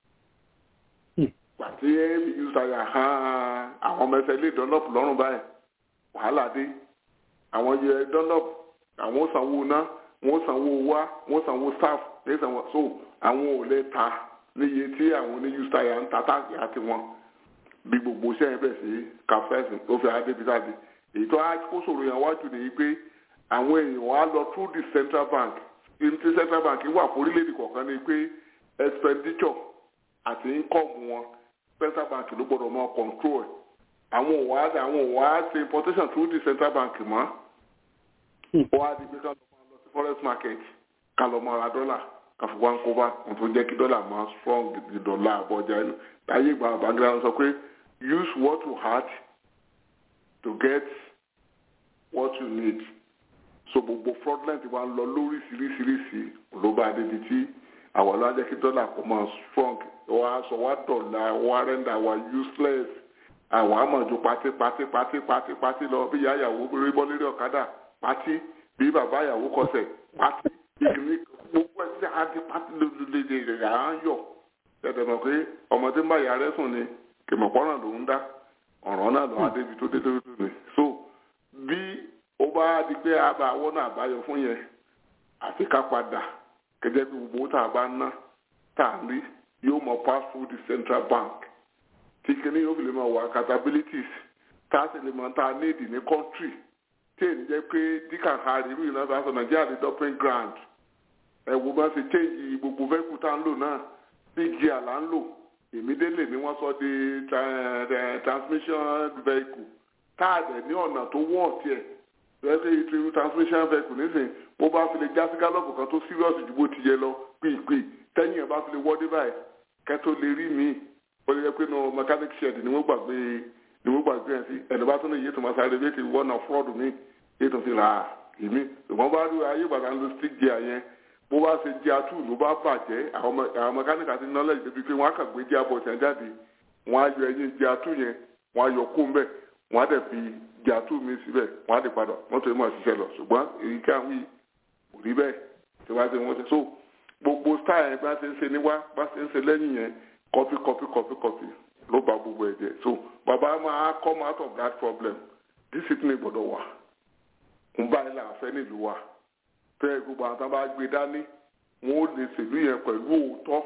pàtí used tire hàn àwọn ọmọ ẹsẹ̀ ilé dunlop lọ́rùn báyìí wàhálà dé àwọn yẹ dunlop àwọn sanwó ná wọ́n sanwó wá wọ́n sanwó staff ní sanwó so àwọn ò lè ta níye tí àwọn oní used tire ń ta táàkì àti wọn bí gbogbo iṣẹ́ yẹn bẹ̀ sí kàfẹ́sì tó fi adébísàdé èyí tó kó sòrò yẹn wájú nìyí pé àwọn èèyàn wá lọ through the central bank ní ti central bank wà fún orílẹ̀-èdè kọ̀ọ̀kan ni pé expenditure àti income wọn central bank ló gbọ́dọ̀ mọ control ẹ̀ àwọn ò wá àwọn ò wá ṣe importation through the central bank mọ́ wọ́n á di pé ká lọ máa lọ sí forex market ká lọ máa ra dọ́là ká fi wá ń kó bá ohun tó jẹ́ kí dọ́là máa strong di dọ́là àbọ̀jà ẹnu láyé ìgbà àbáńgílá sọ pé use what you had to get what you need so gbogbo fraudulent wa ń lọ lóríṣiríṣiríṣi ló bá débi tí àwọn ọlọ́jà kí dọ́là kò máa strong wá sọ wá dọ̀là wá rẹ́ndà wá useless àwọn àmọ̀jù pátí pátí pátí pátí pátí lọ bí ìyá ìyàwó rí bọ́ lórí ọ̀kadà pátí bí bàbá ìyàwó kọsẹ̀ pátí ìgbìmí gbogbo ẹ̀ sí àti pátí lòlòlòlò rẹ̀ à ń yọ̀ tẹ̀tẹ̀ mọ̀ pé ọmọdé ń bá ìyá rẹ̀ sùn ni kìmọ̀pọ́nrán ló ń dá ọ̀ràn náà lọ́wọ́ débi tó dé tó dé so bí ó bá di pé àbá àwọn náà àbáyọ fún yẹn àfi ká padà gẹ́gẹ́ bí gbogbo tá a bá ná tá a rí yóò mọ pass through the central bank tí kìíní yóò fi lè mọ wà accountabilities tá a sì lè mọ tá a need ní country tí èyí jẹ́ pé díkà harry irú ìnáwó aṣọ nàìjíríà ní dumping ground ẹ̀wò bá ṣe change gbogbo vehicle tá a ń lò náà big gear là ń lò èmi délé ni wọ́n sọ di transmission vehicle táàdẹ̀ ní ọ̀nà tó wọ̀ tiẹ̀ lẹ́sẹ̀ ìtìrú transmission vehicle nísìn bó bá fi lè já sí gálọ́ọ̀pù kan tó serious ju bó ti yẹ lọ pípé tẹ́yìn ẹ̀ bá fi lè wọ́dé báyìí kẹ́tó lè rí mi ó lè jẹ́ pé no mechanic shed ni wọ́n gbàgbé ni wọ́n gbàgbé ẹ̀ sí ẹ̀dọ̀ bá tún lè yé tó máa sáré bí kì í wọ́nà fraud mi yé tó fi rà á ìmí ṣùgbọ́n bá rí ayé ìgbàgbà ń lo stick gear yẹn bó bá ṣe gear two ló bá bàjẹ́ àwọn mechanic àti knowledge débi pé wọ́n á kàn gbé gear box yẹn jáde wọ́n á yọ ẹyin gear two yẹn wọ́n á yọ kó ń bẹ̀ wọ́n á dẹ̀ fi gear two mi síbẹ̀ wọ́n á dẹ̀ padà mọ́tò yẹn máa ṣiṣẹ́ lọ ṣùgbọ́n èyí ká wí kò rí bẹ́ẹ̀ tí wọ́n á ṣe wọ́n ṣe so gbogbo style yẹn bá ṣe ń ṣe níwá bá ṣe ń ṣe lẹ́yìn yẹn copy copy copy copy ló ba gbogbo ẹ̀ jẹ́ so bàbá máa come out of that problem discipline gbọ́dọ̀ wà ń báyìí là ń fẹ́ nílùú wa fẹ́ gbogbo àwọn tó bá gbé dání wọn ò lè ṣèlú yẹn pẹ̀lú òótọ́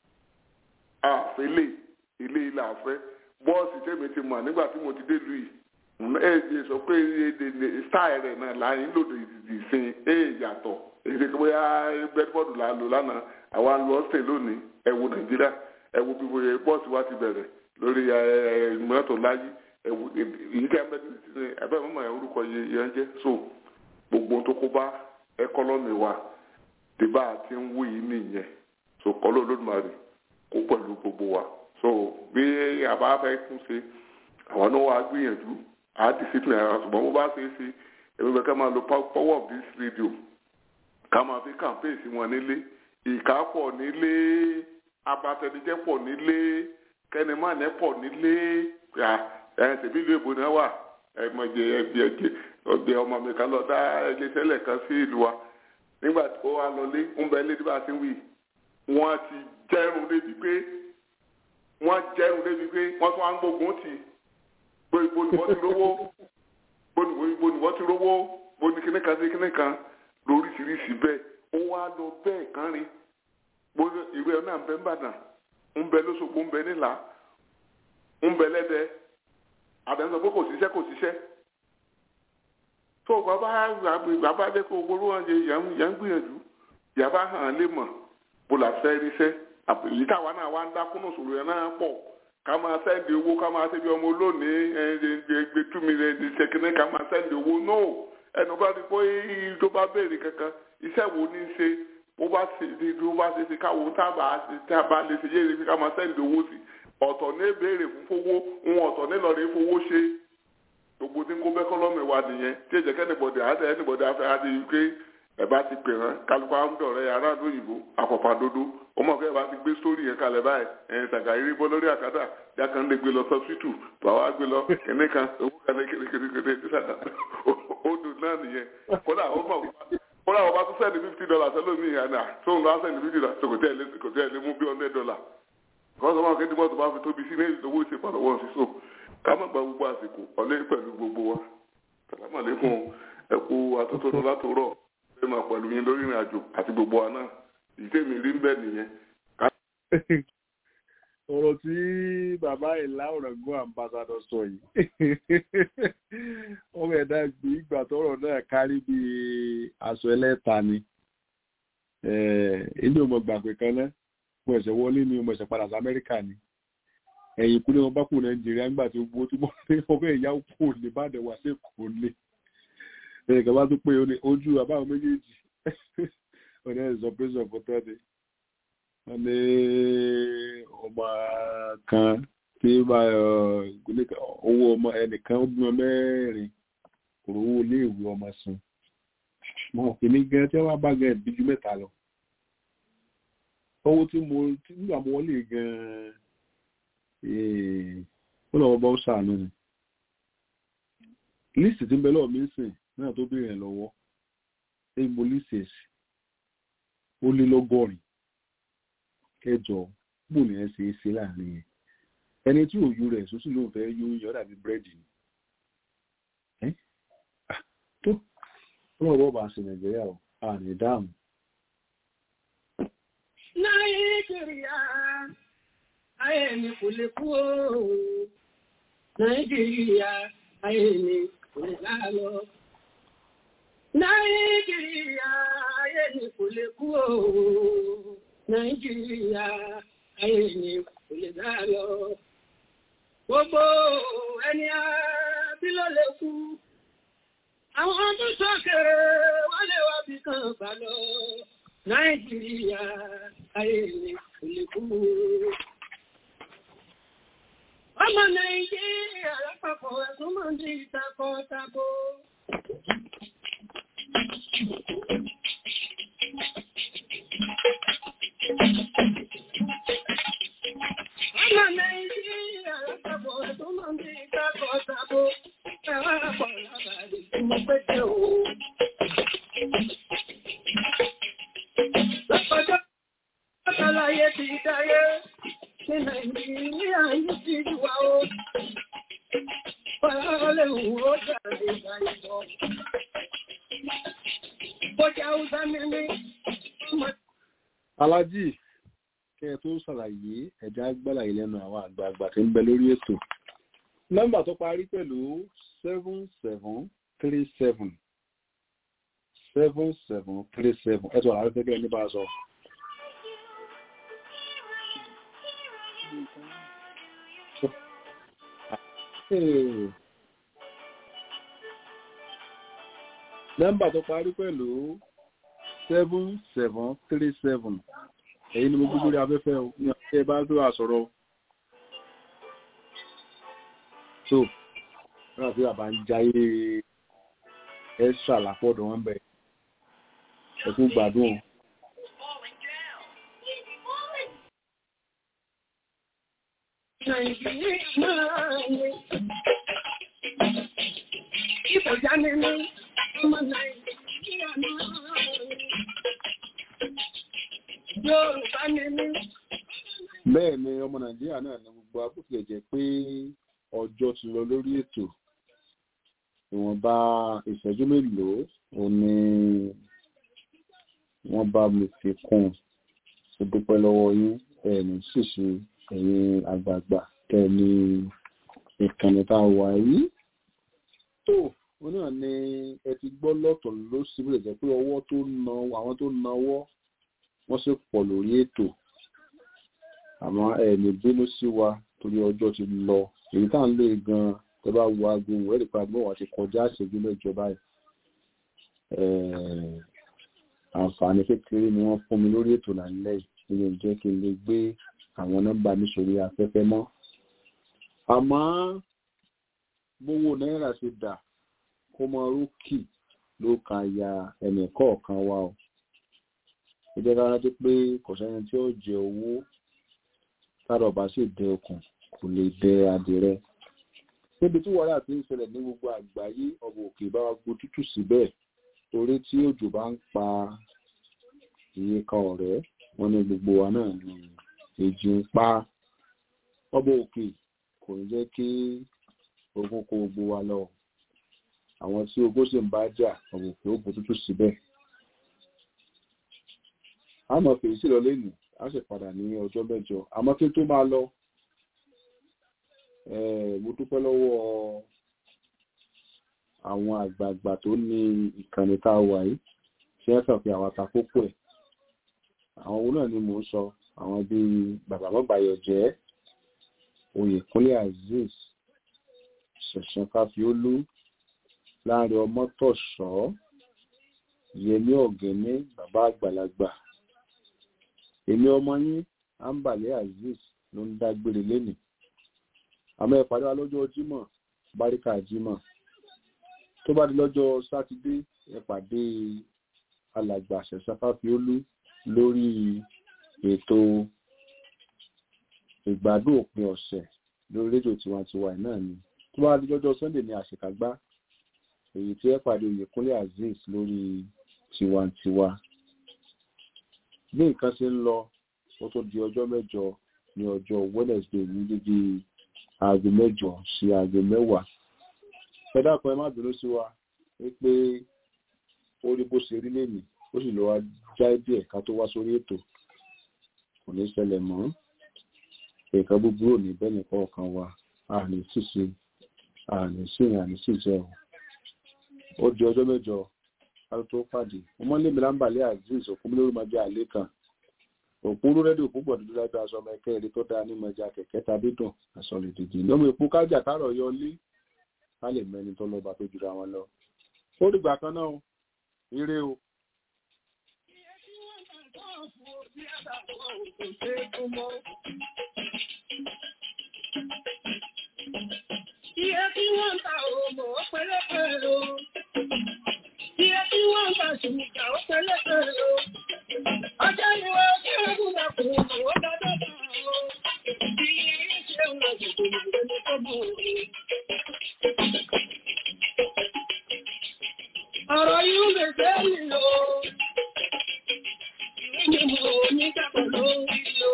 àfẹ́lẹ̀ ilé ilé àfẹ́ bọ́ọ̀sì tèmi ti mọ̀ nígbà tí mo ti dé lu yìí ẹ̀ ẹ̀ sọ pé style rẹ̀ náà láyé lòdì ìsìn ẹ̀ yàtọ̀ èdè tó bóyá bẹ́ẹ̀bọ́ọ̀dù là ń lò lánàá àwa ń lọ ọ̀sẹ̀ lónìí ẹ wo nàìjíríà ẹ wo bí bóyá bọ́ọ̀sì wa ti bẹ̀rẹ̀ lórí mọ́tò láyé ẹ wo èyí tí a bẹ́ẹ̀ ní ẹ̀bẹ́ mọ́mọ́ ẹ̀ orúkọ yẹn jẹ́ so gbogbo tó kó bá ẹkọ́nọ́mì wa dìbà àti ń wú yìí nìyẹn so kọ́lọ́ olódùmarè kó pẹ̀lú gbogbo wa so bí àbá fẹ́ tún ṣe àwọn náà wàá gbìyànjú àá discipline ara ṣùgbọ́n bó bá ṣe é ṣe èmi bẹ́ẹ̀ ká máa lo power of this radio ká máa fi campaign sí wọn nílé ìka pọ̀ nílé abatẹnijẹ́ pọ̀ nílé kẹnìmánẹ́ pọ̀ nílé ẹ̀ tẹ̀bí ìlú èbó náà wà ẹ̀mọ̀jẹ̀ ẹ̀bí ẹ̀jẹ̀ ọ̀gbẹ́ ọmọ mi kan lọ dá iléeṣẹ́ lẹ̀kan sí ìlú wa nígbà tó wà lọlé ń bẹ lé nígbà tí ń wì wọ́n ti jẹ́rùn débi pé wọ́n jẹ́rùn débi pé wọ́n tún wá ń gbógun tì bó ibo ni wọ́n ti rówó bó ibo ni wọ́n ti rówó bó ni kíní kan sí kíní kan lóríṣiríṣi bẹ́ẹ̀ ó wá lọ bẹ́ẹ̀ kán rí gbogbo ìwé ẹ̀ náà ń bẹ ńbàdàn ń bẹ lóṣogbo ń bẹ nílà ń bẹ lẹ́dẹ̀ àbẹ̀sọ̀ pé kò síṣẹ́ kò síṣẹ́ tó bàbá bàbá dé kó gbóró wọn jẹ yà ń gbìyànjú yàrá hàn lè mọ̀ bó la fẹ́ ríṣẹ́ èyí táwa náà wá ń dákúnnù sòrò yẹn náà pọ̀ ká máa sẹ́ndì owó ká máa ṣe bí ọmọ olónìí ẹgbẹ́ tú mi rẹ̀ ṣèkínní ká máa sẹ́ndì owó no ẹnu bá ti pé tó bá béèrè kankan iṣẹ́ wo ní í ṣe bó bá ṣe bó bá ṣe ṣe káwọn tábà lè ṣe yéèrè ká máa sẹ́ndì owó sí ọ̀tọ̀ ní béèrè fún fowó ń ọ̀tọ̀ ní lọ́ọ̀rẹ́ fowó ṣe gbogbo tí ń kó bẹ́kọ́lọ́mì wa nìyẹn tí èjẹ̀ kẹ́nìbọ̀dì àti ẹnìbọ̀dì afẹ́ àti ike ẹ̀ bá ti pè hàn kálukú àmúdọ̀rẹ́ aráàlú òyìnbó àpọ̀pàdodo ọmọ ọ̀gá ẹ̀ bá ti gbé sórí yẹn kalẹ̀ báyìí ẹ̀ tàgàrí bọ́ lórí àkàtà jákà ń lè gbé lọ sọ́sítù bàbá gbé lọ kẹ́ní kan owó kan ní kékeré odò náà nìyẹn kódà ó mọ̀ kódà ó bá tún sẹ́ni fifty dollars ẹlòmíì yẹn náà tóun lọ sẹ́ni fifty dollars kò tẹ́ ẹ lé mú bí hundred dollars kọ́sọ́ máa kéde mọ́tò bá fi tóbi sí ní owó ìṣèpàdé wọn sí so ká má gba gbogbo àsìkò ọ̀lẹ́ pẹ̀lú gbogbo wa sàlámàlékún ẹ̀kú atótónu látòrọ̀ ẹ máa pẹ̀lú yín lórí ìrìn àjò àti gbogbo wa náà ìdí mi rí ń bẹ̀ nìyẹn. ọ̀rọ̀ tí bàbá ìlà ọ̀rọ̀gún àmbásádọ̀ sọ yìí ọmọ ẹ̀dá gbé ìgbà tọ́rọ̀ náà kárí bí aṣọ ẹlẹ́ta ni ilé ọmọ gbàgbé kan náà mo ẹ̀sẹ̀ wọlé ni mo ẹ̀sẹ̀ padà sí amẹ́ríkà ni ẹ̀yìn ìpínlẹ̀ wọn bá kù nàìjíríà nígbà tí gbogbo tí wọ́n ní ọmọ ẹ̀yà kù ní ìbàdàn wá sí èkó lé ẹ̀yìn kan bá tún pé ojú àbáwọn méjèèjì ọ̀nà ẹ̀sọ̀ pẹ́sọ̀ fọ́tọ́ ni wọ́n ní ọmọ kan tí owó ọmọ ẹnìkan ó bímọ mẹ́rin kò rówó iléèwé ọmọ san mọ̀ èmi gan tí wọ́n bá gan ẹ̀bí ju mẹ́ta lọ owó tí mo nígbà mo wọlé gan-an ó lọ́wọ́ bá ó sàánú ni lísì tí ń bẹ lọ́wọ́ mi ń sìn náà tó béèrè ẹ̀ lọ́wọ́ ẹ mo lísì ẹ̀sì ó lé lọ́gọ́rin kẹjọ bò ní ẹ ṣe é ṣe láàrin yẹn ẹni tí òyu rẹ̀ sọ́sì ló ń fẹ́ yó yọ dàbí búrẹ́dì ni tó ọlọ́wọ́ bá ṣe nàìjíríà ò àrùn ìdáhùn Nàìjíríà, ayé mi kò lè kú ooo. Nàìjíríà, ayé mi kò lè lálọ. Nàìjíríà, ayé mi kò lè kú ooo. Nàìjíríà, ayé mi kò lè lálọ. Gbogbo ẹni àbí ló lè kú. Àwọn tó sọ́kèrè wọ́n lè wá bí kan bà lọ. Nàìjíríà ayé mi kò lè kú. Ọmọ Nàìjíríà lápapọ̀ ẹ̀sùn máa ń di ìtakọ̀ tako. Ọmọ Nàìjíríà lápapọ̀ ẹ̀sùn máa ń di ìtakọ̀ tako. Ẹ̀wọ̀n àpọ̀ lábàárí tí mo pẹ́ o. Lọ́pọ̀jọ́ Àtàlàyé ti dáyé ní Nàìjíríà yìí ti wà ó. Fọ́lọ́lẹ̀ òun ó jàre ìgbàlejò. Bọ́jà Hausa mi ní. alájì kẹ ẹ tó ṣàlàyé ẹ̀já gbàlàyé lẹ́nu àwọn àgbààgbà tí ń bẹ lórí ètò nọ́mbà tó parí pẹ̀lú seven seven three seven seven seven three seven ẹ tó àlàyé gẹ́gẹ́ ní bá a sọ. nọ́mbà tó parí pẹ̀lú seven seven three seven èyí ni mo gbé lórí afẹ́fẹ́ o ní ọ̀sẹ̀ bá tó àsọ̀rọ̀ o. so náà tí bàbá ń jayé ẹ́sà lápọ̀dọ̀ wọn bẹ̀ ẹ̀kú gbádùn o. Nàìjíríà máa ní. Ìbòjá mi ní ọmọ Nàìjíríà máa ní. Yorùbá mi ní. bẹ́ẹ̀ ni ọmọ nàìjíríà náà ní gbogbo abúlé jẹ́ pé ọjọ́ ti lọ lórí ètò ìwọ̀nba ìṣẹ́jú mélòó ò ní wọ́n bá mi fi kún un mo dúpẹ́ lọ́wọ́ yín ẹ̀ẹ́nì ṣìṣe ẹ̀yin àgbààgbà tẹ̀ ní ìkànnì tá a wà yìí tó ó náà ni ẹ ti gbọ́ lọ́tọ̀ ló sì bẹ̀rẹ̀ jẹ́ pé ọwọ́ tó na àwọn tó nawọ́ wọ́n sì pọ̀ lórí ètò àmọ́ ẹ̀ẹ̀ni bínú sí wa torí ọjọ́ ti lọ èyí tá à ń lè gan tó bá wo aago ẹ̀rì pa gbọ́ wá ti kọjá àṣẹjú mẹ́jọ báyìí àǹfààní kékeré ni wọ́n fún mi lórí ètò lálẹ́ yìí nínú jẹ́ kí n lè gbé àwọn nọ́mbà mi sórí afẹ́fẹ́ mọ́ àmọ́ gbówó náírà ṣe dà kó mọ rókì ló ka ya ẹnì kọ̀ọ̀kan wa o ó jẹ́ ká rántí pé kò sẹ́ni tí ó jẹ owó tára ọba sì dẹ okùn kò lè dẹ adìrẹ níbi tí wàhálà ti ń ṣẹlẹ̀ ní gbogbo àgbáyé ọba òkè bá wa gbó tútù síbẹ̀ torí tí òjò bá ń pa iye kan ọ̀rẹ́ wọn ní gbogbo wa náà ní èjì ń pa ọba òkè kò ní jẹ́ kí ogun kó gbogbo wa lọ àwọn tí ogun sì ń bá jà ọba òkè ó gbó tútù síbẹ̀ a mọ̀ fèyí sí lọ lẹ́nu a sì padà ní ọjọ́ mẹ́jọ àmọ́ kí n tó máa lọ mo dúpẹ́ lọ́wọ́ àwọn àgbààgbà tó ní ìkànnì tá a wà yìí tí wọ́n kàn fi àwọn àtàkókò ẹ̀ àwọn owó náà ni mò ń sọ àwọn bíi bàbá mọ́bàyọ̀ jẹ́ oyèkúnlé azeez ṣẹ̀ṣẹ̀ káfíólú láàrin ọmọtọ̀ṣọ́ yẹmí ọ̀gẹ́ni bàbá àgbàlagbà èmi ọmọ yín ambale azeez ló ń dágbére lénìí àmọ́ ẹ pàdé wa lọ́jọ́ jímọ̀ báríkà jímọ̀ tó bá di lọ́jọ́ sátidé ẹ pàdé alàgbà ṣẹ̀ṣafáfiólú lórí ètò ìgbádùn òpin ọ̀sẹ̀ lórí rédíò tiwantiwa náà ni tó bá di lọ́jọ́ sunday ní àṣekágbá èyí tí ẹ pàdé oyèkúnlé azeez lórí tiwantiwa bí nǹkan ṣe ń lọ ó tó di ọjọ́ mẹ́jọ ní ọjọ́ wednesday ní dídí aago mẹ́jọ sí aago mẹ́wàá ẹ dákun ẹ má bínú sí wa wípé ó rí bó ṣe rí lèmi ó sì lọ wá já díẹ̀ ká tó wá sórí ètò kò ní ṣẹlẹ̀ mọ́ nǹkan búburú ò ní bẹ́ẹ̀ nìkan ọ̀kan wa àní ṣìṣe àní ṣìrìn àní ṣìṣe ọ̀ ó di ọjọ́ mẹ́jọ ká tó pàdé ọmọ lèmi lámbàlẹ́ azeez òkúnmílórú máa jẹ́ àlẹ́ kan òpóró rẹ́díò púpọ̀ dúdú lábẹ́ aṣọ ọmọ ẹ̀kẹ́ ẹ̀rí tó dáa ní mọ̀já kẹ̀kẹ́ tàbí dùn aṣọ lè dìdì lọ́mọ èpo kájà kárọ̀ yọ lé ká lè mẹ́ni tó lọ́ba tó jura wọn lọ. ó dìgbà kan náà ire o. Iye tí wọ́n ń ta òmò ó pẹ́lẹ́pẹ́ o. Iye tí wọ́n ń ta ṣùgbọ́n ó pẹ́lẹ́pẹ́ o. Ọjọ́ ni wọ́n kí ẹkùn dàkùn òmò ó dáadáa bá o. Iye yìí ṣe ń lọ jùlọ lórí tó bù o. Ọ̀rọ̀ yìí lè fẹ́ nílò. Ìwé ni mo ní dàpọ̀ lórí o.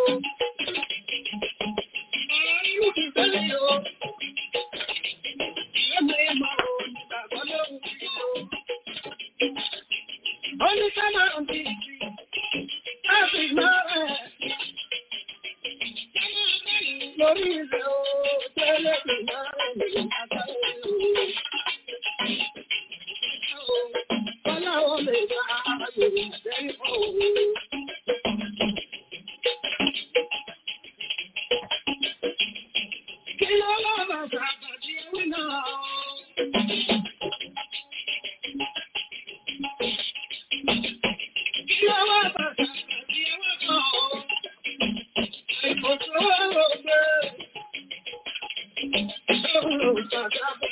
Ọ̀rọ̀ yìí ti fẹ́ nílò. Only come out and Happy Mother. Lórí ilẹ̀ o, tẹ́lẹ̀ tó máa ń rìn àtàrí o. Ọlọ́wọ́ lè bá ààrẹ ìṣẹ́ o. Kí ló lọ́wọ́ sàbàtì ẹ̀wí náà? Kí ló wá bàtà àti ẹwà kan? Àìkòtò ọ̀rọ̀ gbé. Ṣé òun ò bàtà bọ̀?